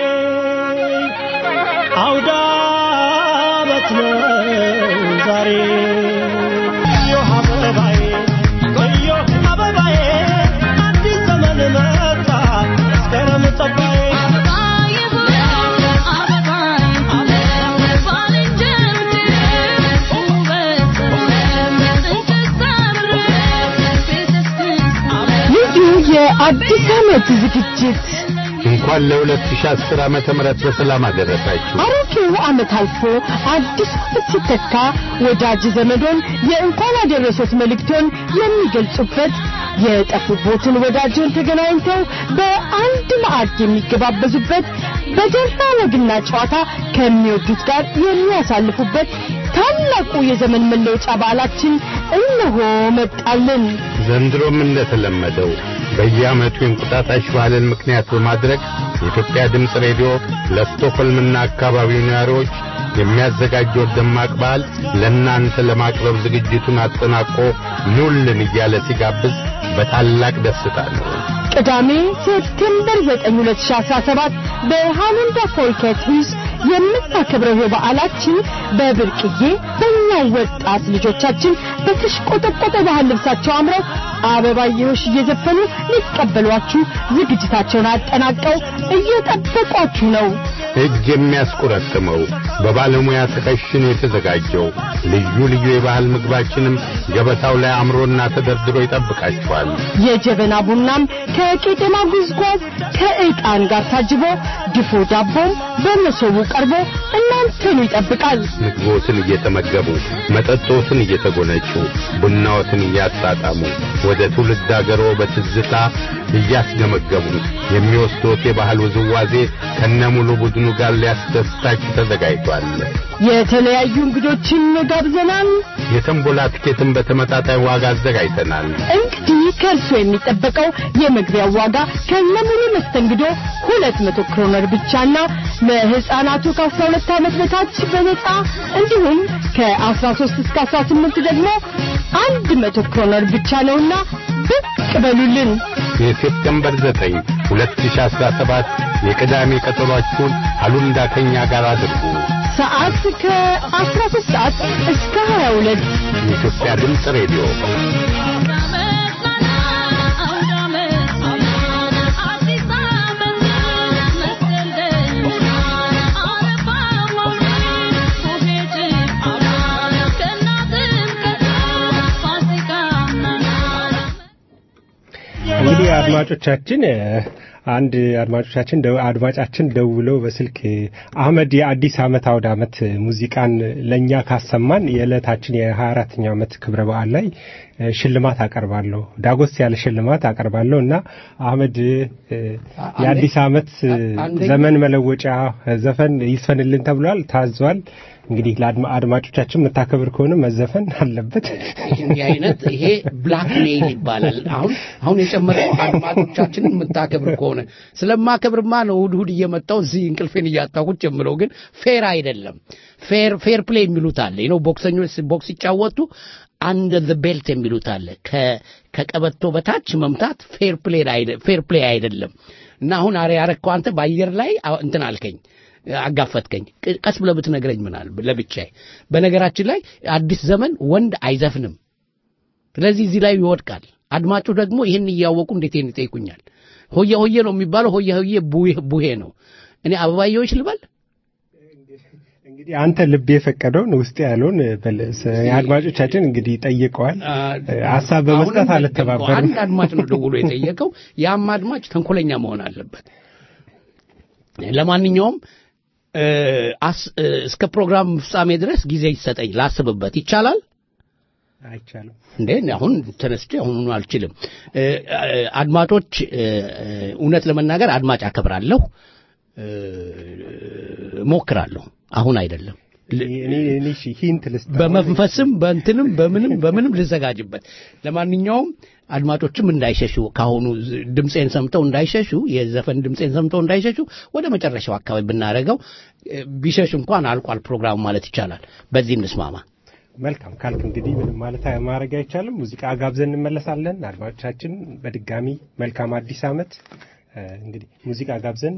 አውዳ ዓመት ነው ዛሬ እዮህ አበባዬ እዮህ አበባዬ አዲስ ዘመን መጣ መስከረም ጠባዬ ልዩ የአዲስ ዓመት ዝግጅት እንኳን ለ2010 ዓመተ ምህረት በሰላም አደረሳችሁ። አሮጌው ዓመት አልፎ አዲስ ዓመት ሲተካ ወዳጅ ዘመዶን የእንኳን አደረሶት መልእክቶን የሚገልጹበት የጠፉቦትን ወዳጆን ተገናኝተው በአንድ ማዕድ የሚገባበዙበት በደራ ወግና ጨዋታ ከሚወዱት ጋር የሚያሳልፉበት ታላቁ የዘመን መለወጫ በዓላችን እነሆ መጣልን። ዘንድሮም እንደተለመደው በየዓመቱ የእንቁጣጣሽ በዓልን ምክንያት በማድረግ የኢትዮጵያ ድምፅ ሬዲዮ ለስቶኮልምና አካባቢው ነዋሪዎች የሚያዘጋጀው ደማቅ በዓል ለእናንተ ለማቅረብ ዝግጅቱን አጠናቆ ኑልን እያለ ሲጋብዝ በታላቅ ደስታ ነው። ቅዳሜ ሴፕቴምበር 9 2017 በሃለንዳ ፎልኬት ሁስ የምናከብረው የበዓላችን በብርቅዬ በእኛው ወጣት ልጆቻችን በተሽቆጠቆጠ ባህል ልብሳቸው አምረው አበባየሆሽ እየዘፈኑ ሊቀበሏችሁ ዝግጅታቸውን አጠናቀው እየጠበቋችሁ ነው። እጅ የሚያስቆረጥመው በባለሙያ ተከሽኖ የተዘጋጀው ልዩ ልዩ የባህል ምግባችንም ገበታው ላይ አምሮና ተደርድሮ ይጠብቃችኋል። የጀበና ቡናም ከቄጤማ ጉዝጓዝ ከዕጣን ጋር ታጅቦ ድፎ ዳቦም በመሶቡ ቀርቦ እናንተኑ ይጠብቃል። ምግቦትን እየተመገቡ መጠጦትን እየተጎነጩ ቡናዎትን እያጣጣሙ ወደ ትውልድ አገሮ በትዝታ እያስገመገቡ የሚወስዶት የባህል ውዝዋዜ ከነሙሉ ቡድኑ ጋር ሊያስደስታችሁ ተዘጋጅቷል። የተለያዩ እንግዶችን ጋብዘናል። የተንቦላ ትኬትን በተመጣጣኝ ዋጋ አዘጋጅተናል። እንግዲህ ከእርሶ የሚጠበቀው የመግቢያው ዋጋ ከነሙሉ መስተንግዶ ሁለት መቶ ክሮነር ብቻና ለሕፃናቱ ከአስራ ሁለት ዓመት በታች በነጻ እንዲሁም ከአስራ ሶስት እስከ አስራ ስምንት ደግሞ አንድ መቶ ክሮነር ብቻ ነውና ብቅ በሉልን። የሴፕቴምበር 9 2017 የቅዳሜ ቀጠሯችሁን አሉንዳ ከኛ ጋር አድርጉ። ሰዓት ከ13 ሰዓት እስከ 22 የኢትዮጵያ ድምፅ ሬዲዮ እንግዲህ አድማጮቻችን አንድ አድማጮቻችን አድማጫችን ደውለው በስልክ አህመድ የአዲስ ዓመት አውደ ዓመት ሙዚቃን ለእኛ ካሰማን የዕለታችን የሀያ አራተኛው ዓመት ክብረ በዓል ላይ ሽልማት አቀርባለሁ ዳጎስ ያለ ሽልማት አቀርባለሁ እና አህመድ የአዲስ ዓመት ዘመን መለወጫ ዘፈን ይስፈንልን ተብሏል ታዟል እንግዲህ ለአድማጮቻችን የምታከብር ከሆነ መዘፈን አለበት እንዲህ አይነት ይሄ ብላክ ሜይል ይባላል አሁን አሁን የጨመረው አድማጮቻችንን የምታከብር ከሆነ ስለማከብርማ ነው እሑድ እሑድ እየመጣው እዚህ እንቅልፌን እያጣኩት ጀምረው ግን ፌር አይደለም ፌር ፌር ፕሌይ የሚሉት አለ ነው ቦክሰኞች ቦክስ ሲጫወቱ አንደር ዘ ቤልት የሚሉት አለ ከቀበቶ በታች መምታት ፌር ፕሌይ አይደለም እና አሁን አሬ ያረከው አንተ በአየር ላይ እንትን አልከኝ አጋፈትከኝ ቀስ ብለህ ብትነግረኝ ምናል ለብቻዬ በነገራችን ላይ አዲስ ዘመን ወንድ አይዘፍንም ስለዚህ እዚህ ላይ ይወድቃል አድማጩ ደግሞ ይህን እያወቁ እንዴት ይህን ይጠይቁኛል ሆየ ሆየ ነው የሚባለው ሆየ ሆየ ቡሄ ነው እኔ አበባየዎች ልበል እንግዲህ አንተ ልብ የፈቀደውን ውስጥ ያለውን አድማጮቻችን እንግዲህ ጠይቀዋል ሀሳብ በመስጠት አልተባበርም አንድ አድማጭ ነው ደውሎ የጠየቀው ያም አድማጭ ተንኮለኛ መሆን አለበት ለማንኛውም እስከ ፕሮግራም ፍጻሜ ድረስ ጊዜ ይሰጠኝ ላስብበት ይቻላል አይቻልም እንዴ አሁን ተነስቼ አሁን አልችልም አድማጮች እውነት ለመናገር አድማጭ አከብራለሁ ሞክራለሁ አሁን አይደለም እኔ እኔ እሺ ሂንት ልስጥ በመንፈስም በእንትንም በምንም በምንም ልዘጋጅበት። ለማንኛውም አድማጮችም እንዳይሸሹ ካሁኑ ዝ- ድምፄን ሰምተው እንዳይሸሹ የዘፈን ድምፄን ሰምተው እንዳይሸሹ ወደ መጨረሻው አካባቢ ብናደርገው እ፣ ቢሸሽ እንኳን አልቋል ፕሮግራሙ ማለት ይቻላል። በዚህ እንስማማ። መልካም ካልክ እንግዲህ ምንም ማለት ማድረግ አይቻልም። ሙዚቃ ጋብዘን እንመለሳለን። አድማጮቻችን በድጋሚ መልካም አዲስ ዓመት። እ፣ እንግዲህ ሙዚቃ ጋብዘን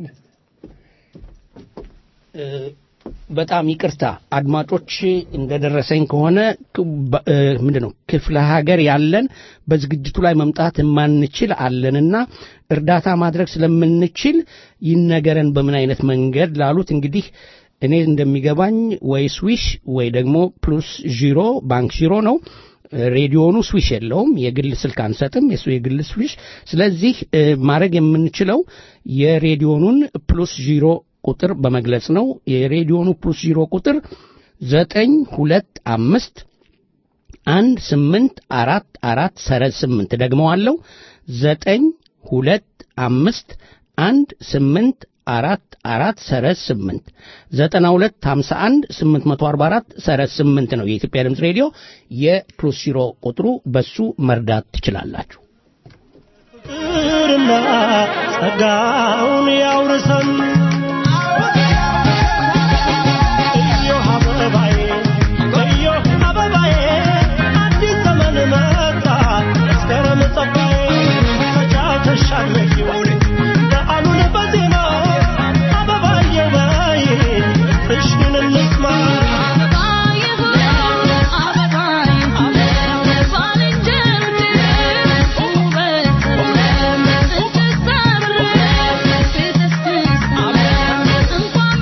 እ፣ በጣም ይቅርታ አድማጮች እንደደረሰኝ ከሆነ ክ- በ- እ፣ ምንድን ነው ክፍለ ሀገር ያለን በዝግጅቱ ላይ መምጣት የማንችል አለንና እርዳታ ማድረግ ስለምንችል ይነገረን በምን አይነት መንገድ ላሉት እንግዲህ እኔ እንደሚገባኝ ወይ ስዊሽ ወይ ደግሞ ፕሉስ ዢሮ ባንክ ዢሮ ነው ሬዲዮኑ ስዊሽ የለውም የግል ስልክ አንሰጥም የሱ የግል ስዊሽ ስለዚህ እ፣ ማድረግ የምንችለው የሬዲዮኑን ፕሉስ ዢሮ ቁጥር በመግለጽ ነው የሬዲዮኑ ፕሉስ ዢሮ ቁጥር ዘጠኝ ሁለት አምስት አንድ ስምንት አራት አራት ሰረዝ ስምንት ደግመዋለሁ ዘጠኝ ሁለት አምስት አንድ ስምንት አራት አራት ሰረዝ ስምንት ዘጠና ሁለት ሀምሳ አንድ ስምንት መቶ አርባ አራት ሰረዝ ስምንት ነው የኢትዮጵያ ድምፅ ሬዲዮ የፕሉስ ሺሮ ቁጥሩ በሱ መርዳት ትችላላችሁ ፍቅርና ጸጋውን ያውርሰን እዮህ አበባዬ እዮህ አበባዬ አዲስ ዘመን መጣ መስከረም ጸጋዬ ተጫውተሻል መቼው በዓሉን በዜማ አበባዬ በይ ፍሽን እንስማ Thank you.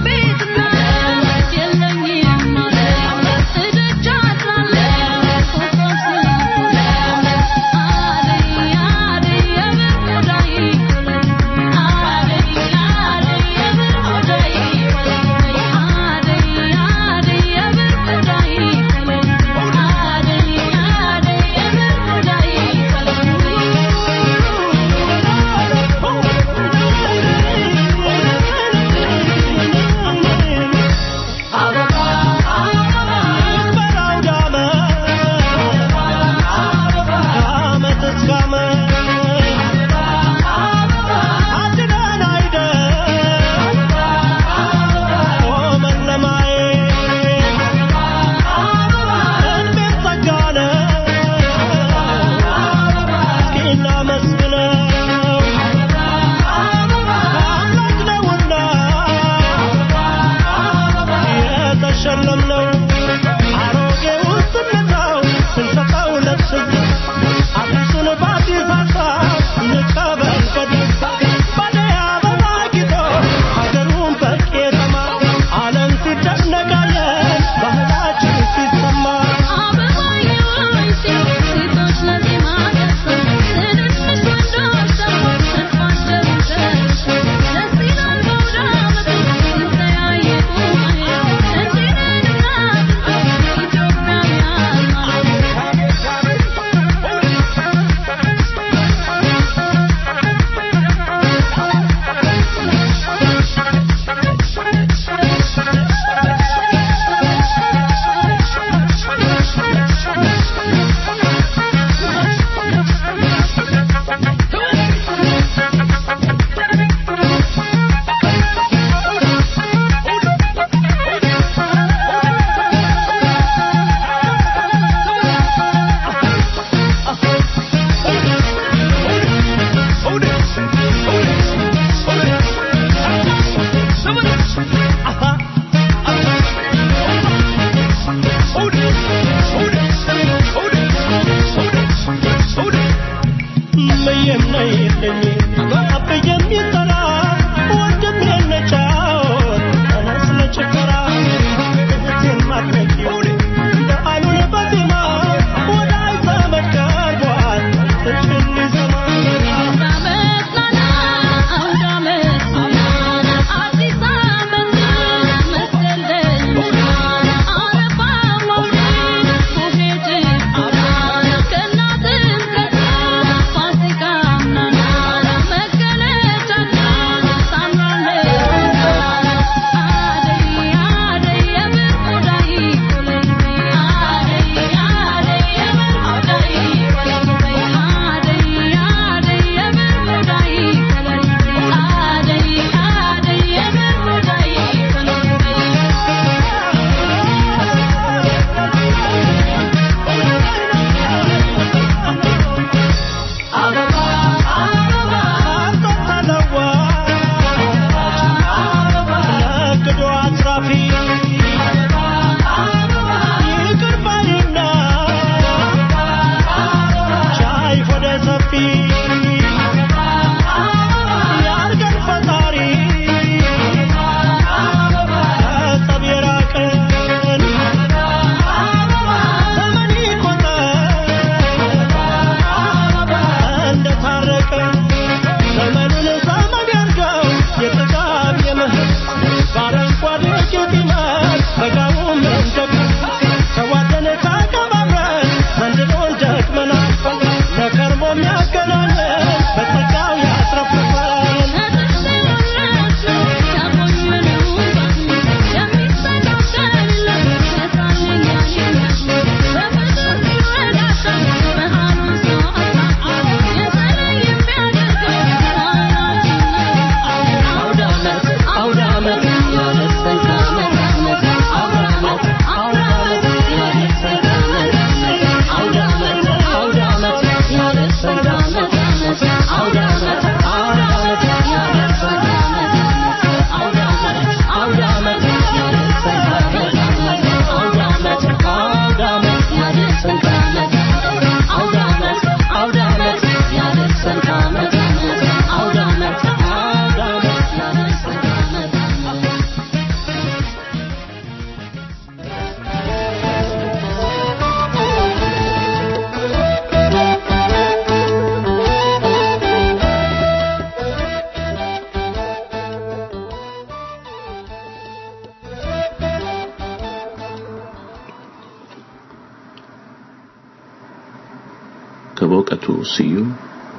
ከበእውቀቱ ስዩም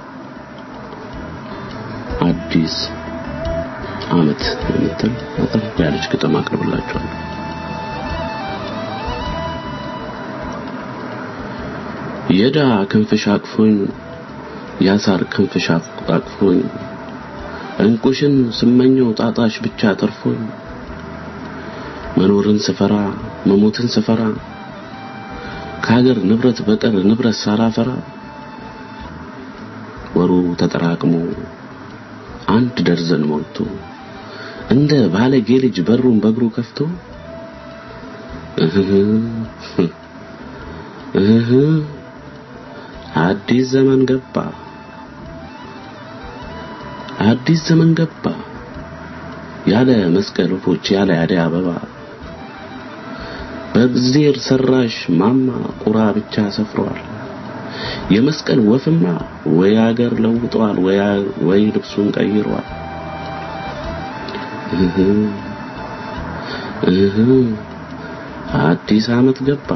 አዲስ ዓመት የምትል አጠር ያለች ግጥም አቅርብላችኋለሁ። የዳ ክንፍሽ አቅፎኝ ያሳር ክንፍሽ አቅፎኝ እንቁሽን ስመኘው ጣጣሽ ብቻ ተርፎኝ መኖርን ስፈራ መሞትን ስፈራ ከሀገር ንብረት በቀር ንብረት ሳላፈራ ወሩ ተጠራቅሞ አንድ ደርዘን ሞልቶ እንደ ባለጌ ልጅ በሩን በእግሩ ከፍቶ እህ እህ አዲስ ዘመን ገባ አዲስ ዘመን ገባ ያለ መስቀል ወፎች ያለ አደይ አበባ በእግዚአብሔር ሰራሽ ማማ ቁራ ብቻ ሰፍሯል። የመስቀል ወፍማ ወይ አገር ለውጧል ወይ ወይ ልብሱን ቀይሯል። እህ እህ አዲስ ዓመት ገባ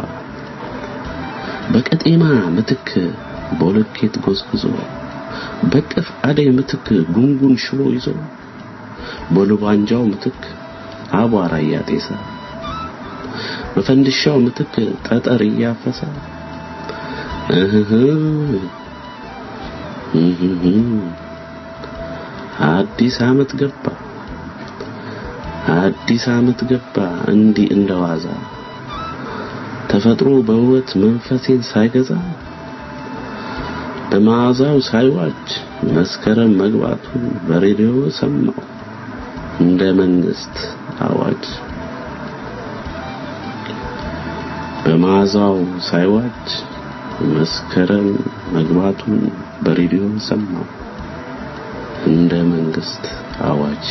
በቀጤማ ምትክ ቦለኬት ጎዝጉዞ በቅፍ አደይ ምትክ ጉንጉን ሽቦ ይዞ በሉባንጃው ምትክ አቧራ እያጤሰ በፈንድሻው ምትክ ጠጠር እያፈሰ እህ እህ አዲስ ዓመት ገባ አዲስ ዓመት ገባ እንዲህ እንደዋዛ ተፈጥሮ በውበት መንፈሴን ሳይገዛ በመዓዛው ሳይዋጅ መስከረም መግባቱን በሬዲዮ ሰማው እንደ መንግስት አዋጅ በመዓዛው ሳይዋጅ መስከረም መግባቱን በሬዲዮ ሰማው እንደ መንግስት አዋጅ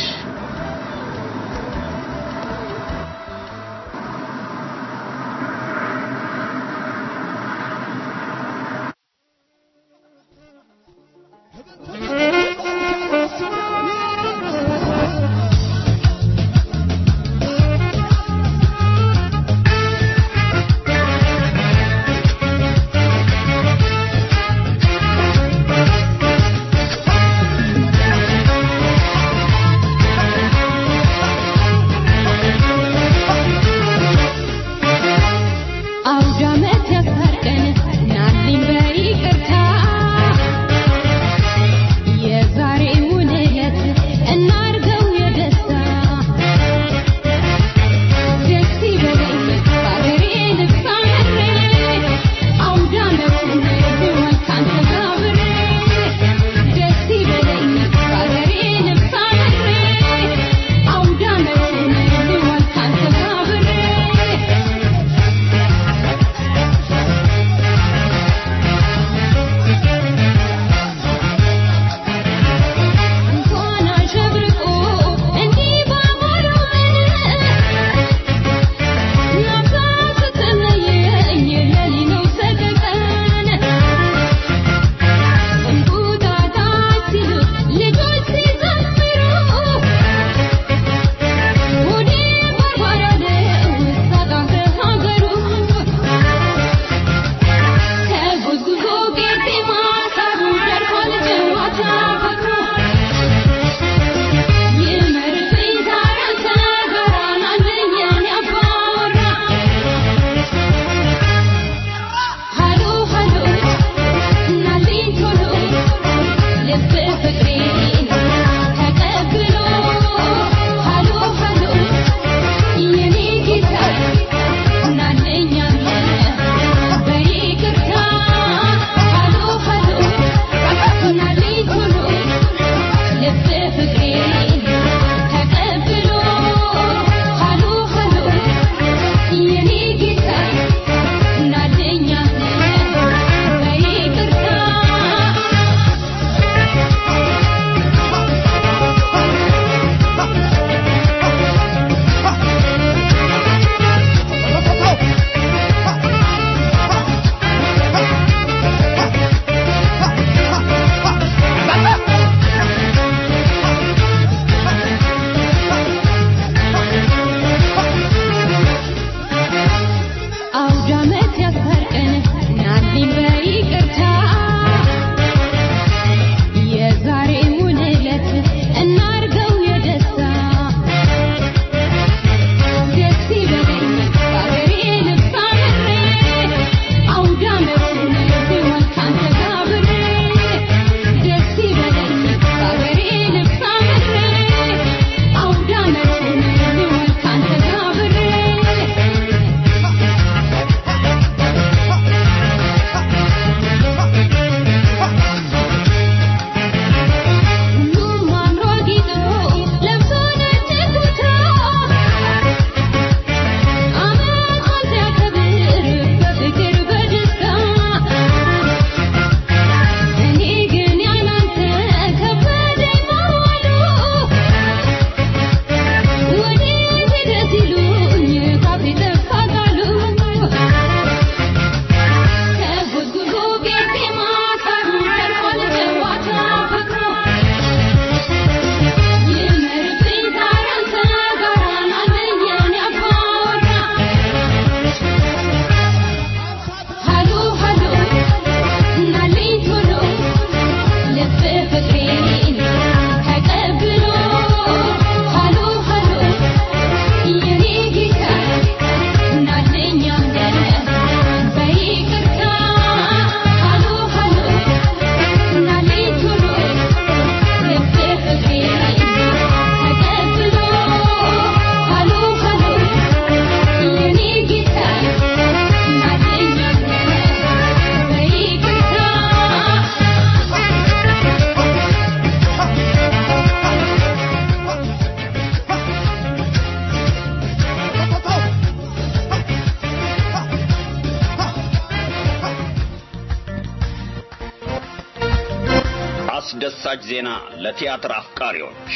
አስደሳች ዜና ለቲያትር አፍቃሪዎች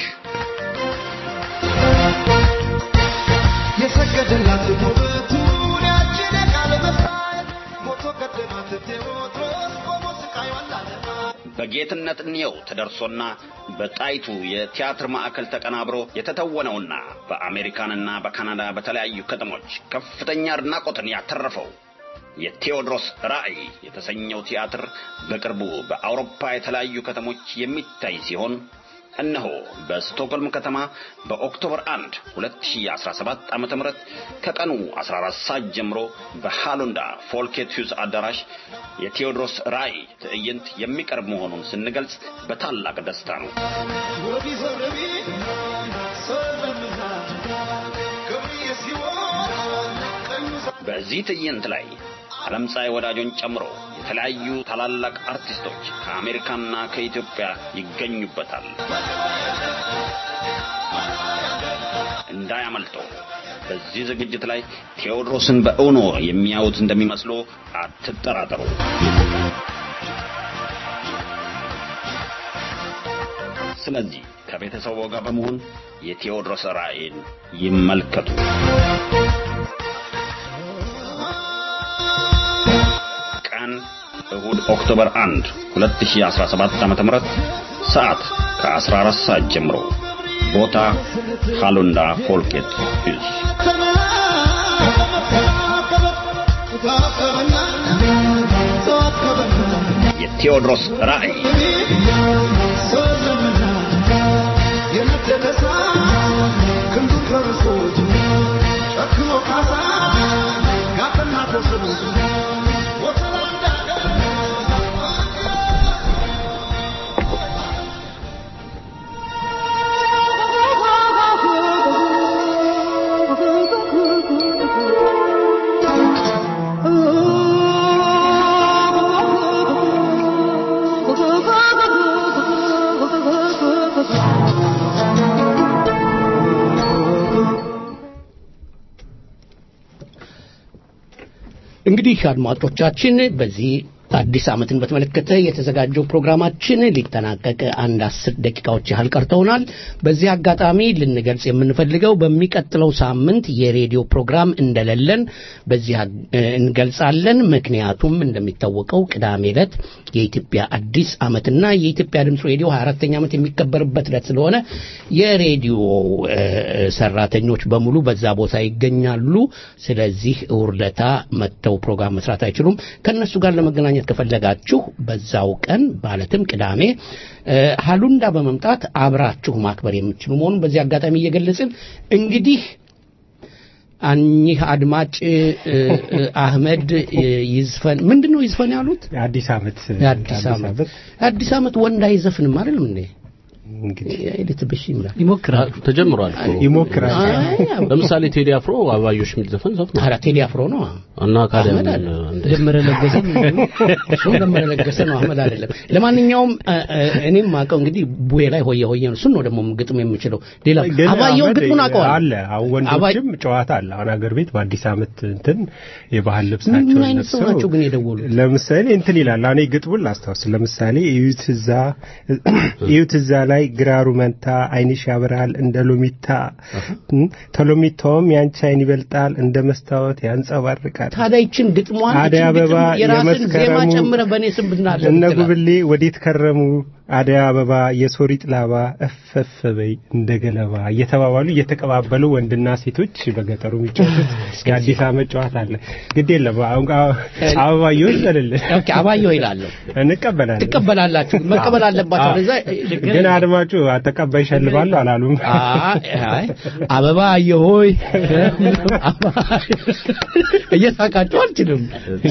የሰገደላት ውበቱን ያችን የቃል መሳይ ሞቶ ቀደማት ቴዎድሮስ ቆሞ ስቃዩን ላለማ በጌትነት እንየው ተደርሶና በጣይቱ የቲያትር ማዕከል ተቀናብሮ የተተወነውና በአሜሪካንና በካናዳ በተለያዩ ከተሞች ከፍተኛ አድናቆትን ያተረፈው የቴዎድሮስ ራዕይ የተሰኘው ቲያትር በቅርቡ በአውሮፓ የተለያዩ ከተሞች የሚታይ ሲሆን እነሆ በስቶክሆልም ከተማ በኦክቶበር 1 2017 ዓ.ም ከቀኑ 14 ሰዓት ጀምሮ በሃሎንዳ ፎልኬት ሂውዝ አዳራሽ የቴዎድሮስ ራዕይ ትዕይንት የሚቀርብ መሆኑን ስንገልጽ በታላቅ ደስታ ነው። ወዲ ዘረቢ ሰለምና ገብርዬ ሲሆን ቀኙ በዚህ ትዕይንት ላይ ዓለምፀሐይ ወዳጆን ጨምሮ የተለያዩ ታላላቅ አርቲስቶች ከአሜሪካና ከኢትዮጵያ ይገኙበታል። እንዳያመልጦ። በዚህ ዝግጅት ላይ ቴዎድሮስን በእውኖ የሚያዩት እንደሚመስሉ አትጠራጠሩ። ስለዚህ ከቤተሰቡ ጋር በመሆን የቴዎድሮስ ራዕይን ይመልከቱ። ቀን እሁድ ኦክቶበር 1 2017 ዓ.ም ሰዓት ከ14 ሰዓት ጀምሮ ቦታ ሃሎንዳ ፎልኬት ሂልስ የቴዎድሮስ ራዕይ እንግዲህ አድማጮቻችን በዚህ አዲስ ዓመትን በተመለከተ የተዘጋጀው ፕሮግራማችን ሊጠናቀቅ አንድ አስር ደቂቃዎች ያህል ቀርተውናል። በዚህ አጋጣሚ ልንገልጽ የምንፈልገው በሚቀጥለው ሳምንት የሬዲዮ ፕሮግራም እንደሌለን በዚህ አ- እንገልጻለን። ምክንያቱም እንደሚታወቀው ቅዳሜ ዕለት የኢትዮጵያ አዲስ ዓመትና የኢትዮጵያ ድምፅ ሬዲዮ 24ኛ ዓመት የሚከበርበት ዕለት ስለሆነ የሬዲዮ እ፣ ሰራተኞች በሙሉ በዛ ቦታ ይገኛሉ። ስለዚህ ውርደታ መጥተው ፕሮግራም መስራት አይችሉም። ከነሱ ጋር ለመገናኘት ከፈለጋችሁ በዛው ቀን ማለትም ቅዳሜ እ፣ ሀሉንዳ በመምጣት አብራችሁ ማክበር የምትችሉ መሆኑን በዚህ አጋጣሚ እየገለጽን እንግዲህ እኚህ አድማጭ እ፣ እ፣ አህመድ እ፣ ይዝፈን ምንድን ነው ይዝፈን ያሉት? የአዲስ ዓመት የአዲስ ዓመት የአዲስ ዓመት ወንድ አይዘፍንም አይደለም እንዴ? እንግዲህ ብሽ ይምላል ይሞክራል ተጀምሯል እኮ። ይሞክራል ለምሳሌ ቴዲ አፍሮ አባዮሽ የሚል ዘፈን ዘፍኗል ኧረ ቴዲ አፍሮ ነው እና ካዲያ አህመድ ምን አለ። እንደ- ደመረ ለገሰ እሱም ደመረ ለገሰ ነው አህመድ አይደለም ለማንኛውም እ፣ እ፣ እኔም አውቀው እንግዲህ ቡሄ ላይ ሆየ ሆየ ነው እሱን ነው ደግሞ ግጥም የምችለው ሌላ ግን አባየውን አህመድ ግጥሙን አውቀዋል አለ አሁን ወንዶችም ጨዋታ አለ አሁን ሀገር ቤት በአዲስ ዓመት እንትን የባህል ልብሳቸውን ምን አይነት ሰው ለብሰው ናቸው ግን የደወሉት ለምሳሌ እንትን ይላል እኔ ግጥሙን ላስታውስ ለምሳሌ እዩት እዛ እዩት እዛ ላይ ግራሩ መንታ አይንሽ ያበራል እንደ ሎሚታ እም፣ ተሎሚታውም ያንቺ አይን ይበልጣል እንደ መስታወት ያንጸባርቃል ታዲያ ይችን ግጥሟን አደይ ይችን አበባ ግጥም የራስን ዜማ የመስከረሙ ጨምረ በእኔ ስም ብናለ እነ ጉብሌ ወዴት ከረሙ አደይ አበባ የሶሪጥ ላባ እፈፍ በይ እንደ ገለባ እየተባባሉ እየተቀባበሉ ወንድና ሴቶች በገጠሩ የሚጫወቱት የአዲስ ዓመት ጨዋታ አለ። ግድ የለም አሁን አበባየሁ ይበልልን። ኦኬ አባየሁ ይላለሁ። እንቀበላለን። ትቀበላላችሁ፣ መቀበል አለባችሁ። አዎ። ለዛ ግን አድማጩ ተቀባይ ይሸልባሉ አላሉም። አይ አበባ አየሆይ እየሳቃችሁ አልችልም።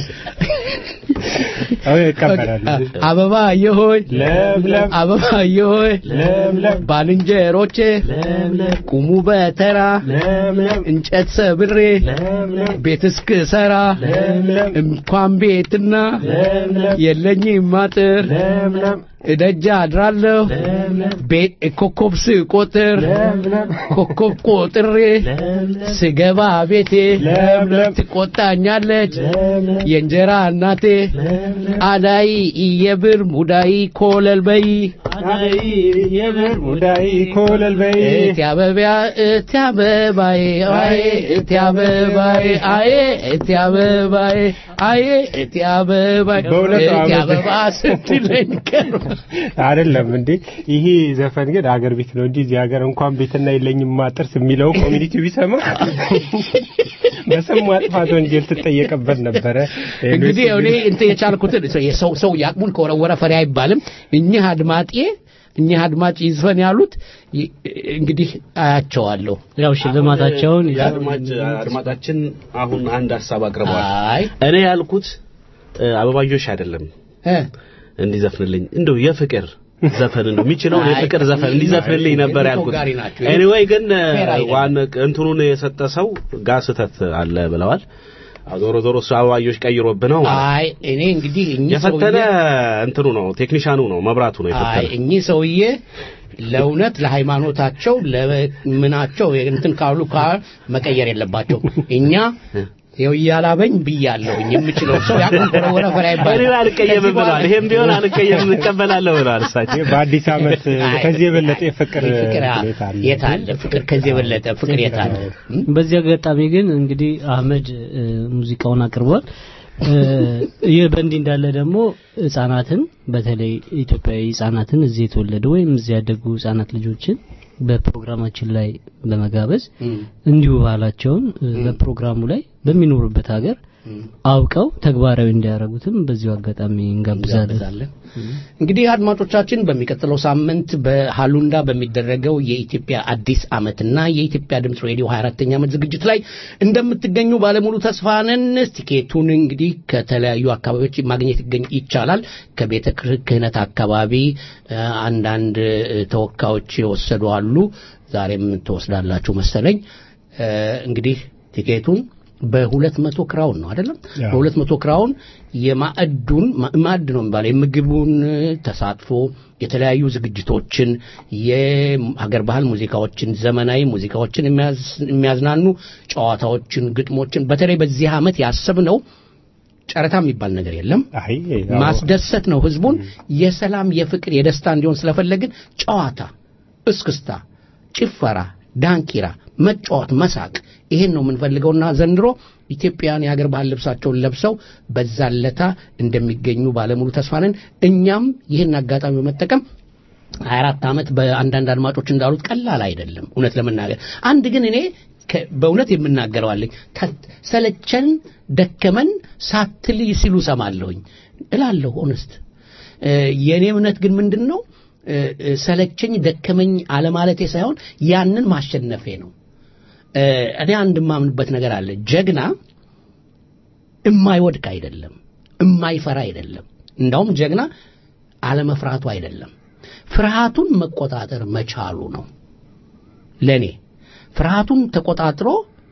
እቀበላለሁ። አበባ አየሆይ ለምለም አበባ አየሆይ ለምለም ባልንጀሮቼ ቁሙ በተራ እንጨት ሰብሬ ቤት እስክሰራ እንኳን ቤትና የለኝም አጥር እደጃ አድራለሁ ቤት ኮከብ ስቆጥር ኮከብ ቆጥሬ ስገባ ቤቴ ትቆጣኛለች የእንጀራ እናቴ አዳይ የብር ሙዳይ ኮለል በይ የብር ሙዳይ ኮለል በይ እቲ አበቢያ እቲ አበባዬ አዬ እቲ አበባዬ አዬ እቲ አበባዬ አዬ እቲ አበባዬ በእውነቱ እቲ አመት- አበባ ስትለኝ ቀር አይደለም እንዴ ይሄ ዘፈን ግን አገር ቤት ነው እንጂ እዚህ ሀገር እንኳን ቤትና የለኝም ማጥርስ የሚለው ኮሚኒቲ ቢሰማ በስም ማጥፋት ወንጀል ትጠየቅበት ነበረ እንግዲህ እኔ እንትን የቻልኩትን የሰው ሰው ያቅሙን ከወረወረ ፈሪ አይባልም። እኚህ አድማጤ እኚህ አድማጭ ይዝፈን ያሉት ይ- እንግዲህ አያቸዋለሁ። ያው ሽልማታቸውን የአድማጭ አድማጫችን አሁን አንድ ሀሳብ አቅርበዋል። አይ እኔ ያልኩት እ፣ አበባዮሽ አይደለም እ እንዲዘፍንልኝ እንደው የፍቅር ዘፈን ነው የሚችለው የፍቅር ዘፈን እንዲዘፍንልኝ ነበር ያልኩት። ተወጋሪ ናቸው። ኤኒዌይ ግን እ፣ ፌር አይደለም። ዋን እንትኑን የሰጠ ሰው ጋር ስህተት አለ ብለዋል። አዎ፣ ዞሮ ዞሮ እሱ አበባዮሽ ቀይሮብህ ነው ማለት ነው። አይ እኔ እንግዲህ እኚህ የፈተነ ሰውዬ እንትኑ ነው ቴክኒሻኑ ነው መብራቱ ነው አይ የፈተነ። እኚህ ሰውዬ ለእውነት ለሃይማኖታቸው ለምናቸው እንትን ካሉ ካ መቀየር የለባቸው። እኛ ይኸው እያላበኝ ብያለሁኝ የምችለው ሰው ያቁም ወረወረ ፈሪ አይባልም። እኔ አልቀየምም ከዚህ በኋላ- ብለዋል። ይሄም ቢሆን አልቀየምም እቀበላለሁ ብለዋል እሳቸው። በአዲስ ዓመት ከዚህ የበለጠ የፍቅር ፍቅር ሁኔታ አለ። የት አለ? ፍቅር ከዚህ የበለጠ ፍቅር የት አለ? በዚህ አጋጣሚ ግን እንግዲህ አህመድ እ፣ ሙዚቃውን አቅርቧል። እ፣ ይህ በእንዲህ እንዳለ ደግሞ ህጻናትን በተለይ ኢትዮጵያዊ ህጻናትን እዚህ የተወለዱ ወይም እዚህ ያደጉ ህጻናት ልጆችን በፕሮግራማችን ላይ በመጋበዝ እንዲሁ ባህላቸውን እ፣ በፕሮግራሙ ላይ በሚኖሩበት ሀገር አውቀው ተግባራዊ እንዲያደርጉትም በዚሁ አጋጣሚ እንጋብዛለን። እንጋብዛለን። እንግዲህ አድማጮቻችን በሚቀጥለው ሳምንት በሃሉንዳ በሚደረገው የኢትዮጵያ አዲስ ዓመትና የኢትዮጵያ ድምፅ ሬዲዮ 24ኛ ዓመት ዝግጅት ላይ እንደምትገኙ ባለሙሉ ተስፋ ነን። ቲኬቱን እንግዲህ ከተለያዩ አካባቢዎች ማግኘት ይገኝ ይቻላል። ከቤተ ክህነት አካባቢ እ፣ አንዳንድ እ፣ ተወካዮች የወሰዱ አሉ። ዛሬም ትወስዳላችሁ መሰለኝ። እ፣ እንግዲህ ቲኬቱን በሁለት መቶ ክራውን ነው አይደለም? ያው። በሁለት መቶ ክራውን የማዕዱን ማ- ማዕድ ነው የሚባለው የምግቡን ተሳትፎ የተለያዩ ዝግጅቶችን የሀገር ባህል ሙዚቃዎችን ዘመናዊ ሙዚቃዎችን የሚያዝ- የሚያዝናኑ ጨዋታዎችን ግጥሞችን በተለይ በዚህ ዓመት ያሰብነው ጨረታ የሚባል ነገር የለም አይ ያው ማስደሰት ነው ህዝቡን የሰላም የፍቅር የደስታ እንዲሆን ስለፈለግን ጨዋታ እስክስታ ጭፈራ ዳንኪራ መጫወት መሳቅ ይሄን ነው የምንፈልገውና ዘንድሮ ኢትዮጵያውያን የሀገር ባህል ልብሳቸውን ለብሰው በዛለታ እንደሚገኙ ባለሙሉ ተስፋ ነን እኛም ይህን አጋጣሚ በመጠቀም 24 ዓመት በአንዳንድ አድማጮች እንዳሉት ቀላል አይደለም እውነት ለመናገር አንድ ግን እኔ ከ- በእውነት የምናገረው አለኝ ተ- ሰለቸን ደከመን ሳትል ሲሉ ሰማለሁኝ እላለሁ ኦነስት የእኔ እምነት ግን ምንድን ነው እ፣ እ፣ ሰለቸኝ ደከመኝ አለማለቴ ሳይሆን ያንን ማሸነፌ ነው እ፣ እኔ አንድ የማምንበት ነገር አለ ጀግና እማይወድቅ አይደለም እማይፈራ አይደለም እንዳውም ጀግና አለመፍራቱ አይደለም ፍርሃቱን መቆጣጠር መቻሉ ነው ለኔ ፍርሃቱን ተቆጣጥሮ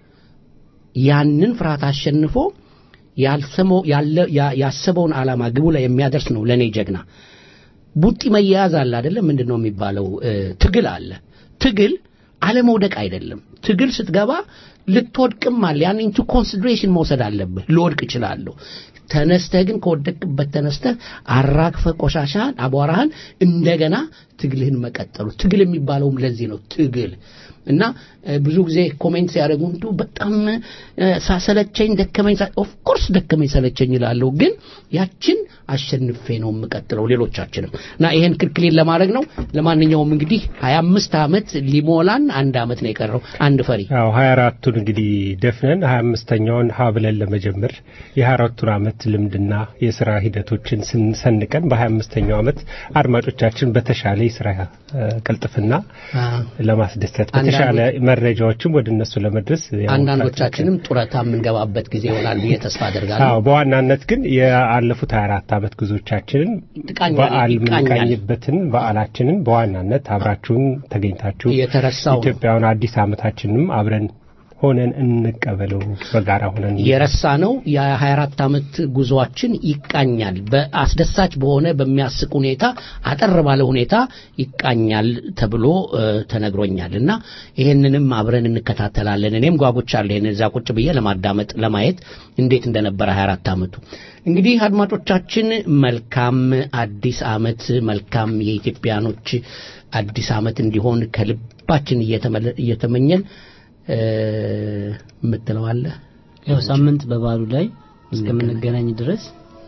ያንን ፍርሃት አሸንፎ ያልሰመው ያለ ያ- ያሰበውን ዓላማ ግቡ ላይ የሚያደርስ ነው ለኔ ጀግና ቡጢ መያያዝ አለ አይደለም ምንድን ነው የሚባለው እ፣ ትግል አለ ትግል አለመውደቅ አይደለም ትግል ስትገባ ልትወድቅም አለ ያን ኢንቱ ኮንሲደሬሽን መውሰድ አለብህ ልወድቅ እችላለሁ ተነስተህ ግን ከወደቅበት ተነስተህ አራግፈ ቆሻሻን አቧራህን እንደገና ትግልህን መቀጠሉ ትግል የሚባለውም ለዚህ ነው ትግል እና እ፣ ብዙ ጊዜ ኮሜንት ሲያደርጉ እንዱ በጣም እ፣ ሳሰለቸኝ ደከመኝ ኦፍ ኮርስ ደከመኝ ሰለቸኝ ይላለሁ ግን ያችን አሸንፌ ነው የምቀጥለው ሌሎቻችንም እና ይሄን ክልክሌን ለማድረግ ነው ለማንኛውም እንግዲህ 25 ዓመት ሊሞላን አንድ ዓመት ነው የቀረው አንድ ፈሪ ያው ሀያ አራቱን እንግዲህ ደፍነን ሀያ አምስተኛውን ሀ ብለን ለመጀመር የሀያ አራቱን ዓመት ልምድና የስራ ሂደቶችን ስንሰንቀን በሀያ አምስተኛው ዓመት አድማጮቻችን በተሻለ የስራ እ፣ ቅልጥፍና ለማስደሰት በተሻለ መረጃዎችም ወደ እነሱ ለመድረስ ያው አንዳንዶቻችንም ጡረታ የምንገባበት ጊዜ ይሆናል ብዬ ተስፋ አደርጋለሁ አዎ በዋናነት ግን የአለፉት 24 ዓመት ጉዞቻችንን ትቃኛል- በዓል ይቃኛል። የምንቃኝበትን በዓላችንን በዋናነት አብራችሁን ተገኝታችሁ የተረሳው ነው። ኢትዮጵያውን አዲስ ዓመታችንም አብረን ሆነን እንቀበለው በጋራ ሆነን የረሳ ነው የ24 ዓመት ጉዞአችን ይቃኛል በአስደሳች በሆነ በሚያስቅ ሁኔታ አጠር ባለ ሁኔታ ይቃኛል ተብሎ እ፣ ተነግሮኛል እና ይህንንም አብረን እንከታተላለን እኔም ጓጉቻለሁ ይህን እዛ ቁጭ ብዬ ለማዳመጥ ለማየት እንዴት እንደነበረ 24 ዓመቱ እንግዲህ አድማጮቻችን መልካም አዲስ ዓመት መልካም የኢትዮጵያኖች አዲስ ዓመት እንዲሆን ከልባችን እየተመለ- እየተመኘን እ፣ የምትለው አለ ያው ሳምንት በበዓሉ ላይ እስከምንገናኝ ድረስ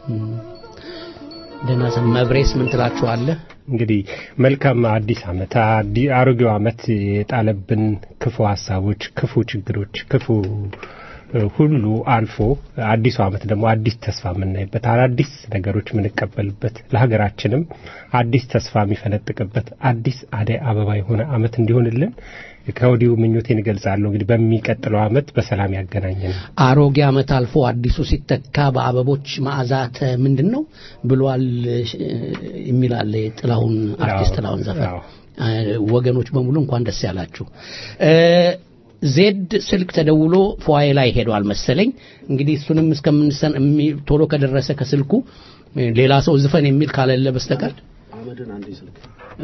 ደህና ሰንብቱ። መብሬስ ምን ትላችኋለህ እንግዲህ መልካም አዲስ ዓመት አዲ- አሮጌው ዓመት የጣለብን ክፉ ሀሳቦች፣ ክፉ ችግሮች፣ ክፉ እ፣ ሁሉ አልፎ አዲሱ ዓመት ደግሞ አዲስ ተስፋ የምናይበት አዳዲስ ነገሮች የምንቀበልበት ለሀገራችንም አዲስ ተስፋ የሚፈነጥቅበት አዲስ አደይ አበባ የሆነ ዓመት እንዲሆንልን ከወዲሁ ምኞቴን እገልጻለሁ። እንግዲህ በሚቀጥለው ዓመት በሰላም ያገናኘን። አሮጌ ዓመት አልፎ አዲሱ ሲተካ በአበቦች መዓዛት ምንድን ነው ብሏል እ፣ የሚላለ ጥላሁን አርቲስት አዎ፣ ጥላሁን ዘፈን አዎ። እ፣ ወገኖች በሙሉ እንኳን ደስ ያላችሁ እ፣ ዜድ ስልክ ተደውሎ ፎዬ ላይ ሄዷል መሰለኝ እንግዲህ እሱንም እስከምንሰን እሚ- ቶሎ ከደረሰ ከስልኩ እ፣ ሌላ ሰው ዝፈን የሚል ካለለ በስተቀር አመድን አንዴ ስልክ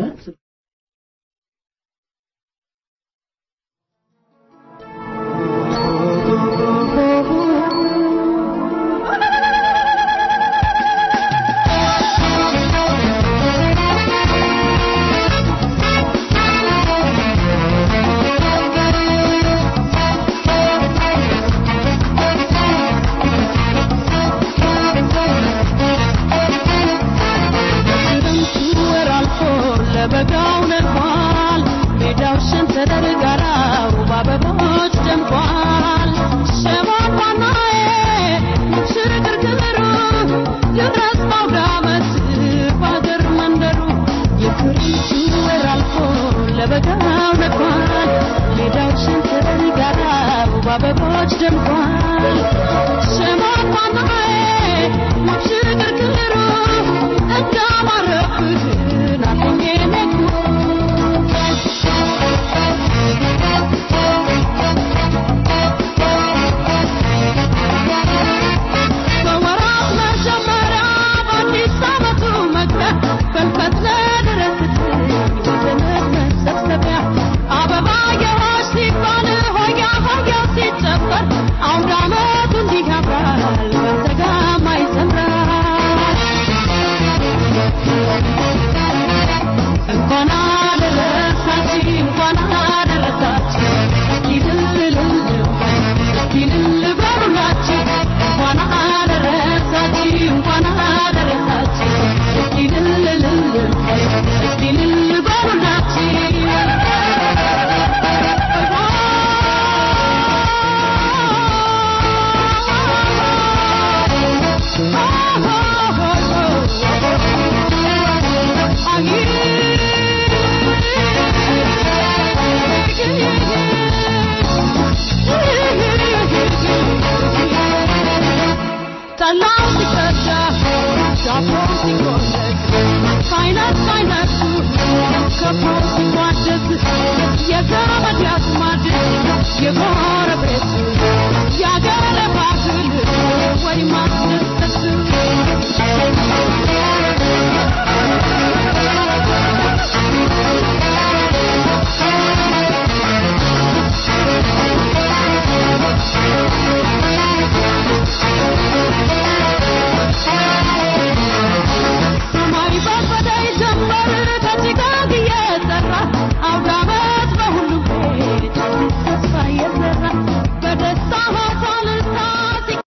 ክረምቱ ወር አልፎ ለበጋው ነግሯል። ሜዳው ሸንተረር ጋራው በአበቦች ደምቋል። ሸማቋናዬ ሽርግርግሩ ድረስ በአውደ ዓመት በአገር መንደሩ የክረምቱ ወር አልፎ ለበጋው ነግሯል። ሜዳው ሸንተረር ጋራው በአበቦች ደምቋል። ሸማቋናዬ ሽርግርግሩ እንዳማረብህን አለኝ ነጉ በወራት መጀመሪያ በአዲስ ዓመቱ መግቢያ በልፈት ለደረስልኝ ወገነት መሰብሰቢያ አበባ የሆሽ ሲባል ሆያ ሆያ ሲጨፈር አውደ ዓመቱ እንዲህ ያምራል በተጋማ ይዘምራል እንኳን አደረሳችሁ እንኳን አደረሳችሁ ይልልልል ይልል በሉላችሁ እንኳን አደረሳችሁ እንኳን አደረሳችሁ ይልልልል ይልል በሉላችሁ ጠላው ሲቀዳ ዳቦ ሲቆለጥ ከአይነት ከአይነቱ ከብሮ ሲቋደስ የዘመድ ያዝማድ የጓ